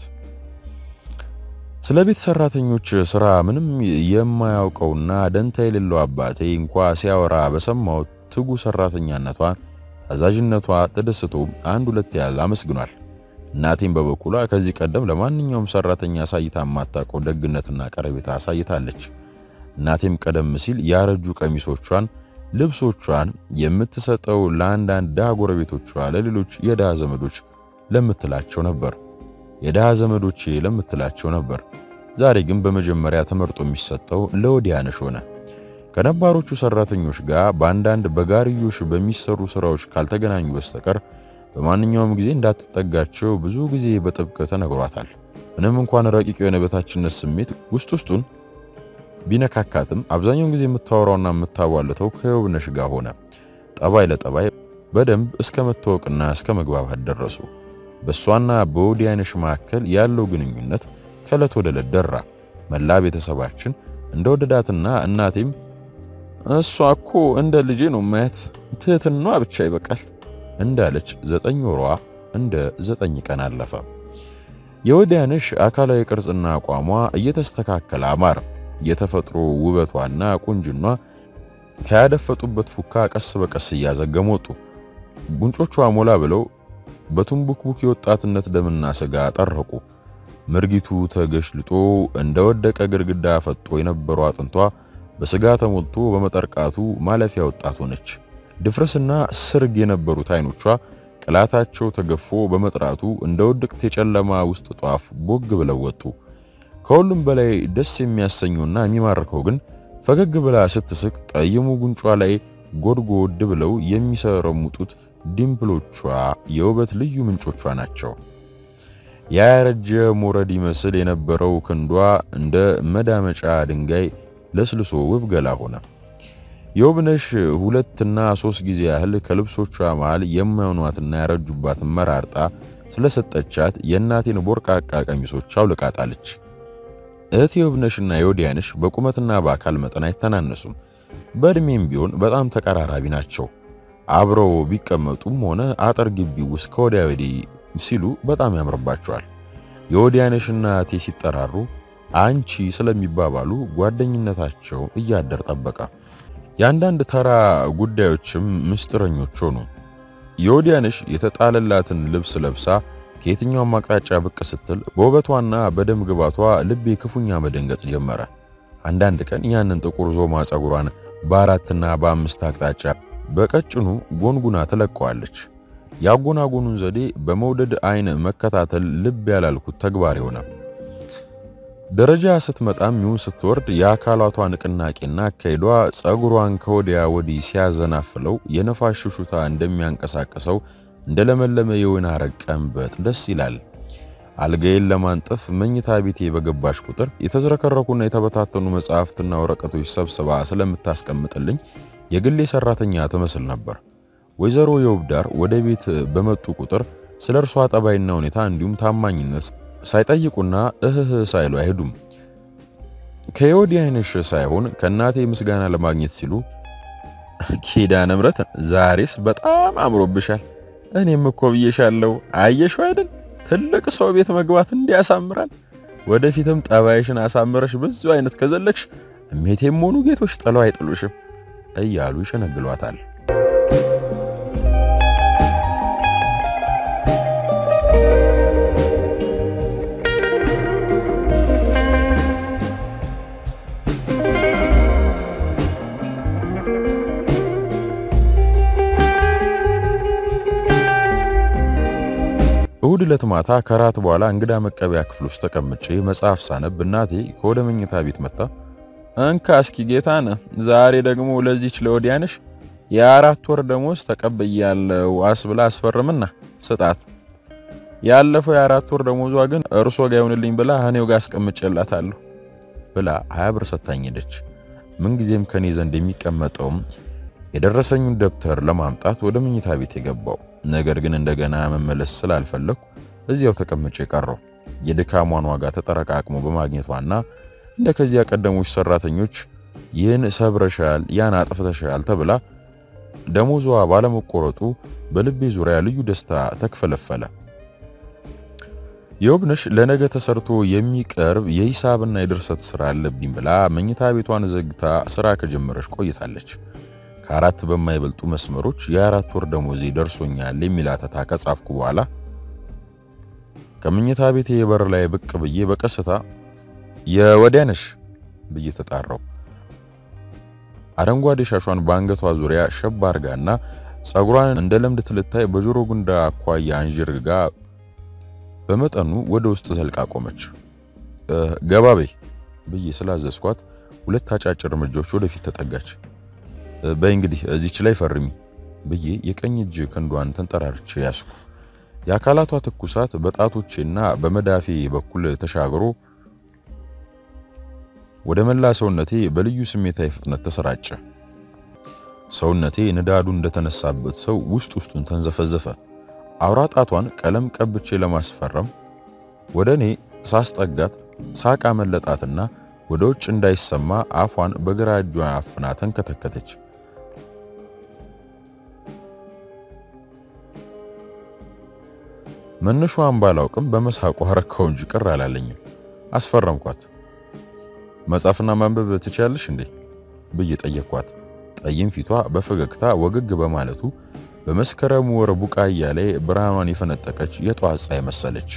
ስለ ቤት ሰራተኞች ስራ ምንም የማያውቀውና ደንታ የሌለው አባቴ እንኳ ሲያወራ በሰማሁት ትጉ ሰራተኛነቷ፣ ታዛዥነቷ ተደስቶ አንድ ሁለት ያህል አመስግኗል። እናቴም በበኩሏ ከዚህ ቀደም ለማንኛውም ሰራተኛ አሳይታ የማታውቀው ደግነትና ቀረቤታ አሳይታለች። እናቴም ቀደም ሲል ያረጁ ቀሚሶቿን፣ ልብሶቿን የምትሰጠው ለአንዳንድ ድሃ ጎረቤቶቿ፣ ለሌሎች የድሃ ዘመዶች ለምትላቸው ነበር የድሃ ዘመዶቼ ለምትላቸው ነበር። ዛሬ ግን በመጀመሪያ ተመርጦ የሚሰጠው ለወዲያነሽ ሆነ። ከነባሮቹ ሰራተኞች ጋር በአንዳንድ በጋርዮሽ በሚሰሩ ስራዎች ካልተገናኙ በስተቀር በማንኛውም ጊዜ እንዳትጠጋቸው ብዙ ጊዜ በጥብቅ ተነግሯታል። ምንም እንኳን ረቂቅ የሆነ በታችነት ስሜት ውስጥ ውስጡን ቢነካካትም አብዛኛውን ጊዜ የምታወራውና የምታዋልተው ከየውብነሽ ጋር ሆነ። ጠባይ ለጠባይ በደንብ እስከ መታወቅና እስከ መግባባት ደረሱ። በእሷና በወዲያነሽ መካከል ያለው ግንኙነት ከዕለት ወደ ዕለት ደራ። መላ ቤተሰባችን እንደወደዳትና እናቴም እሷ እኮ እንደ ልጄ ነው ማየት፣ ትህትናዋ ብቻ ይበቃል እንዳለች ዘጠኝ ወሯ እንደ ዘጠኝ ቀን አለፈ። የወዲያነሽ አካላዊ ቅርጽና አቋሟ እየተስተካከለ አማረ። የተፈጥሮ ውበቷና ቁንጅኗ ከያደፈጡበት ፉካ ቀስ በቀስ እያዘገሙ ወጡ። ጉንጮቿ ሞላ ብለው በቱንቡክቡክ የወጣትነት ደምና ስጋ ጠረቁ። ምርጊቱ ተገሽልጦ እንደወደቀ ግድግዳ ፈጦ የነበረው አጥንቷ በስጋ ተሞልቶ በመጠርቃቱ ማለፊያ ወጣት ሆነች። ድፍረስና ስርግ የነበሩት አይኖቿ ቅላታቸው ተገፎ በመጥራቱ እንደ ውድቅት የጨለማ ውስጥ ጧፍ ቦግ ብለው ወጡ። ከሁሉም በላይ ደስ የሚያሰኘውና የሚማርከው ግን ፈገግ ብላ ስትስቅ ጠይሙ ጉንጯ ላይ ጎድጎድ ብለው የሚሰረሙጡት ዲምፕሎቿ የውበት ልዩ ምንጮቿ ናቸው። ያረጀ ሞረድ ይመስል የነበረው ክንዷ እንደ መዳመጫ ድንጋይ ለስልሶ ውብ ገላ ሆነ። የውብነሽ ሁለትና ሶስት ጊዜ ያህል ከልብሶቿ መሃል የማይሆኗትና ያረጁባትን መራርጣ ስለሰጠቻት የእናቴን ቦርቃቃ ቀሚሶች አውልቃጣለች። እህት የውብነሽና የወዲያነሽ በቁመትና በአካል መጠን አይተናነሱም። በእድሜም ቢሆን በጣም ተቀራራቢ ናቸው። አብረው ቢቀመጡም ሆነ አጥር ግቢ ውስጥ ከወዲያ ወዲህ ሲሉ በጣም ያምርባቸዋል። የወዲያነሽና እህቴ ሲጠራሩ አንቺ ስለሚባባሉ ጓደኝነታቸው እያደር ጠበቀ። የአንዳንድ ተራ ጉዳዮችም ምስጢረኞች ሆኑ። የወዲያነሽ የተጣለላትን ልብስ ለብሳ ከየትኛውም አቅጣጫ ብቅ ስትል በውበቷና በደም ግባቷ ልቤ ክፉኛ መደንገጥ ጀመረ። አንዳንድ ቀን ያንን ጥቁር ዞማ ጸጉሯን በአራትና በአምስት አቅጣጫ በቀጭኑ ጎንጉና ትለቀዋለች። ያጎናጎኑን ዘዴ በመውደድ አይን መከታተል ልብ ያላልኩት ተግባር ሆነ። ደረጃ ስትመጣም ይሁን ስትወርድ የአካላቷ ንቅናቄና አካሄዷ ጸጉሯን ከወዲያ ወዲህ ሲያዘናፍለው የነፋስ ሽሹታ እንደሚያንቀሳቅሰው እንደለመለመ የወይን ሐረግ ቀንበጥ ደስ ይላል። አልጋዬን ለማንጠፍ መኝታ ቤቴ በገባሽ ቁጥር የተዝረከረኩና የተበታተኑ መጽሐፍትና ወረቀቶች ሰብስባ ስለምታስቀምጥልኝ የግሌ ሰራተኛ ትመስል ነበር። ወይዘሮ የውብዳር ወደ ቤት በመጡ ቁጥር ስለ እርሷ ጠባይና ሁኔታ እንዲሁም ታማኝነት ሳይጠይቁና እህህ ሳይሉ አይሄዱም። ከየወዲያነሽ ሳይሆን ከእናቴ ምስጋና ለማግኘት ሲሉ ኪዳነ ምሕረት ዛሬስ በጣም አምሮብሻል፣ እኔም እኮ ብዬሻለሁ፣ አየሽው አይደል ትልቅ ሰው ቤት መግባት እንዲያሳምራል። ወደፊትም ጠባይሽን አሳምረሽ ብዙ አይነት ከዘለክሽ እሜቴም ሆኑ ጌቶች ጥለው አይጥሉሽም እያሉ ይሸነግሏታል። እሁድ ዕለት ማታ ከራት በኋላ እንግዳ መቀበያ ክፍል ውስጥ ተቀምጬ መጽሐፍ ሳነብ እናቴ ከወደ መኝታ ቤት መጣ። እንካ እስኪ ጌታነህ፣ ዛሬ ደግሞ ለዚች ለወዲያነሽ የአራት ወር ደሞዝ ተቀብያለሁ አስብላ አስፈርምና ስጣት። ያለፈው የአራት ወር ደሞዟ ግን እርሶ ጋር ይሁንልኝ ብላ እኔው ጋር አስቀምጬላታለሁ ብላ ሀያ ብር ሰታኝ ሄደች። ምንጊዜም ከኔ ዘንድ የሚቀመጠውም የደረሰኙን ደብተር ለማምጣት ወደ መኝታ ቤት የገባው ነገር ግን እንደገና መመለስ ስላልፈለኩ እዚያው ተቀምጬ ቀረው። የድካሟን ዋጋ ተጠረቃቅሞ በማግኘቷና እንደ ከዚያ ቀደሞች ሰራተኞች ይህን ሰብረሻል፣ ያን አጥፍተሻል ተብላ ደሞዟ ባለመቆረጡ በልቤ ዙሪያ ልዩ ደስታ ተክፈለፈለ። የውብነሽ ለነገ ተሰርቶ የሚቀርብ የሂሳብና የድርሰት ስራ አለብኝ ብላ መኝታ ቤቷን ዘግታ ስራ ከጀመረች ቆይታለች። ከአራት በማይበልጡ መስመሮች የአራት ወር ደሞዜ ደርሶኛል የሚል አተታ ከጻፍኩ በኋላ ከመኝታ ቤቴ በር ላይ ብቅ ብዬ በቀስታ የወዲያነሽ ብዬ ተጣራው። አረንጓዴ ሻሿን በአንገቷ ዙሪያ ሸብ አርጋና ጸጉሯን እንደ ለምድ ትልታይ በጆሮ ጉንዳ አኳያ አንዥርጋ በመጠኑ ወደ ውስጥ ዘልቃ ቆመች። ገባቤ ብዬ ስላዘዝኳት ሁለት አጫጭር እርምጃዎች ወደፊት ተጠጋች። በይ እንግዲህ እዚች ላይ ፈርሚ ብዬ የቀኝ እጅ ክንዷን ተንጠራርቼ ያስኩ። የአካላቷ ትኩሳት በጣቶቼና በመዳፌ በኩል ተሻግሮ ወደ መላ ሰውነቴ በልዩ ስሜታዊ ፍጥነት ተሰራጨ። ሰውነቴ ንዳዱ እንደተነሳበት ሰው ውስጥ ውስጡን ተንዘፈዘፈ። አውራ ጣቷን ቀለም ቀብቼ ለማስፈረም ወደ እኔ ሳስጠጋት ሳቃ መለጣትና ወደ ውጭ እንዳይሰማ አፏን በግራ እጇ አፍና ተንከተከተች። መነሻዋን ባላውቅም በመሳቋ ረካው እንጂ ቅር አላለኝም። አስፈረምኳት። መጻፍና ማንበብ ትችያለሽ እንዴ ብዬ ጠየቅኳት። ጠይም ፊቷ በፈገግታ ወገግ በማለቱ በመስከረም ወር ቡቃያ ላይ ብርሃኗን የፈነጠቀች የጧት ፀሐይ መሰለች።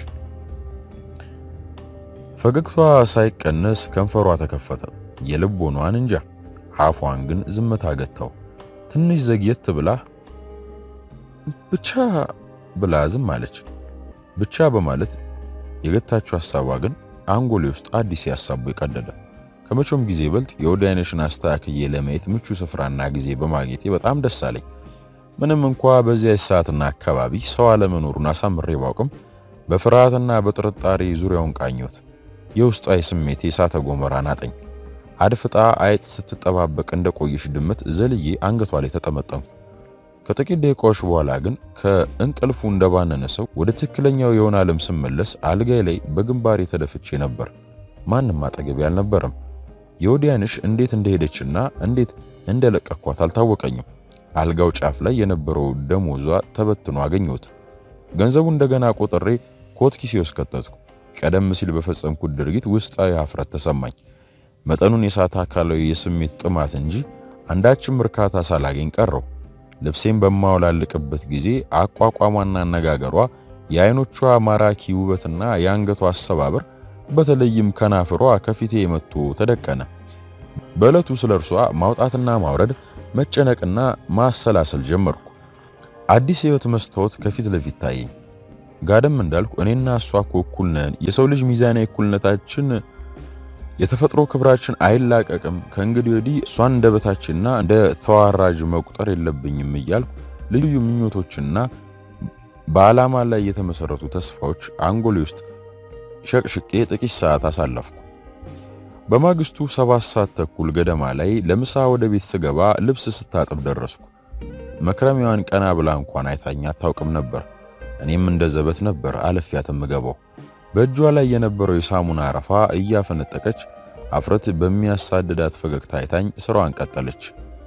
ፈገግቷ ሳይቀነስ ከንፈሯ ተከፈተ። የልቦኗን እንጃ፣ አፏን ግን ዝምታ ገታው። ትንሽ ዘግየት ብላ ብቻ ብላ ዝም አለች። ብቻ በማለት የገታችው ሐሳቧ ግን አንጎሌ ውስጥ አዲስ ያሳቡ የቀደደ ከመቼውም ጊዜ ይበልጥ የወዲያነሽን አስተካክዬ ለማየት ምቹ ስፍራና ጊዜ በማግኘቴ በጣም ደስ አለኝ። ምንም እንኳ በዚያ ሰዓትና አካባቢ ሰው አለመኖሩን አሳምሬ ባውቅም በፍርሃትና በጥርጣሬ ዙሪያውን ቃኘሁት። የውስጣዊ ስሜቴ እሳተ ገሞራ ናጠኝ። አድፍጣ አይጥ ስትጠባበቅ እንደቆየሽ ድመት ዘልዬ አንገቷ ላይ ተጠመጠምኩ። ከጥቂት ደቂቃዎች በኋላ ግን ከእንቅልፉ እንደባነነ ሰው ወደ ትክክለኛው የሆነ ዓለም ስመለስ አልጋይ ላይ በግንባሬ ተደፍቼ ነበር። ማንም አጠገቤ አልነበረም። የወዲያንሽ እንዴት እንደሄደችና እንዴት እንደለቀኳት አልታወቀኝም። አልጋው ጫፍ ላይ የነበረው ደሞዟ ተበትኖ አገኘሁት። ገንዘቡ እንደገና ቆጥሬ ኮት ኪሴ ውስጥ ከተትኩ። ቀደም ሲል በፈጸምኩት ድርጊት ውስጣዊ ሀፍረት ተሰማኝ። መጠኑን የሳተ አካላዊ የስሜት ጥማት እንጂ አንዳችም እርካታ ሳላገኝ ቀረው። ልብሴን በማወላልቅበት ጊዜ አቋቋሟና አነጋገሯ፣ የአይኖቿ ማራኪ ውበትና የአንገቷ አሰባበር በተለይም ከናፍሯ ከፊቴ መጥቶ ተደቀነ። በዕለቱ ስለ እርሷ ማውጣትና ማውረድ መጨነቅና ማሰላሰል ጀመርኩ። አዲስ የህይወት መስታወት ከፊት ለፊት ታየኝ። ጋደም እንዳልኩ እኔና እሷ እኮ እኩል ነን። የሰው ልጅ ሚዛናዊ እኩልነታችን የተፈጥሮ ክብራችን አይላቀቅም። ከእንግዲህ ወዲህ እሷን እንደ በታችና እንደ ተዋራጅ መቁጠር የለብኝም እያልኩ ልዩ ምኞቶችና በዓላማ ላይ የተመሰረቱ ተስፋዎች አንጎሌ ውስጥ ሸቅሽቄ ጥቂት ሰዓት አሳለፍኩ። በማግስቱ ሰባት ሰዓት ተኩል ገደማ ላይ ለምሳ ወደ ቤት ስገባ ልብስ ስታጥብ ደረስኩ። መክረሚያዋን ቀና ብላ እንኳን አይታኝ አታውቅም ነበር። እኔም እንደ ዘበት ነበር አለፊያት የምገባው። በእጇ ላይ የነበረው የሳሙና አረፋ እያፈነጠቀች አፍረት በሚያሳድዳት ፈገግታ አይታኝ ስራዋን ቀጠለች።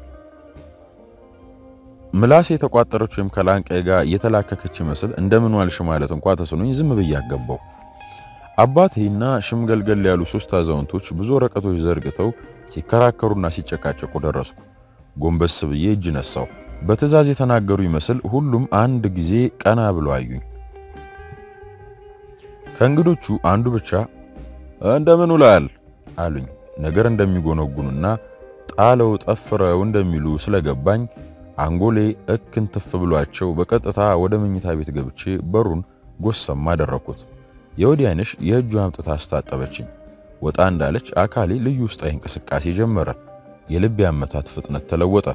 ምላሴ የተቋጠረች ወይም ከላንቃዬ ጋር የተላከከች ይመስል እንደምን ዋልሽ ማለት እንኳ ተስኖኝ ዝም ብዬ አገባው። አባቴና ሽምገልገል ያሉ ሶስት አዛውንቶች ብዙ ወረቀቶች ዘርግተው ሲከራከሩና ሲጨቃጨቁ ደረስኩ። ጎንበስ ብዬ እጅ ነሳው። በትዕዛዝ የተናገሩ ይመስል ሁሉም አንድ ጊዜ ቀና ብለው አዩኝ። ከእንግዶቹ አንዱ ብቻ እንደምን ውላል አሉኝ። ነገር እንደሚጎነጉኑና ጣለው ጠፍረው እንደሚሉ ስለገባኝ አንጎሌ እክን ትፍ ብሏቸው በቀጥታ ወደ መኝታ ቤት ገብቼ በሩን ጎሰም አደረኩት። የወዲያንሽ የእጁ አምጥታ አስታጠበችኝ። ወጣ እንዳለች አካሌ ልዩ ውስጣዊ እንቅስቃሴ ጀመረ። የልብ አመታት ፍጥነት ተለወጠ።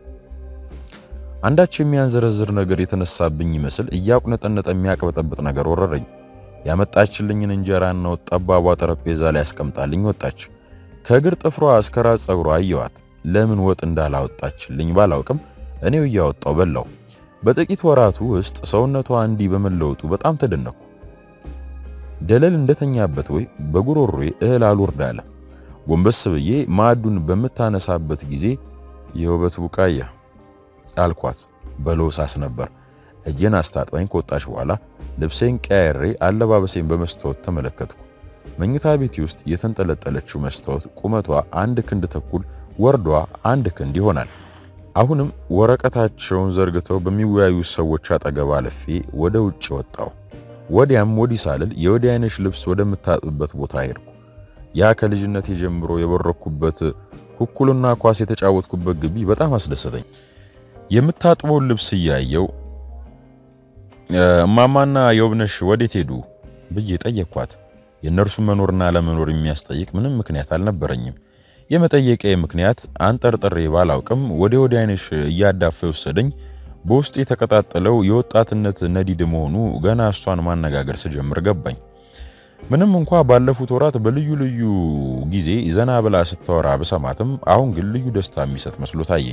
አንዳች የሚያንዘረዝር ነገር የተነሳብኝ ይመስል እያቁነጠነጠ የሚያቅበጠብጥ ነገር ወረረኝ። ያመጣችልኝን እንጀራና ወጥ ጠባቧ ጠረጴዛ ላይ አስቀምጣልኝ ወጣች። ከእግር ጥፍሯ እስከ ራስ ጸጉሯ አየዋት። ለምን ወጥ እንዳላወጣችልኝ ባላውቅም እኔው እያወጣው በላው። በጥቂት ወራቱ ውስጥ ሰውነቷ እንዲህ በመለወጡ በጣም ተደነኩ። ደለል እንደተኛበት ወይ በጉሮሮዬ እህል አልወርድ አለ። ጎንበስ ብዬ ማዕዱን በምታነሳበት ጊዜ የውበት ቡቃያ አልኳት። በሎሳስ ነበር። እጄን አስታጥባኝ ከወጣች በኋላ ልብሴን ቀያሬ አለባበሴን በመስታወት ተመለከትኩ። መኝታ ቤቴ ውስጥ የተንጠለጠለችው መስታወት ቁመቷ አንድ ክንድ ተኩል፣ ወርዷ አንድ ክንድ ይሆናል። አሁንም ወረቀታቸውን ዘርግተው በሚወያዩ ሰዎች አጠገብ አልፌ ወደ ውጭ ወጣሁ። ወዲያም ወዲህ ሳልል የወዲያነሽ ልብስ ወደምታጥብበት ቦታ ሄድኩ። ያ ከልጅነቴ ጀምሮ የበረኩበት ኩኩልና ኳስ የተጫወትኩበት ግቢ በጣም አስደሰተኝ። የምታጥበውን ልብስ እያየው እማማና የውብነሽ ወዴት ሄዱ ብዬ ጠየቅኳት። የእነርሱን መኖርና ለመኖር የሚያስጠይቅ ምንም ምክንያት አልነበረኝም። የመጠየቂያ ምክንያት አንጠርጥሬ ባላውቅም ወደ ወዲያነሽ እያዳፈ ወሰደኝ። በውስጥ የተቀጣጠለው የወጣትነት ነዲድ መሆኑ ገና እሷን ማነጋገር ስጀምር ገባኝ። ምንም እንኳ ባለፉት ወራት በልዩ ልዩ ጊዜ ዘና ብላ ስታወራ ብሰማትም አሁን ግን ልዩ ደስታ የሚሰጥ መስሎ ታየኝ።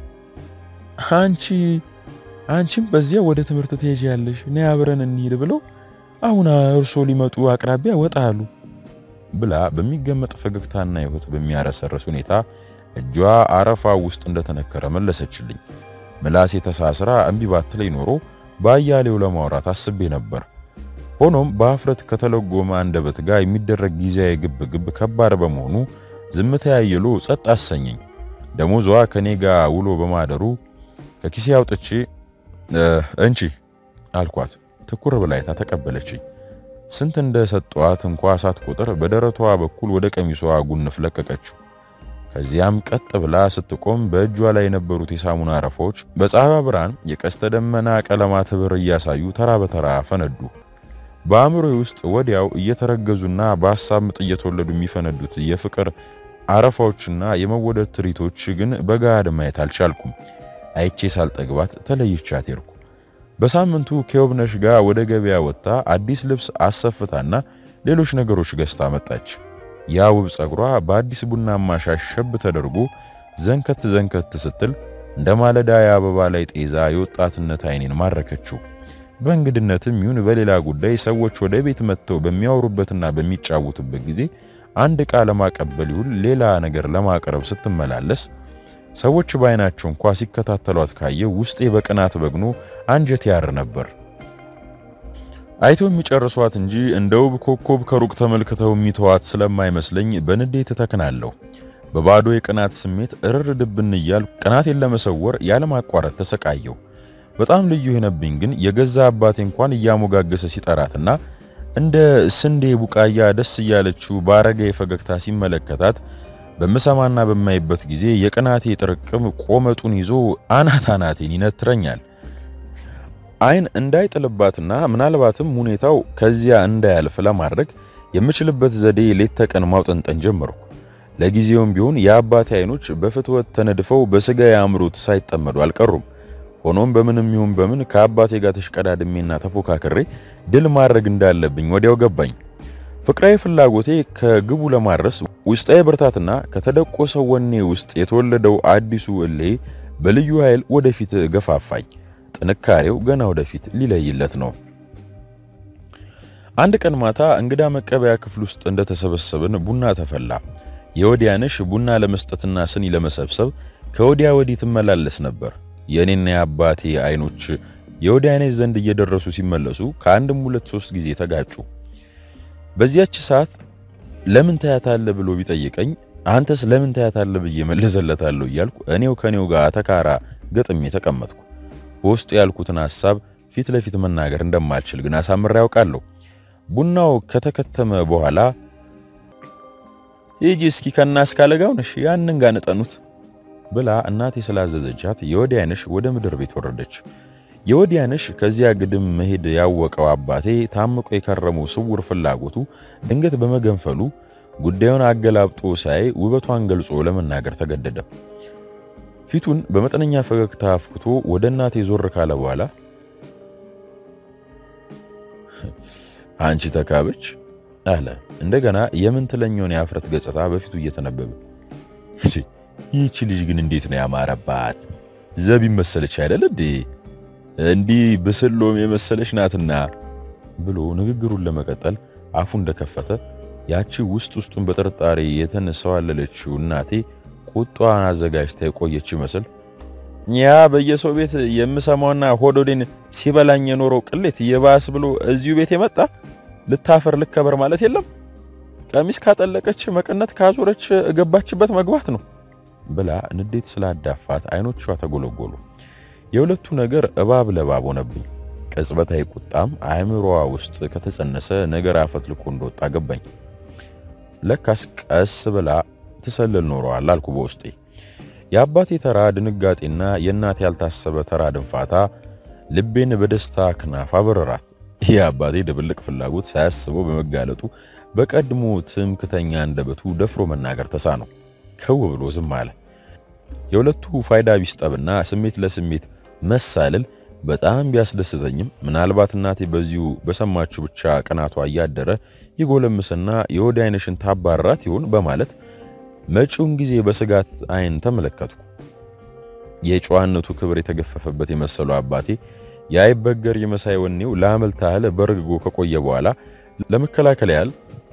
አንቺ አንቺም በዚያ ወደ ትምህርት ትሄጃለሽ፣ ነይ አብረን እንሂድ ብለው አሁን እርሶ ሊመጡ አቅራቢያ ወጣ አሉ ብላ በሚገመጥ ፈገግታና ሕይወት በሚያረሰርስ ሁኔታ እጇ አረፋ ውስጥ እንደተነከረ መለሰችልኝ። ምላሴ ተሳስራ እምቢ ባትለኝ ኖሮ በአያሌው ለማውራት አስቤ ነበር። ሆኖም በአፍረት ከተለጎመ አንደበት ጋር የሚደረግ ጊዜያዊ ግብ ግብ ከባድ በመሆኑ ዝምታ ያየሎ ጸጥ አሰኘኝ። ደሞዟ ከኔ ጋር ውሎ በማደሩ ከኪሴ አውጥቼ እንቺ አልኳት። ትኩር ብላይታ ተቀበለችኝ። ስንት እንደሰጧት እንኳ ሳትቆጥር በደረቷ በኩል ወደ ቀሚሷ ጉንፍ ለቀቀችው። ከዚያም ቀጥ ብላ ስትቆም በእጇ ላይ የነበሩት የሳሙና አረፋዎች በፀሐይ ብርሃን የቀስተ ደመና ቀለማት ህብር እያሳዩ ተራ በተራ ፈነዱ። በአእምሮዬ ውስጥ ወዲያው እየተረገዙና በሐሳብ ምጥ እየተወለዱ የሚፈነዱት የፍቅር አረፋዎችና የመወደድ ትርኢቶች ግን በጋድ ማየት አልቻልኩም። አይቼ ሳልጠግባት ተለይቻት ሄድኩ። በሳምንቱ ከውብነሽ ጋር ወደ ገበያ ወጥታ አዲስ ልብስ አሰፍታና ሌሎች ነገሮች ገዝታ መጣች። ያ ውብ ጸጉሯ በአዲስ ቡናማ ሻሽ ሸብ ተደርጎ ዘንከት ዘንከት ስትል እንደ ማለዳ የአበባ ላይ ጤዛ የወጣትነት አይኔን ማረከችው። በእንግድነትም ይሁን በሌላ ጉዳይ ሰዎች ወደ ቤት መጥተው በሚያወሩበትና በሚጫወቱበት ጊዜ አንድ ዕቃ ለማቀበል ይሁን ሌላ ነገር ለማቅረብ ስትመላለስ ሰዎች በአይናቸው እንኳ ሲከታተሏት ካየው ውስጤ በቅናት በግኖ አንጀት ያር ነበር። አይተው የሚጨርሷት እንጂ እንደ ውብ ኮከብ ከሩቅ ተመልክተው የሚተዋት ስለማይመስለኝ በንዴት ተከናለሁ። በባዶ የቅናት ስሜት እርር ድብን እያል ቅናቴን ለመሰወር ያለማቋረጥ ተሰቃየው። በጣም ልዩ የሆነብኝ ግን የገዛ አባቴ እንኳን እያሞጋገሰ ሲጠራትና እንደ ስንዴ ቡቃያ ደስ እያለችው ባረገ ፈገግታ ሲመለከታት በምሰማና በማይበት ጊዜ የቅናቴ ጥርቅም ቆመጡን ይዞ አናት አናቴን ይነትረኛል። አይን እንዳይጥልባትና ምናልባትም ሁኔታው ከዚያ እንዳያልፍ ለማድረግ የምችልበት ዘዴ ሌት ተቀን ማውጠንጠን ጀመርኩ። ለጊዜውም ቢሆን የአባቴ አይኖች በፍትወት ተነድፈው በስጋ ያምሩት ሳይጠመዱ አልቀሩም። ሆኖም በምንም ይሁን በምን ከአባቴ ጋር ተሽቀዳድሜና ተፎካክሬ ድል ማድረግ እንዳለብኝ ወዲያው ገባኝ። ፍቅራዊ ፍላጎቴ ከግቡ ለማድረስ ውስጣዊ ብርታትና ከተደቆሰው ወኔ ውስጥ የተወለደው አዲሱ እሌ በልዩ ኃይል ወደፊት ገፋፋኝ። ጥንካሬው ገና ወደፊት ሊለይለት ነው። አንድ ቀን ማታ እንግዳ መቀበያ ክፍል ውስጥ እንደተሰበሰብን ቡና ተፈላ። የወዲያነሽ ቡና ለመስጠትና ስኒ ለመሰብሰብ ከወዲያ ወዲህ ትመላለስ ነበር። የእኔና የአባቴ አይኖች የወዲያነሽ ዘንድ እየደረሱ ሲመለሱ ከአንድም ሁለት ሶስት ጊዜ ተጋጩ። በዚያች ሰዓት ለምን ታያታለህ ብሎ ቢጠይቀኝ አንተስ ለምን ታያታለህ ብዬ መለሰለታለሁ እያልኩ እኔው ከኔው ጋር ተካራ ገጥሜ ተቀመጥኩ። በውስጡ ያልኩትን ሐሳብ ፊት ለፊት መናገር እንደማልችል ግን አሳምሬ ያውቃለሁ። ቡናው ከተከተመ በኋላ ሂጂ እስኪ ከናስ ካለጋው ነሽ ያንን ጋር ንጠኑት ብላ እናቴ ስላዘዘቻት የወዲያነሽ ወደ ምድር ቤት ወረደች። የወዲያነሽ ከዚያ ግድም መሄድ ያወቀው አባቴ ታምቆ የከረመው ስውር ፍላጎቱ ድንገት በመገንፈሉ ጉዳዩን አገላብጦ ሳይ ውበቷን ገልጾ ለመናገር ተገደደ። ፊቱን በመጠነኛ ፈገግታ አፍክቶ ወደ እናቴ ዞር ካለ በኋላ አንቺ ተካበች አለ። እንደገና የምን ትለኛውን የአፍረት ገጽታ በፊቱ እየተነበበ ይህቺ ልጅ ግን እንዴት ነው ያማረባት! ዘብ መሰለች አይደል እንዴ? እንዲህ ብስሎም የመሰለች ናትና ብሎ ንግግሩን ለመቀጠል አፉ እንደከፈተ ያቺ ውስጥ ውስጡን በጥርጣሬ የተነሳዋለለችው እናቴ ቁጣዋን አዘጋጅታ የቆየች ይመስል ያ በየሰው ቤት የምሰማውና ሆዶዴን ሲበላኝ የኖረው ቅሌት የባስ ብሎ እዚሁ ቤት የመጣ ልታፈር ልከበር ማለት የለም። ቀሚስ ካጠለቀች መቀነት ካዞረች ገባችበት መግባት ነው ብላ ንዴት ስላዳፋት አይኖቿ ተጎለጎሉ። የሁለቱ ነገር እባብ ለባብ ሆነብኝ። ቅጽበታዊ ቁጣም አእምሮዋ ውስጥ ከተጸነሰ ነገር አፈትልኮ እንደወጣ ገባኝ። ለካስ ቀስ ብላ ትሰልል ኖረዋል አልኩ በውስጤ። የአባቴ ተራ ድንጋጤና የእናቴ ያልታሰበ ተራ ድንፋታ ልቤን በደስታ ክናፍ አበረራት። የአባቴ ድብልቅ ፍላጎት ሳያስበው በመጋለጡ በቀድሞ ትምክተኛ አንደበቱ ደፍሮ መናገር ተሳነው። ከው ብሎ ዝም አለ። የሁለቱ ፋይዳ ቢስጠብና ስሜት ለስሜት መሳለል በጣም ቢያስደስተኝም ምናልባት እናቴ በዚሁ በሰማችሁ ብቻ ቅናቷ እያደረ ይጎለምስና የወዲ አይነሽን ታባራት ይሆን በማለት መጪውን ጊዜ በስጋት አይን ተመለከትኩ። የጨዋነቱ ክብር የተገፈፈበት የመሰለው አባቴ የአይበገር የመሳይ ወኔው ለአመል ታህል በርግጎ ከቆየ በኋላ ለመከላከል ያህል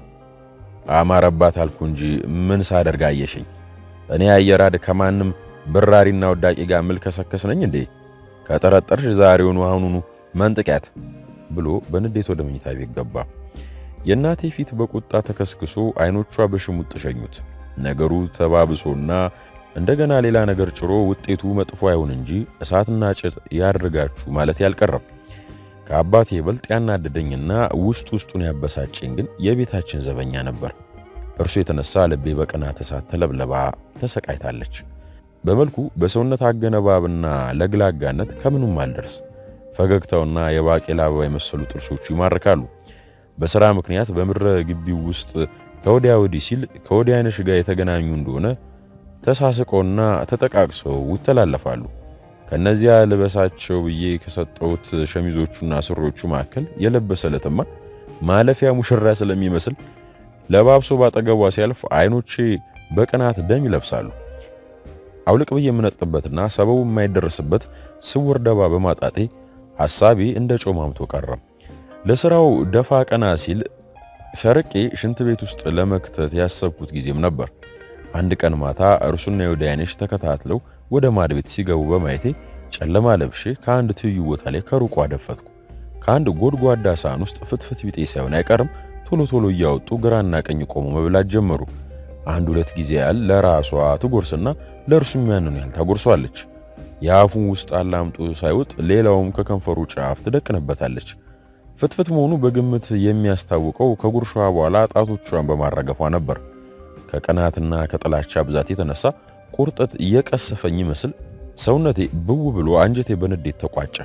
አማረባት አልኩ እንጂ ምን ሳደርግ አየሽኝ? እኔ አየራድ ከማንም ብራሪና ወዳቂ ጋር ምልከሰከስ ነኝ እንዴ? ከጠረጠርሽ ዛሬውኑ አሁኑኑ መንጥቂያት ብሎ በንዴት ወደ መኝታ ቤት ገባ። የእናቴ ፊት በቁጣ ተከስክሶ አይኖቿ በሽሙጥ ሸኙት። ነገሩ ተባብሶና እንደገና ሌላ ነገር ጭሮ ውጤቱ መጥፎ አይሆን እንጂ እሳትና ጭድ ያድርጋችሁ ማለት ያልቀረም። ከአባቴ ይበልጥ ያናደደኝና ውስጥ ውስጡን ያበሳጨኝ ግን የቤታችን ዘበኛ ነበር። እርሱ የተነሳ ልቤ በቅናት እሳት ተለብለባ ተሰቃይታለች። በመልኩ በሰውነት አገነባብና ለግላጋነት ከምኑም አልደርስ። ፈገግታውና የባቄላ አበባ የመሰሉ ጥርሶቹ ይማርካሉ። በሥራ ምክንያት በምድረ ግቢው ውስጥ ከወዲያ ወዲህ ሲል ከወዲያ አይነሽ ጋር የተገናኙ እንደሆነ ተሳስቀውና ተጠቃቅሰው ይተላለፋሉ። ከነዚያ ልበሳቸው ብዬ ከሰጠሁት ሸሚዞቹና ስሮቹ መካከል የለበሰለትማ ማለፊያ ሙሽራ ስለሚመስል ለባብሶ ባጠገቧ ሲያልፍ አይኖቼ በቅናት ደም ይለብሳሉ። አውልቅ ብዬ የምነጥቅበትና ሰበቡ የማይደረስበት ስውር ደባ በማጣቴ ሐሳቤ እንደ ጮማምቶ ቀረም። ለስራው ደፋ ቀና ሲል ሰርቄ ሽንት ቤት ውስጥ ለመክተት ያሰብኩት ጊዜም ነበር። አንድ ቀን ማታ እርሱና የወዲያነሽ ተከታትለው ወደ ማድ ቤት ሲገቡ በማየቴ ጨለማ ለብሼ ከአንድ ትይዩ ቦታ ላይ ከሩቁ አደፈጥኩ። ከአንድ ጎድጓዳ ሳህን ውስጥ ፍትፍት ቢጤ ሳይሆን አይቀርም ቶሎ ቶሎ እያወጡ ግራና ቀኝ ቆሞ መብላት ጀመሩ። አንድ ሁለት ጊዜ ያህል ለራሷ ትጎርስና ለእርሱም ያንኑ ያህል ታጎርሷለች። የአፉን ውስጥ አላምጦ ሳይውጥ ሌላውም ከከንፈሩ ጫፍ ትደቅንበታለች። ፍትፍት መሆኑ በግምት የሚያስታውቀው ከጉርሻዋ በኋላ ጣቶቿን በማረገፏ ነበር። ከቅናትና ከጥላቻ ብዛት የተነሳ ቁርጠት እየቀሰፈኝ ይመስል ሰውነቴ ብው ብሎ አንጀቴ በንዴት ተቋጨ።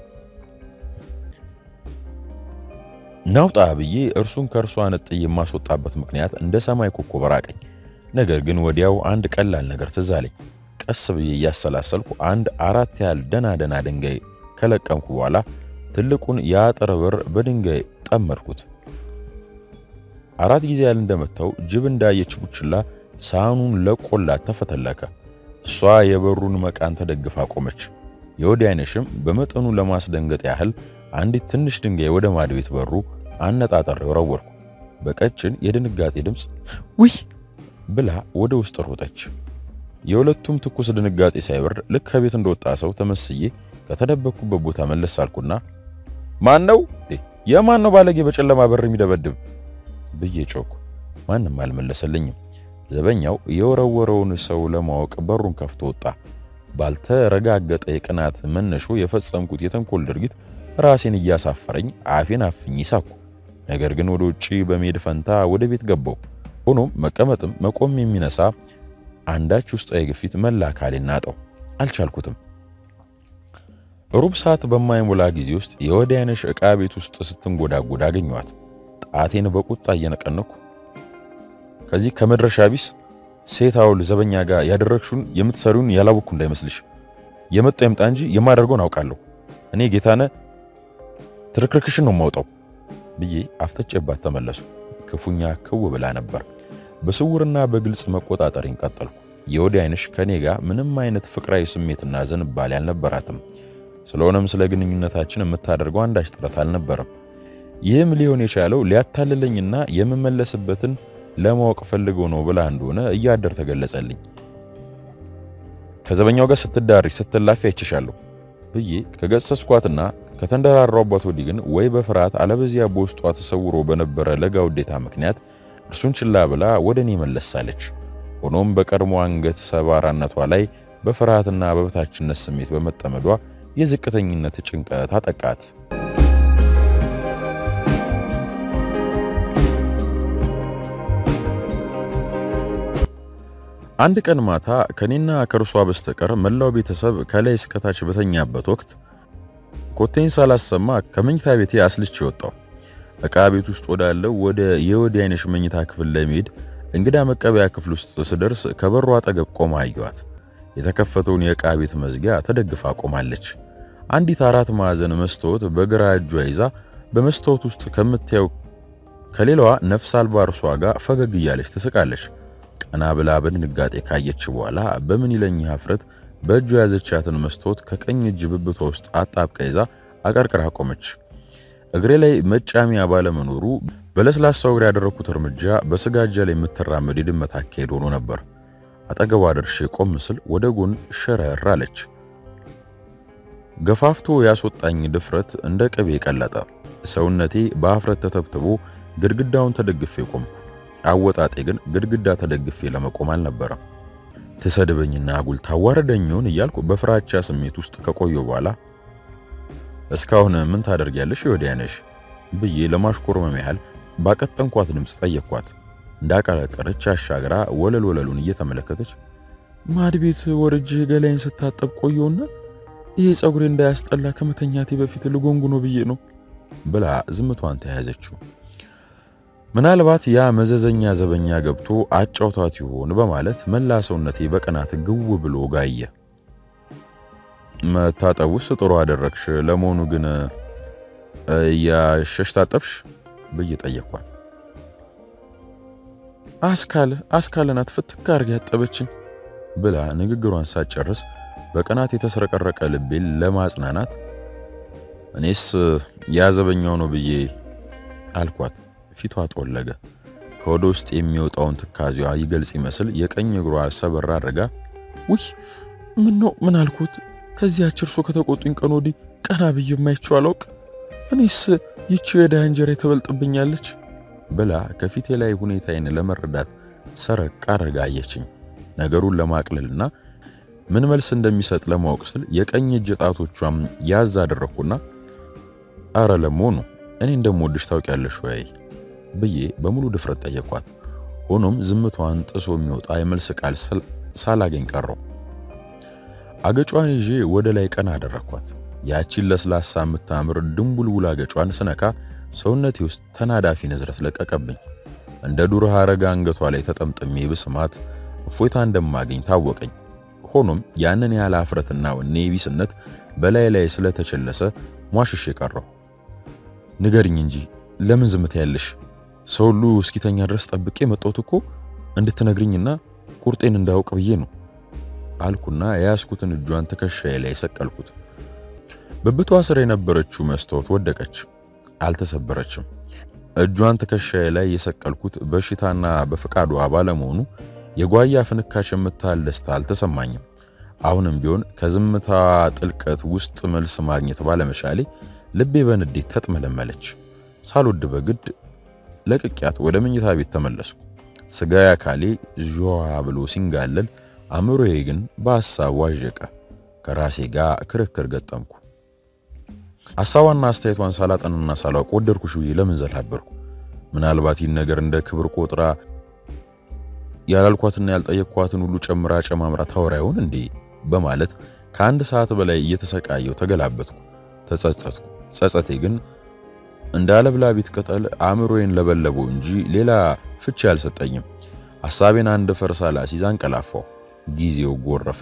ናውጣ ብዬ እርሱን ከእርሷ ነጥዬ የማስወጣበት ምክንያት እንደ ሰማይ ኮከብ ራቀኝ። ነገር ግን ወዲያው አንድ ቀላል ነገር ትዝ አለኝ። ቀስ ብዬ እያሰላሰልኩ አንድ አራት ያህል ደና ደና ድንጋይ ከለቀምኩ በኋላ ትልቁን የአጥር በር በድንጋይ ጠመድኩት። አራት ጊዜ ያህል እንደመታው ጅብ እንዳየች ቡችላ ሳህኑን ለቆላት ተፈተለከ። እሷ የበሩን መቃን ተደግፋ ቆመች። የወዲያነሽም በመጠኑ ለማስደንገጥ ያህል አንዲት ትንሽ ድንጋይ ወደ ማድ ቤት በሩ አነጣጠሬው ወረወርኩ። በቀጭን የድንጋጤ ድምፅ ውይ ብላ ወደ ውስጥ ሮጠች። የሁለቱም ትኩስ ድንጋጤ ሳይበርድ ልክ ከቤት እንደወጣ ሰው ተመስዬ ከተደበቅኩበት ቦታ መለስ አልኩና ማን ነው የማን ነው ባለጌ በጨለማ በር የሚደበድብ ብዬ ጮኩ። ማንም አልመለሰልኝም። ዘበኛው የወረወረውን ሰው ለማወቅ በሩን ከፍቶ ወጣ። ባልተረጋገጠ የቅናት መነሾ የፈጸምኩት የተንኮል ድርጊት ራሴን እያሳፈረኝ አፌን አፍኜ ሳኩ። ነገር ግን ወደ ውጪ በመሄድ ፈንታ ወደ ቤት ገባው። ሆኖም መቀመጥም መቆም የሚነሳ አንዳች ውስጣዊ ግፊት መላ አካሌን ናጠው። አልቻልኩትም። ሩብ ሰዓት በማይሞላ ጊዜ ውስጥ የወዲያነሽ ዕቃ ቤት ውስጥ ስትንጎዳጎድ አገኘኋት። ጣቴን በቁጣ እየነቀነኩ ከዚህ ከመድረሻ ቢስ ሴት አውል ዘበኛ ጋር ያደረግሽውን የምትሰሪውን ያላወቅኩ እንዳይመስልሽ። የመጣው ይምጣ እንጂ የማደርገውን አውቃለሁ። እኔ ጌታነህ ትርክርክሽን ነው የማውጣው ብዬ አፍጥጬባት ተመለሱ። ክፉኛ ክው ብላ ነበር። በስውርና በግልጽ መቆጣጠሪን ቀጠልኩ። የወዲያነሽ ከኔ ጋር ምንም አይነት ፍቅራዊ ስሜትና ዝንባሌ አልነበራትም። ስለሆነም ስለ ግንኙነታችን የምታደርገው አንዳች ጥረት አልነበረም። ይህም ሊሆን የቻለው ሊያታልለኝና የምመለስበትን ለማወቅ ፈልገው ነው ብላ እንደሆነ እያደር ተገለጸልኝ። ከዘበኛው ጋር ስትዳሪ ስትላፊ አይችሻለሁ ብዬ ከገሰስኳትና ከተንደራራባት ወዲህ ግን ወይ በፍርሃት አለበዚያ በውስጧ ተሰውሮ በነበረ ለጋ ውዴታ ምክንያት እርሱን ችላ ብላ ወደ እኔ መለሳለች። ሆኖም በቀድሞ አንገት ሰባራነቷ ላይ በፍርሃትና በበታችነት ስሜት በመጠመዷ የዝቅተኝነት ጭንቀት አጠቃት። አንድ ቀን ማታ ከኔና ከእርሷ በስተቀር መላው ቤተሰብ ከላይ እስከታች በተኛበት ወቅት ኮቴን ሳላሰማ ከመኝታ ቤቴ አስልቼ ወጣሁ። ዕቃ ቤት ውስጥ ወዳለው ወደ የወዲያነሽ መኝታ ክፍል ለመሄድ እንግዳ መቀበያ ክፍል ውስጥ ስደርስ ከበሩ አጠገብ ቆማ አየኋት። የተከፈተውን የዕቃ ቤት መዝጊያ ተደግፋ ቆማለች። አንዲት አራት ማዕዘን መስታወት በግራ እጇ ይዛ በመስታወት ውስጥ ከምታየው ከሌላዋ ነፍስ አልባ እርሷ ጋር ፈገግ እያለች ትስቃለች። ቀና ብላ በድንጋጤ ካየች በኋላ በምን ይለኝ ሀፍረት በእጇ ያዘቻትን መስታወት ከቀኝ እጅ ብብቷ ውስጥ አጣብቃ ይዛ አቀርቅራ ቆመች። እግሬ ላይ መጫሚያ ባለመኖሩ በለስላሳው እግሬ ያደረኩት እርምጃ በስጋጃ ላይ የምትራመድ የድመት አካሄድ ሆኖ ነበር። አጠገቧ ደርሼ ቆም ስል ወደ ጎን ሸረር አለች። ገፋፍቶ ያስወጣኝ ድፍረት እንደ ቅቤ ቀለጠ። ሰውነቴ በአፍረት ተተብትቦ ግድግዳውን ተደግፌ ቆምኩ። አወጣጤ ግን ግድግዳ ተደግፌ ለመቆም አልነበረም። ትሰድበኝና አጉል ታዋረደኝውን እያልኩ በፍራቻ ስሜት ውስጥ ከቆየሁ በኋላ እስካሁን ምን ታደርጊያለሽ ወዲያነሽ ብዬ ለማሽኮርመም ያህል ባቀጠንኳት ድምፅ ጠየቅኳት። እንዳቀረቀረች አሻግራ ወለል ወለሉን እየተመለከተች ማድ ቤት ወርጄ ገላይን ስታጠብ ቆየውና ይሄ ጸጉሬ እንዳያስጠላ ከመተኛቴ በፊት ልጎንጉኖ ብዬ ነው ብላ ዝምቷን ተያያዘችው። ምናልባት ያ መዘዘኛ ዘበኛ ገብቶ አጫውታት ይሆን በማለት መላ ሰውነቴ በቅናት ግው ብሎ ጋየ። መታጠቡስ ጥሩ አደረግሽ። ለመሆኑ ግን ያሸሽ ታጠብሽ ብዬ ጠየቅኳት። አስካለ አስካለ ናት ፍትክ አድርጋ ያጠበችኝ ብላ ንግግሯን ሳትጨርስ በቅናት የተስረቀረቀ ልቤን ለማጽናናት እኔስ ያዘበኛው ነው ብዬ አልኳት። ፊቷ ጠወለገ። ከወደ ውስጥ የሚወጣውን ትካዜዋ ይገልጽ ይመስል የቀኝ እግሯ ሰበር አድርጋ ውይ ምን ነው ምን አልኩት? ከዚያች እርሶ ከተቆጡኝ ቀን ወዲህ ቀና ብዬ የማይቸው አላውቅ። እኔስ ይቺው የድሃ እንጀራ ተበልጥብኛለች ብላ ከፊቴ ላይ ሁኔታዬን ለመረዳት ሰረቅ አድርጋ አየችኝ። ነገሩን ለማቅለልና ምን መልስ እንደሚሰጥ ለማወቅ ስል የቀኝ እጅ ጣቶቿም ያዝ አደረኩና አረ ለመሆኑ እኔ እንደምወድሽ ታውቂያለሽ ወይ ብዬ በሙሉ ድፍረት ጠየኳት። ሆኖም ዝምቷን ጥሶ የሚወጣ የመልስ ቃል ሳላገኝ ቀረው። አገጯን ይዤ ወደ ላይ ቀና አደረኳት። ያቺን ለስላሳ የምታምር ድንቡልቡል አገጯን ስነካ ሰውነቴ ውስጥ ተናዳፊ ንዝረት ለቀቀብኝ። እንደ ዱር ሐረግ አንገቷ ላይ ተጠምጥሜ ብስማት እፎይታ እንደማገኝ ታወቀኝ። ሆኖም ያንን ያህል አፍረትና ወኔ ቢስነት በላይ ላይ ስለተቸለሰ ሟሽሽ የቀረው። ንገርኝ እንጂ ለምን ዝምታ ያለሽ? ሰው ሁሉ እስኪተኛ ድረስ ጠብቄ መጣሁት እኮ እንድትነግርኝና ቁርጤን እንዳውቅ ብዬ ነው አልኩና የያዝኩትን እጇን ትከሻዬ ላይ ሰቀልኩት። ብብቷ ስር የነበረችው መስታወት ወደቀች፣ አልተሰበረችም። እጇን ትከሻዬ ላይ የሰቀልኩት በሽታና በፈቃዷ ባለመሆኑ የጓያ ፍንካች የምታህል ደስታ አልተሰማኝም። አሁንም ቢሆን ከዝምታ ጥልቀት ውስጥ መልስ ማግኘት ባለመቻሌ ልቤ በንዴት ተጥመለመለች። ሳልወድ በግድ ለቅቂያት ወደ መኝታ ቤት ተመለስኩ። ስጋዬ አካሌ ዥዋ ብሎ ሲንጋለል፣ አእምሮዬ ግን በሐሳብ ዋዠቀ። ከራሴ ጋር ክርክር ገጠምኩ። ሐሳቧና አስተያየቷን ሳላጠንና ሳላውቅ ወደድኩሽ ብዬ ለምን ዘላበርኩ? ምናልባት ይህን ነገር እንደ ክብር ቆጥራ ያላልኳትና ያልጠየቅኳትን ሁሉ ጨምራ ጨማምራ ታወራ ይሆን እንዴ? በማለት ከአንድ ሰዓት በላይ እየተሰቃየው ተገላበጥኩ፣ ተጸጸትኩ። ጸጸቴ ግን እንደ አለብላቢት ቅጠል አእምሮዬን ለበለበው እንጂ ሌላ ፍቺ አልሰጠኝም። ሐሳቤን አንድ ፈርሳ ላሲዝ አንቀላፋው። ጊዜው ጎረፈ።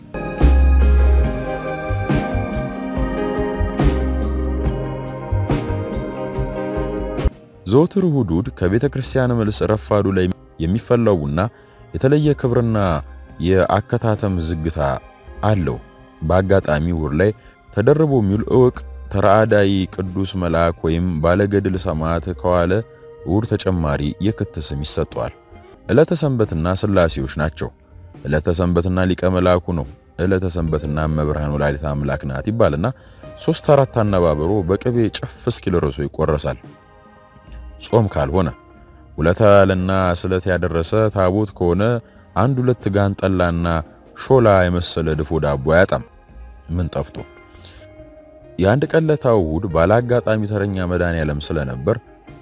ዘወትር እሑድ እሑድ ከቤተ ክርስቲያን መልስ ረፋዱ ላይ የሚፈላው ቡና የተለየ ክብርና የአከታተም ዝግታ አለው። በአጋጣሚ እሑድ ላይ ተደርቦ የሚውል እውቅ ተራዳይ ቅዱስ መልአክ ወይም ባለገድል ሰማዕት ከዋለ እሑድ ተጨማሪ የክት ስም ይሰጠዋል። ዕለተ ሰንበትና ሥላሴዎች ናቸው። ዕለተ ሰንበትና ሊቀ መልአኩ ነው። ዕለተ ሰንበትና እመብርሃን ወላዲተ አምላክ ናት ይባልና ሶስት አራት አነባበሮ በቅቤ ጨፍ እስኪል ርሶ ይቆረሳል። ጾም ካልሆነ ውለታ ያለና ስለት ያደረሰ ታቦት ከሆነ አንድ ሁለት ጋን ጠላና ሾላ የመሰለ ድፎ ዳቦ አያጣም። ምን ጠፍቶ የአንድ ቀለታው እሑድ ባላጋጣሚ ተረኛ መድኃኔዓለም ስለነበር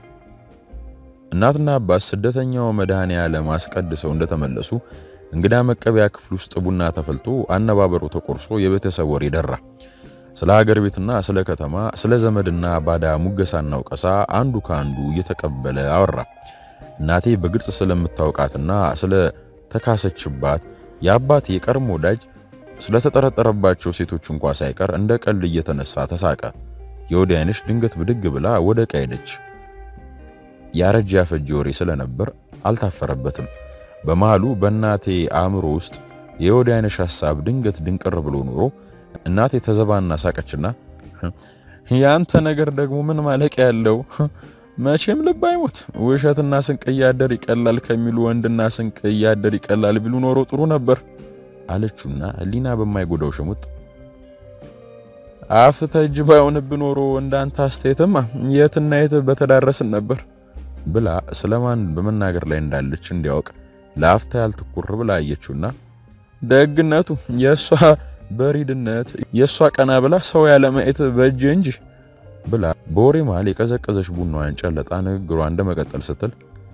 እናትና አባት ስደተኛው መድኃኔዓለም አስቀድሰው እንደተመለሱ እንግዳ መቀበያ ክፍል ውስጥ ቡና ተፈልቶ አነባበሩ ተቆርሶ የቤተሰብ ወሬ ደራ። ስለ ሀገር ቤትና ስለ ከተማ፣ ስለ ዘመድና ባዳ ሙገሳና ወቀሳ አንዱ ከአንዱ እየተቀበለ አወራ። እናቴ በግልጽ ስለምታውቃትና ስለ ተካሰችባት የአባቴ የቀድሞ ወዳጅ ስለተጠረጠረባቸው ሴቶች እንኳ ሳይቀር እንደ ቀልድ እየተነሳ ተሳቀ። የወዲያይነሽ ድንገት ብድግ ብላ ወደ ዕቃ ሄደች። ያረጀ ያፈጀ ወሬ ስለነበር አልታፈረበትም። በመሃሉ በእናቴ አእምሮ ውስጥ የወዲያይነሽ ሐሳብ ድንገት ድንቅር ብሎ ኖሮ እናቴ ተዘባና ሳቀችና ያንተ ነገር ደግሞ ምን ማለቂያ ያለው መቼም ልብ አይሞት ውሸትና ስንቅ እያደር ይቀላል ከሚሉ ወንድና ስንቅ እያደር ይቀላል ቢሉ ኖሮ ጥሩ ነበር አለችውና ሕሊና በማይጎዳው ሽሙጥ አፍተ እጅ ባይሆንብ ኖሮ እንዳንተ አስተያየትማ የትና የት በተዳረስን ነበር ብላ ስለማን በመናገር ላይ እንዳለች እንዲያውቅ ለአፍታ ያልትኩር ብላ አየችውና ደግነቱ የእሷ በሪድነት የእሷ ቀና ብላ ሰው ያለ ማየት በእጅ እንጂ ብላ በወሬ መሃል የቀዘቀዘች ቡናዋን ጨለጣ ንግግሯ እንደመቀጠል ስትል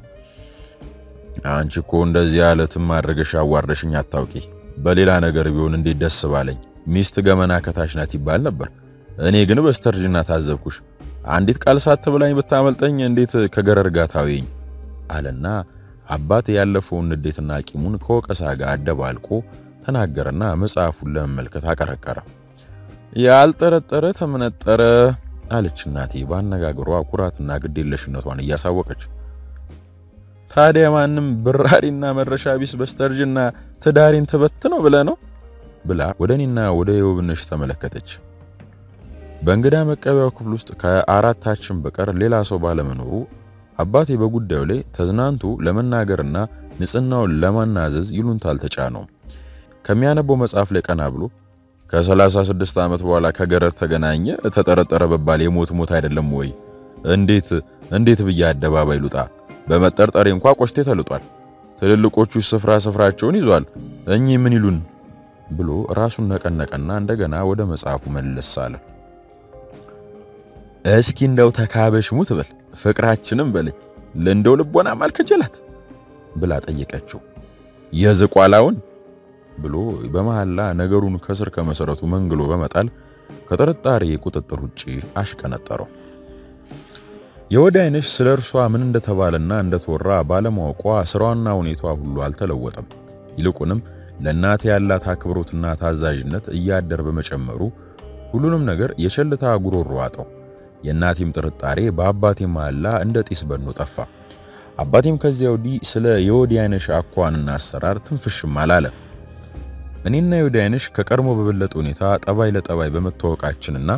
አንቺ እኮ እንደዚህ ያለትም አድርገሽ አዋርደሽኝ አታውቂ። በሌላ ነገር ቢሆን እንዴት ደስ ባለኝ። ሚስት ገመና ከታች ናት ይባል ነበር። እኔ ግን በስተርጅና ታዘብኩሽ። አንዲት ቃል ሳትብላኝ ብታመልጠኝ እንዴት ከገረር ጋር ታወኝ አለና አባቴ ያለፈውን ንዴትና ቂሙን ከወቀሳ ጋር አደባልቆ ተናገረና መጽሐፉን ለመመልከት አቀረቀረ። ያልጠረጠረ ተመነጠረ አለች እናቴ በአነጋገሯ ኩራትና ግዴለሽነቷን እያሳወቀች። ታዲያ ማንም ብራሪና መረሻ ቢስ በስተርጅና ትዳሬን ትበት ነው ብለ ነው ብላ ወደ እኔና ወደ የውብነሽ ተመለከተች። በእንግዳ መቀበያው ክፍል ውስጥ ከአራታችን በቀር ሌላ ሰው ባለመኖሩ አባቴ በጉዳዩ ላይ ተዝናንቶ ለመናገርና ንጽህናውን ለማናዘዝ ይሉንታ አልተጫነውም። ከሚያነበው መጽሐፍ ላይ ቀና ብሎ ከሰላሳ ስድስት ዓመት በኋላ ከገረድ ተገናኘ ተጠረጠረ በባል የሞት ሞት አይደለም ወይ? እንዴት እንዴት ብዬ አደባባይ ልውጣ? በመጠርጠሬ እንኳ ቆሽቴ ተልጧል። ትልልቆቹ ስፍራ ስፍራቸውን ይዟል። እኚህ ምን ይሉን ብሎ ራሱን ነቀነቀና እንደገና ወደ መጽሐፉ መለስ አለ። እስኪ እንደው ተካበሽ ሙት በል ፍቅራችንም በለኝ ለእንደው ልቦና ማልከጀላት ብላ ጠየቀችው። የዝቋላውን ብሎ በመሐላ ነገሩን ከስር ከመሰረቱ መንግሎ በመጣል ከጥርጣሬ ቁጥጥር ውጪ አሽቀነጠረው። የወዲያይነሽ ስለ እርሷ ምን እንደተባለና እንደተወራ ባለማወቋ ስራዋና ሁኔቷ ሁሉ አልተለወጠም። ይልቁንም ለእናቴ ያላት አክብሮትና ታዛዥነት እያደር በመጨመሩ ሁሉንም ነገር የቸልታ ጉሮሮ ዋጠው። የእናቴም ጥርጣሬ በአባቴ መሐላ እንደ ጢስ በኖ ጠፋ። አባቴም ከዚያ ወዲህ ስለ የወዲያይነሽ አኳንና አሰራር ትንፍሽም አላለ። እኔና የወዲያይነሽ ከቀድሞ በበለጠ ሁኔታ ጠባይ ለጠባይ በመተዋወቃችንና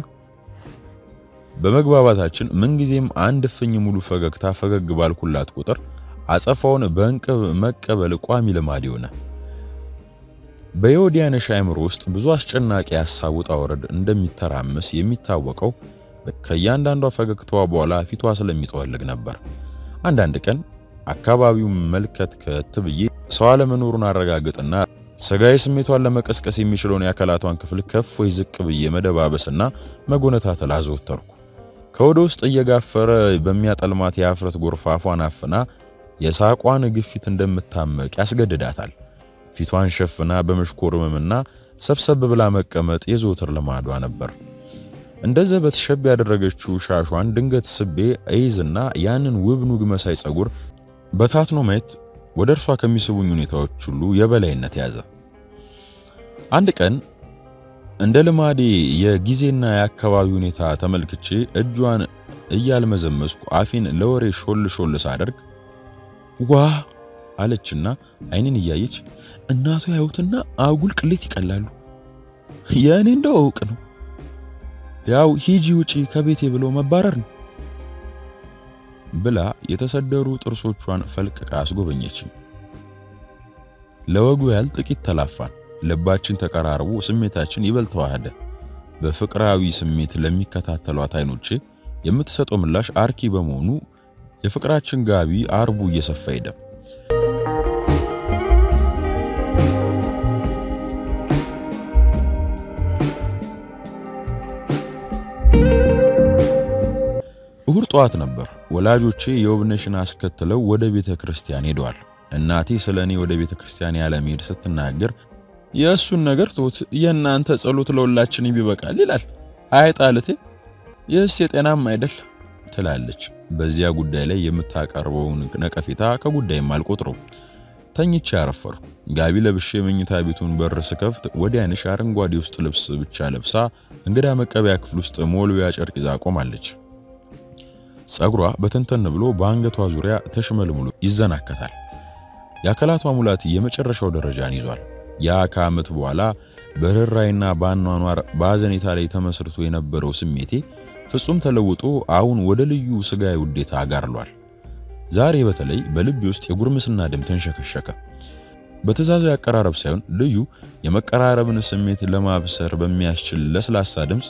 በመግባባታችን ምንጊዜም አንድ እፍኝ ሙሉ ፈገግታ ፈገግ ባልኩላት ቁጥር አጸፋውን በእንቅብ መቀበል ቋሚ ልማድ ሆነ። በየወዲያይነሽ አእምሮ ውስጥ ብዙ አስጨናቂ ሐሳብ ውጣ ወረድ እንደሚተራመስ የሚታወቀው ከእያንዳንዷ ፈገግታዋ በኋላ ፊቷ ስለሚጠወልግ ነበር። አንዳንድ ቀን አካባቢውን መልከትከት ብዬ ሰው አለመኖሩን አረጋግጥና ስጋዊ ስሜቷን ለመቀስቀስ የሚችለውን የአካላቷን ክፍል ከፍ ወይ ዝቅ ብዬ መደባበስና መጎነታተል አዘወተርኩ። ከወደ ውስጥ እየጋፈረ በሚያጠልማት የአፍረት ጎርፍ አፏን አፍና የሳቋን ግፊት እንደምታመቅ ያስገድዳታል። ፊቷን ሸፍና በመሽኮርመምና ሰብሰብ ብላ መቀመጥ የዘወትር ልማዷ ነበር። እንደ ዘበት ሸብ ያደረገችው ሻሿን ድንገት ስቤ እይዝና ያንን ውብ ኑግ መሳይ ጸጉር በታትኖ ማየት ወደ እርሷ ከሚስቡኝ ሁኔታዎች ሁሉ የበላይነት ያዘ። አንድ ቀን እንደ ልማዴ የጊዜና የአካባቢ ሁኔታ ተመልክቼ እጇን እያልመዘመዝኩ አፌን ለወሬ ሾል ሾል ሳደርግ ዋ አለችና አይኔን እያየች እናቱ ያዩትና አጉል ቅሌት ይቀላሉ። የእኔ እንደው እውቅ ነው ያው ሂጂ ውጪ ከቤቴ ብሎ መባረር ነው ብላ የተሰደሩ ጥርሶቿን ፈልቅቃ አስጎበኘችኝ። ለወጉ ያህል ጥቂት ተላፋን። ልባችን ተቀራርቦ ስሜታችን ይበልጥ ተዋህደ። በፍቅራዊ ስሜት ለሚከታተሏት አይኖቼ የምትሰጠው ምላሽ አርኪ በመሆኑ የፍቅራችን ጋቢ አርቡ እየሰፋ ሄደ። እሁድ ጠዋት ነበር። ወላጆቼ የውብነሽን አስከትለው ወደ ቤተ ክርስቲያን ሄደዋል። እናቴ ስለ እኔ ወደ ቤተ ክርስቲያን ያለ መሄድ ስትናገር የእሱን ነገር ቶት የእናንተ ጸሎት ለሁላችን ይበቃል ይላል። አይጣልቴ ይህስ የጤናም አይደል ትላለች። በዚያ ጉዳይ ላይ የምታቀርበውን ነቀፌታ ከጉዳይም አልቆጥረው። ተኝቼ አረፈሩ። ጋቢ ለብሼ የመኝታ ቤቱን በር ስከፍት ወዲያንሽ አረንጓዴ ውስጥ ልብስ ብቻ ለብሳ እንግዳ መቀበያ ክፍል ውስጥ ሞልቢያ ጨርቅ ይዛ ቆማለች። ጸጉሯ በተንተን ብሎ በአንገቷ ዙሪያ ተሽመልምሎ ይዘናከታል። የአካላቷ ሙላት የመጨረሻው ደረጃን ይዟል። ያ ከዓመት በኋላ በርኅራይና በአኗኗር በአዘኔታ ላይ ተመስርቶ የነበረው ስሜቴ ፍጹም ተለውጦ አሁን ወደ ልዩ ስጋዊ ውዴታ አጋርሏል። ዛሬ በተለይ በልቤ ውስጥ የጉርምስና ደም ተንሸከሸከ። በትእዛዛዊ አቀራረብ ሳይሆን ልዩ የመቀራረብን ስሜት ለማብሰር በሚያስችል ለስላሳ ድምፅ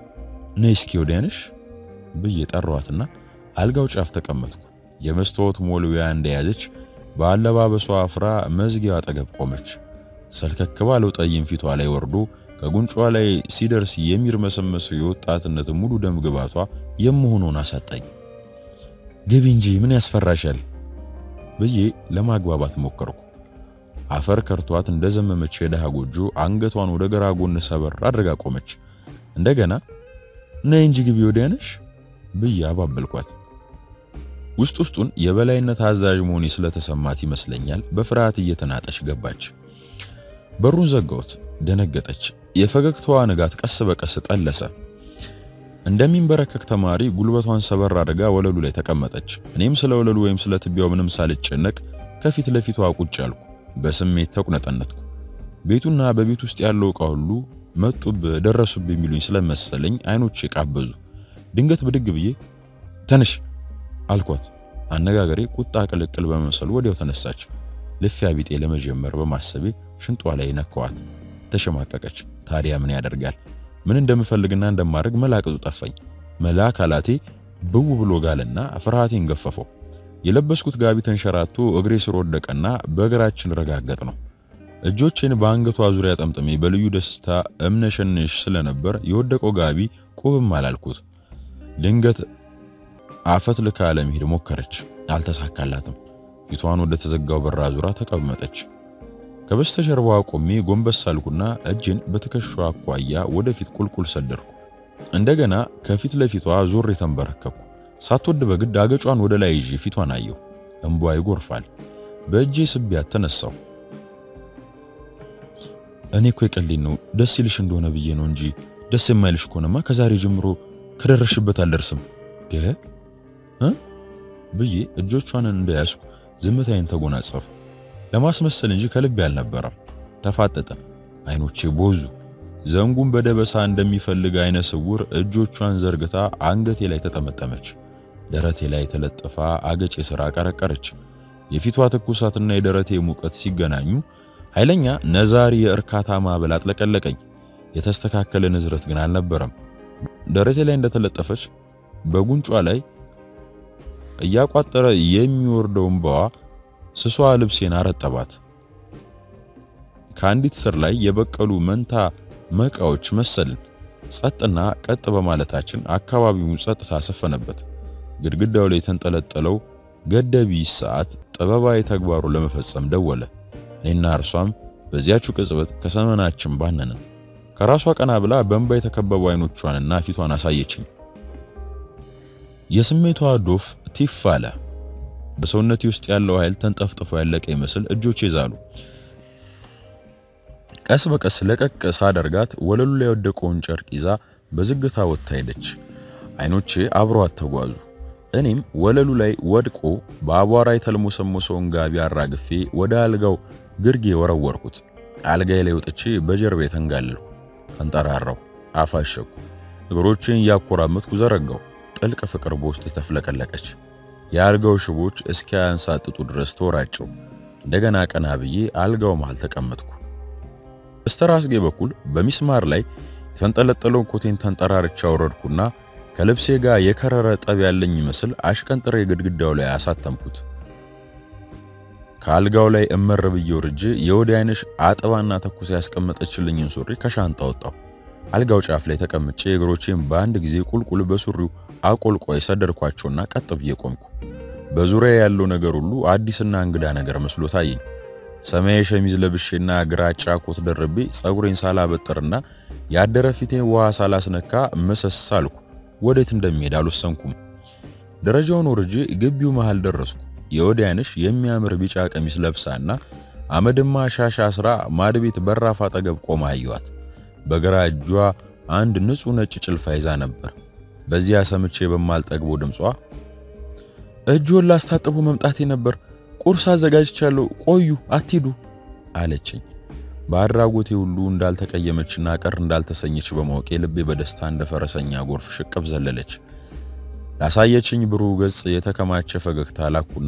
ነይ እስኪ ወዲያ ነሽ ብዬ ጠራዋትና አልጋው ጫፍ ተቀመጥኩ። የመስታወት ሞልቢያ እንደያዘች በአለባበሷ አፍራ መዝጊያው አጠገብ ቆመች። ሰልከክ ባለው ጠይም ፊቷ ላይ ወርዶ ከጉንጯ ላይ ሲደርስ የሚርመሰመሰው የወጣትነት ሙሉ ደም ግባቷ የምሆነውን አሳጣኝ። ግቢ እንጂ ምን ያስፈራሻል ብዬ ለማግባባት ሞከርኩ። አፈር ከርቷት እንደዘመመች የደሃ ጎጆ አንገቷን ወደ ግራ ጎን ሰበር አድርጋ ቆመች። እንደገና ነይ እንጂ ግቢ ወዲያ ነሽ ብዬ አባበልኳት። ውስጥ ውስጡን የበላይነት አዛዥ መሆኔ ስለተሰማት ይመስለኛል በፍርሃት እየተናጠች ገባች። በሩን ዘጋሁት። ደነገጠች። የፈገግታዋ ንጋት ቀስ በቀስ ጠለሰ። እንደሚንበረከክ ተማሪ ጉልበቷን ሰበር አድርጋ ወለሉ ላይ ተቀመጠች። እኔም ስለ ወለሉ ወይም ስለ ትቢያው ምንም ሳልጨነቅ ከፊት ለፊቷ ቁጭ አልኩ። በስሜት ተቁነጠነትኩ። ቤቱና በቤት ውስጥ ያለው ዕቃ ሁሉ መጡብ ደረሱብ የሚሉኝ ስለመሰለኝ አይኖቼ ቃበዙ። ድንገት ብድግ ብዬ ተነሽ አልኳት። አነጋገሬ ቁጣ ቅልቅል በመምሰሉ ወዲያው ተነሳች። ልፊያ ቢጤ ለመጀመር በማሰቤ ሽንጧ ላይ ነካዋት። ተሸማቀቀች። ታዲያ ምን ያደርጋል? ምን እንደምፈልግና እንደማድረግ መላቅጡ ጠፋኝ። መላ አካላቴ ብው ብሎ ጋለና ፍርሃቴን ገፈፈው። የለበስኩት ጋቢ ተንሸራቶ እግሬ ስር ወደቀና በእግራችን ረጋገጥ ነው። እጆቼን በአንገቷ ዙሪያ ጠምጥሜ በልዩ ደስታ እምነሸንሽ ስለነበር የወደቀው ጋቢ ቁብም አላልኩት። ድንገት አፈት ልካ ለመሄድ ሞከረች፣ አልተሳካላትም። ፊቷን ወደ ተዘጋው በራ ዙራ ተቀመጠች። ከበስተጀርባዋ ቆሜ ጎንበስ አልኩና እጄን በትከሻዋ አኳያ ወደፊት ቁልቁል ሰደርኩ። እንደገና ከፊት ለፊቷ ዞር የተንበረከኩ ሳትወድ በግድ አገጯን ወደ ላይ ይዤ ፊቷን አየሁ። እንቧ ይጎርፋል። በእጄ ስቢያት ተነሳሁ። እኔ እኮ የቀልኝ ነው ደስ ይልሽ እንደሆነ ብዬ ነው እንጂ ደስ የማይልሽ ከሆነማ ከዛሬ ጀምሮ ከደረሽበት አልደርስም እ ብዬ እጆቿን እንደያዝኩ ዝምታዬን ተጎናጸፉ። ለማስመሰል እንጂ ከልቤ አልነበረም። ተፋጠጠ። አይኖቼ ቦዙ። ዘንጉን በደበሳ እንደሚፈልግ አይነ ስውር እጆቿን ዘርግታ አንገቴ ላይ ተጠመጠመች። ደረቴ ላይ ተለጥፋ አገጬ ስራ ቀረቀረች። የፊቷ ትኩሳትና የደረቴ ሙቀት ሲገናኙ ኃይለኛ ነዛሪ የእርካታ ማዕበል አጥለቀለቀኝ። የተስተካከለ ንዝረት ግን አልነበረም። ደረቴ ላይ እንደተለጠፈች በጉንጯ ላይ እያቋጠረ የሚወርደው እንባዋ ስሷ ልብሴን አረጠባት። ከአንዲት ስር ላይ የበቀሉ መንታ መቃዎች መሰልን። ጸጥና ቀጥ በማለታችን አካባቢውን ጸጥታ ሰፈነበት። ግድግዳው ላይ የተንጠለጠለው ገደቢ ሰዓት ጥበባዊ ተግባሩ ለመፈጸም ደወለ። እኔና እርሷም በዚያችው ቅጽበት ከሰመናችን ባነንን። ከራሷ ቀና ብላ በእንባ የተከበቡ አይኖቿንና ፊቷን አሳየችኝ። የስሜቷ ዶፍ ቲፍ አለ። በሰውነቴ ውስጥ ያለው ኃይል ተንጠፍጥፎ ያለቀ ይመስል እጆቼ ዛሉ። ቀስ በቀስ ለቀቅ ሳደርጋት ወለሉ ላይ የወደቀውን ጨርቅ ይዛ በዝግታ ወጥታ ሄደች። አይኖቼ አብረዋት ተጓዙ። እኔም ወለሉ ላይ ወድቆ በአቧራ የተልሞሰሞሰውን ጋቢ አራግፌ ወደ አልጋው ግርጌ ወረወርኩት። አልጋዬ ላይ ወጥቼ በጀርባ የተንጋለልኩ፣ ተንጠራራው፣ አፋሸኩ። እግሮቼን እያኮራመጥኩ ዘረጋው። ጥልቅ ፍቅር በውስጥ የተፍለቀለቀች የአልጋው ሽቦች እስኪያንሳጥጡ ድረስ ተወራጨው። እንደገና ቀና ብዬ አልጋው መሃል ተቀመጥኩ። በስተራስጌ በኩል በሚስማር ላይ የተንጠለጠለውን ኮቴን ተንጠራርቻ አወረድኩና ከልብሴ ጋር የከረረ ጠብ ያለኝ ይመስል አሽቀንጥሬ ግድግዳው ላይ አሳተምኩት። ከአልጋው ላይ እመር ብዬ ወርጄ የወዲያ አይነሽ አጥባና ተኩስ ያስቀመጠችልኝን ሱሪ ከሻንጣ ወጣው። አልጋው ጫፍ ላይ ተቀምጬ እግሮቼን በአንድ ጊዜ ቁልቁል በሱሪው አቆልቋይ ሰደድኳቸውና ቀጥ ብዬ ቆምኩ። በዙሪያ ያለው ነገር ሁሉ አዲስና እንግዳ ነገር መስሎ ታየኝ። ሰማያዊ ሸሚዝ ለብሼና ግራጫ ኮት ደርቤ ጸጉሬን ሳላበጥርና ያደረ ፊቴን ውሃ ሳላስነካ መሰስ አልኩ። ወዴት እንደሚሄድ አልወሰንኩም። ደረጃውን ወርጄ ግቢው መሃል ደረስኩ። የወዲያንሽ የሚያምር ቢጫ ቀሚስ ለብሳና አመድማ ሻሽ አስራ ማድቤት በራፍ አጠገብ ቆማ አየኋት። በግራ እጇ አንድ ንጹሕ ነጭ ጭልፋ ይዛ ነበር። በዚያ ሰምቼ በማልጠግበው ድምጿ እጅዎን ላስታጥቡ መምጣቴ ነበር፣ ቁርስ አዘጋጅቻለሁ፣ ቆዩ አትሂዱ አለችኝ። በአድራጎቴ ሁሉ እንዳልተቀየመችና ቀር እንዳልተሰኘች በማወቄ ልቤ በደስታ እንደ ፈረሰኛ ጎርፍ ሽቅብ ዘለለች። ላሳየችኝ ብሩህ ገጽ የተከማቸ ፈገግታ ላኩና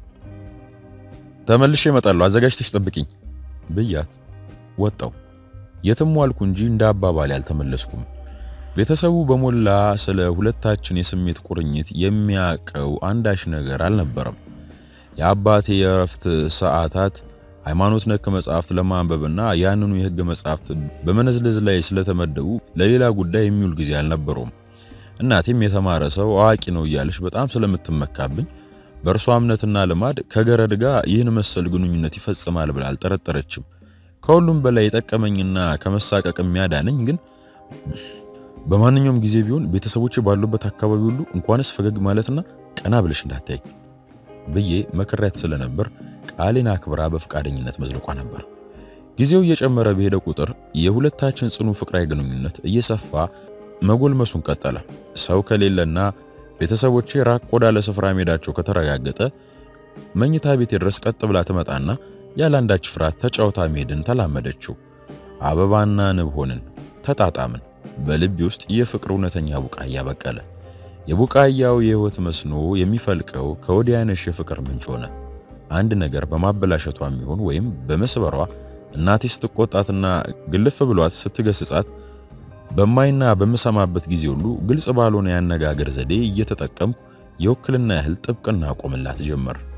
ተመልሼ እመጣለሁ አዘጋጅተሽ ጠብቂኝ ብያት ወጣው። የትም ዋልኩ እንጂ እንደ አባባሌ አልተመለስኩም። ቤተሰቡ በሞላ ስለ ሁለታችን የስሜት ቁርኝት የሚያቀው አንዳች ነገር አልነበረም። የአባቴ የእረፍት ሰዓታት ሃይማኖት ነክ መጽሐፍት ለማንበብና ያንኑ የሕግ መጽሐፍት በመነዝለዝ ላይ ስለተመደቡ ለሌላ ጉዳይ የሚውል ጊዜ አልነበረውም። እናቴም የተማረ ሰው አዋቂ ነው እያለች በጣም ስለምትመካብኝ በእርሷ እምነትና ልማድ ከገረድ ጋር ይህን መሰል ግንኙነት ይፈጽማል ብላ አልጠረጠረችም። ከሁሉም በላይ የጠቀመኝና ከመሳቀቅ የሚያዳነኝ ግን በማንኛውም ጊዜ ቢሆን ቤተሰቦቼ ባሉበት አካባቢ ሁሉ እንኳንስ ፈገግ ማለትና ቀና ብለሽ እንዳታይ ብዬ መከራየት ስለነበር ቃሌን አክብራ በፈቃደኝነት መዝለቋ ነበር። ጊዜው እየጨመረ በሄደ ቁጥር የሁለታችን ጽኑ ፍቅራዊ ግንኙነት እየሰፋ መጎልመሱን ቀጠለ። ሰው ከሌለና ቤተሰቦቼ ራቅ ወዳለ ስፍራ መሄዳቸው ከተረጋገጠ መኝታ ቤቴ ድረስ ቀጥ ብላ ትመጣና ያለ አንዳች ፍርሃት ተጫውታ መሄድን ተላመደችው። አበባና ንብ ሆንን፣ ተጣጣምን። በልቤ ውስጥ የፍቅር እውነተኛ ቡቃያ በቀለ። የቡቃያው የሕይወት መስኖ የሚፈልቀው ከወዲያነሽ የፍቅር ምንጭ ሆነ። አንድ ነገር በማበላሸቷ የሚሆን ወይም በመስበሯ እናቴ ስትቆጣትና ግልፍ ብሏት ስትገስጻት በማይና በምሰማበት ጊዜ ሁሉ ግልጽ ባልሆነ ያነጋገር ዘዴ እየተጠቀምኩ የውክልና ያህል ጥብቅና ቆምላት ጀመር።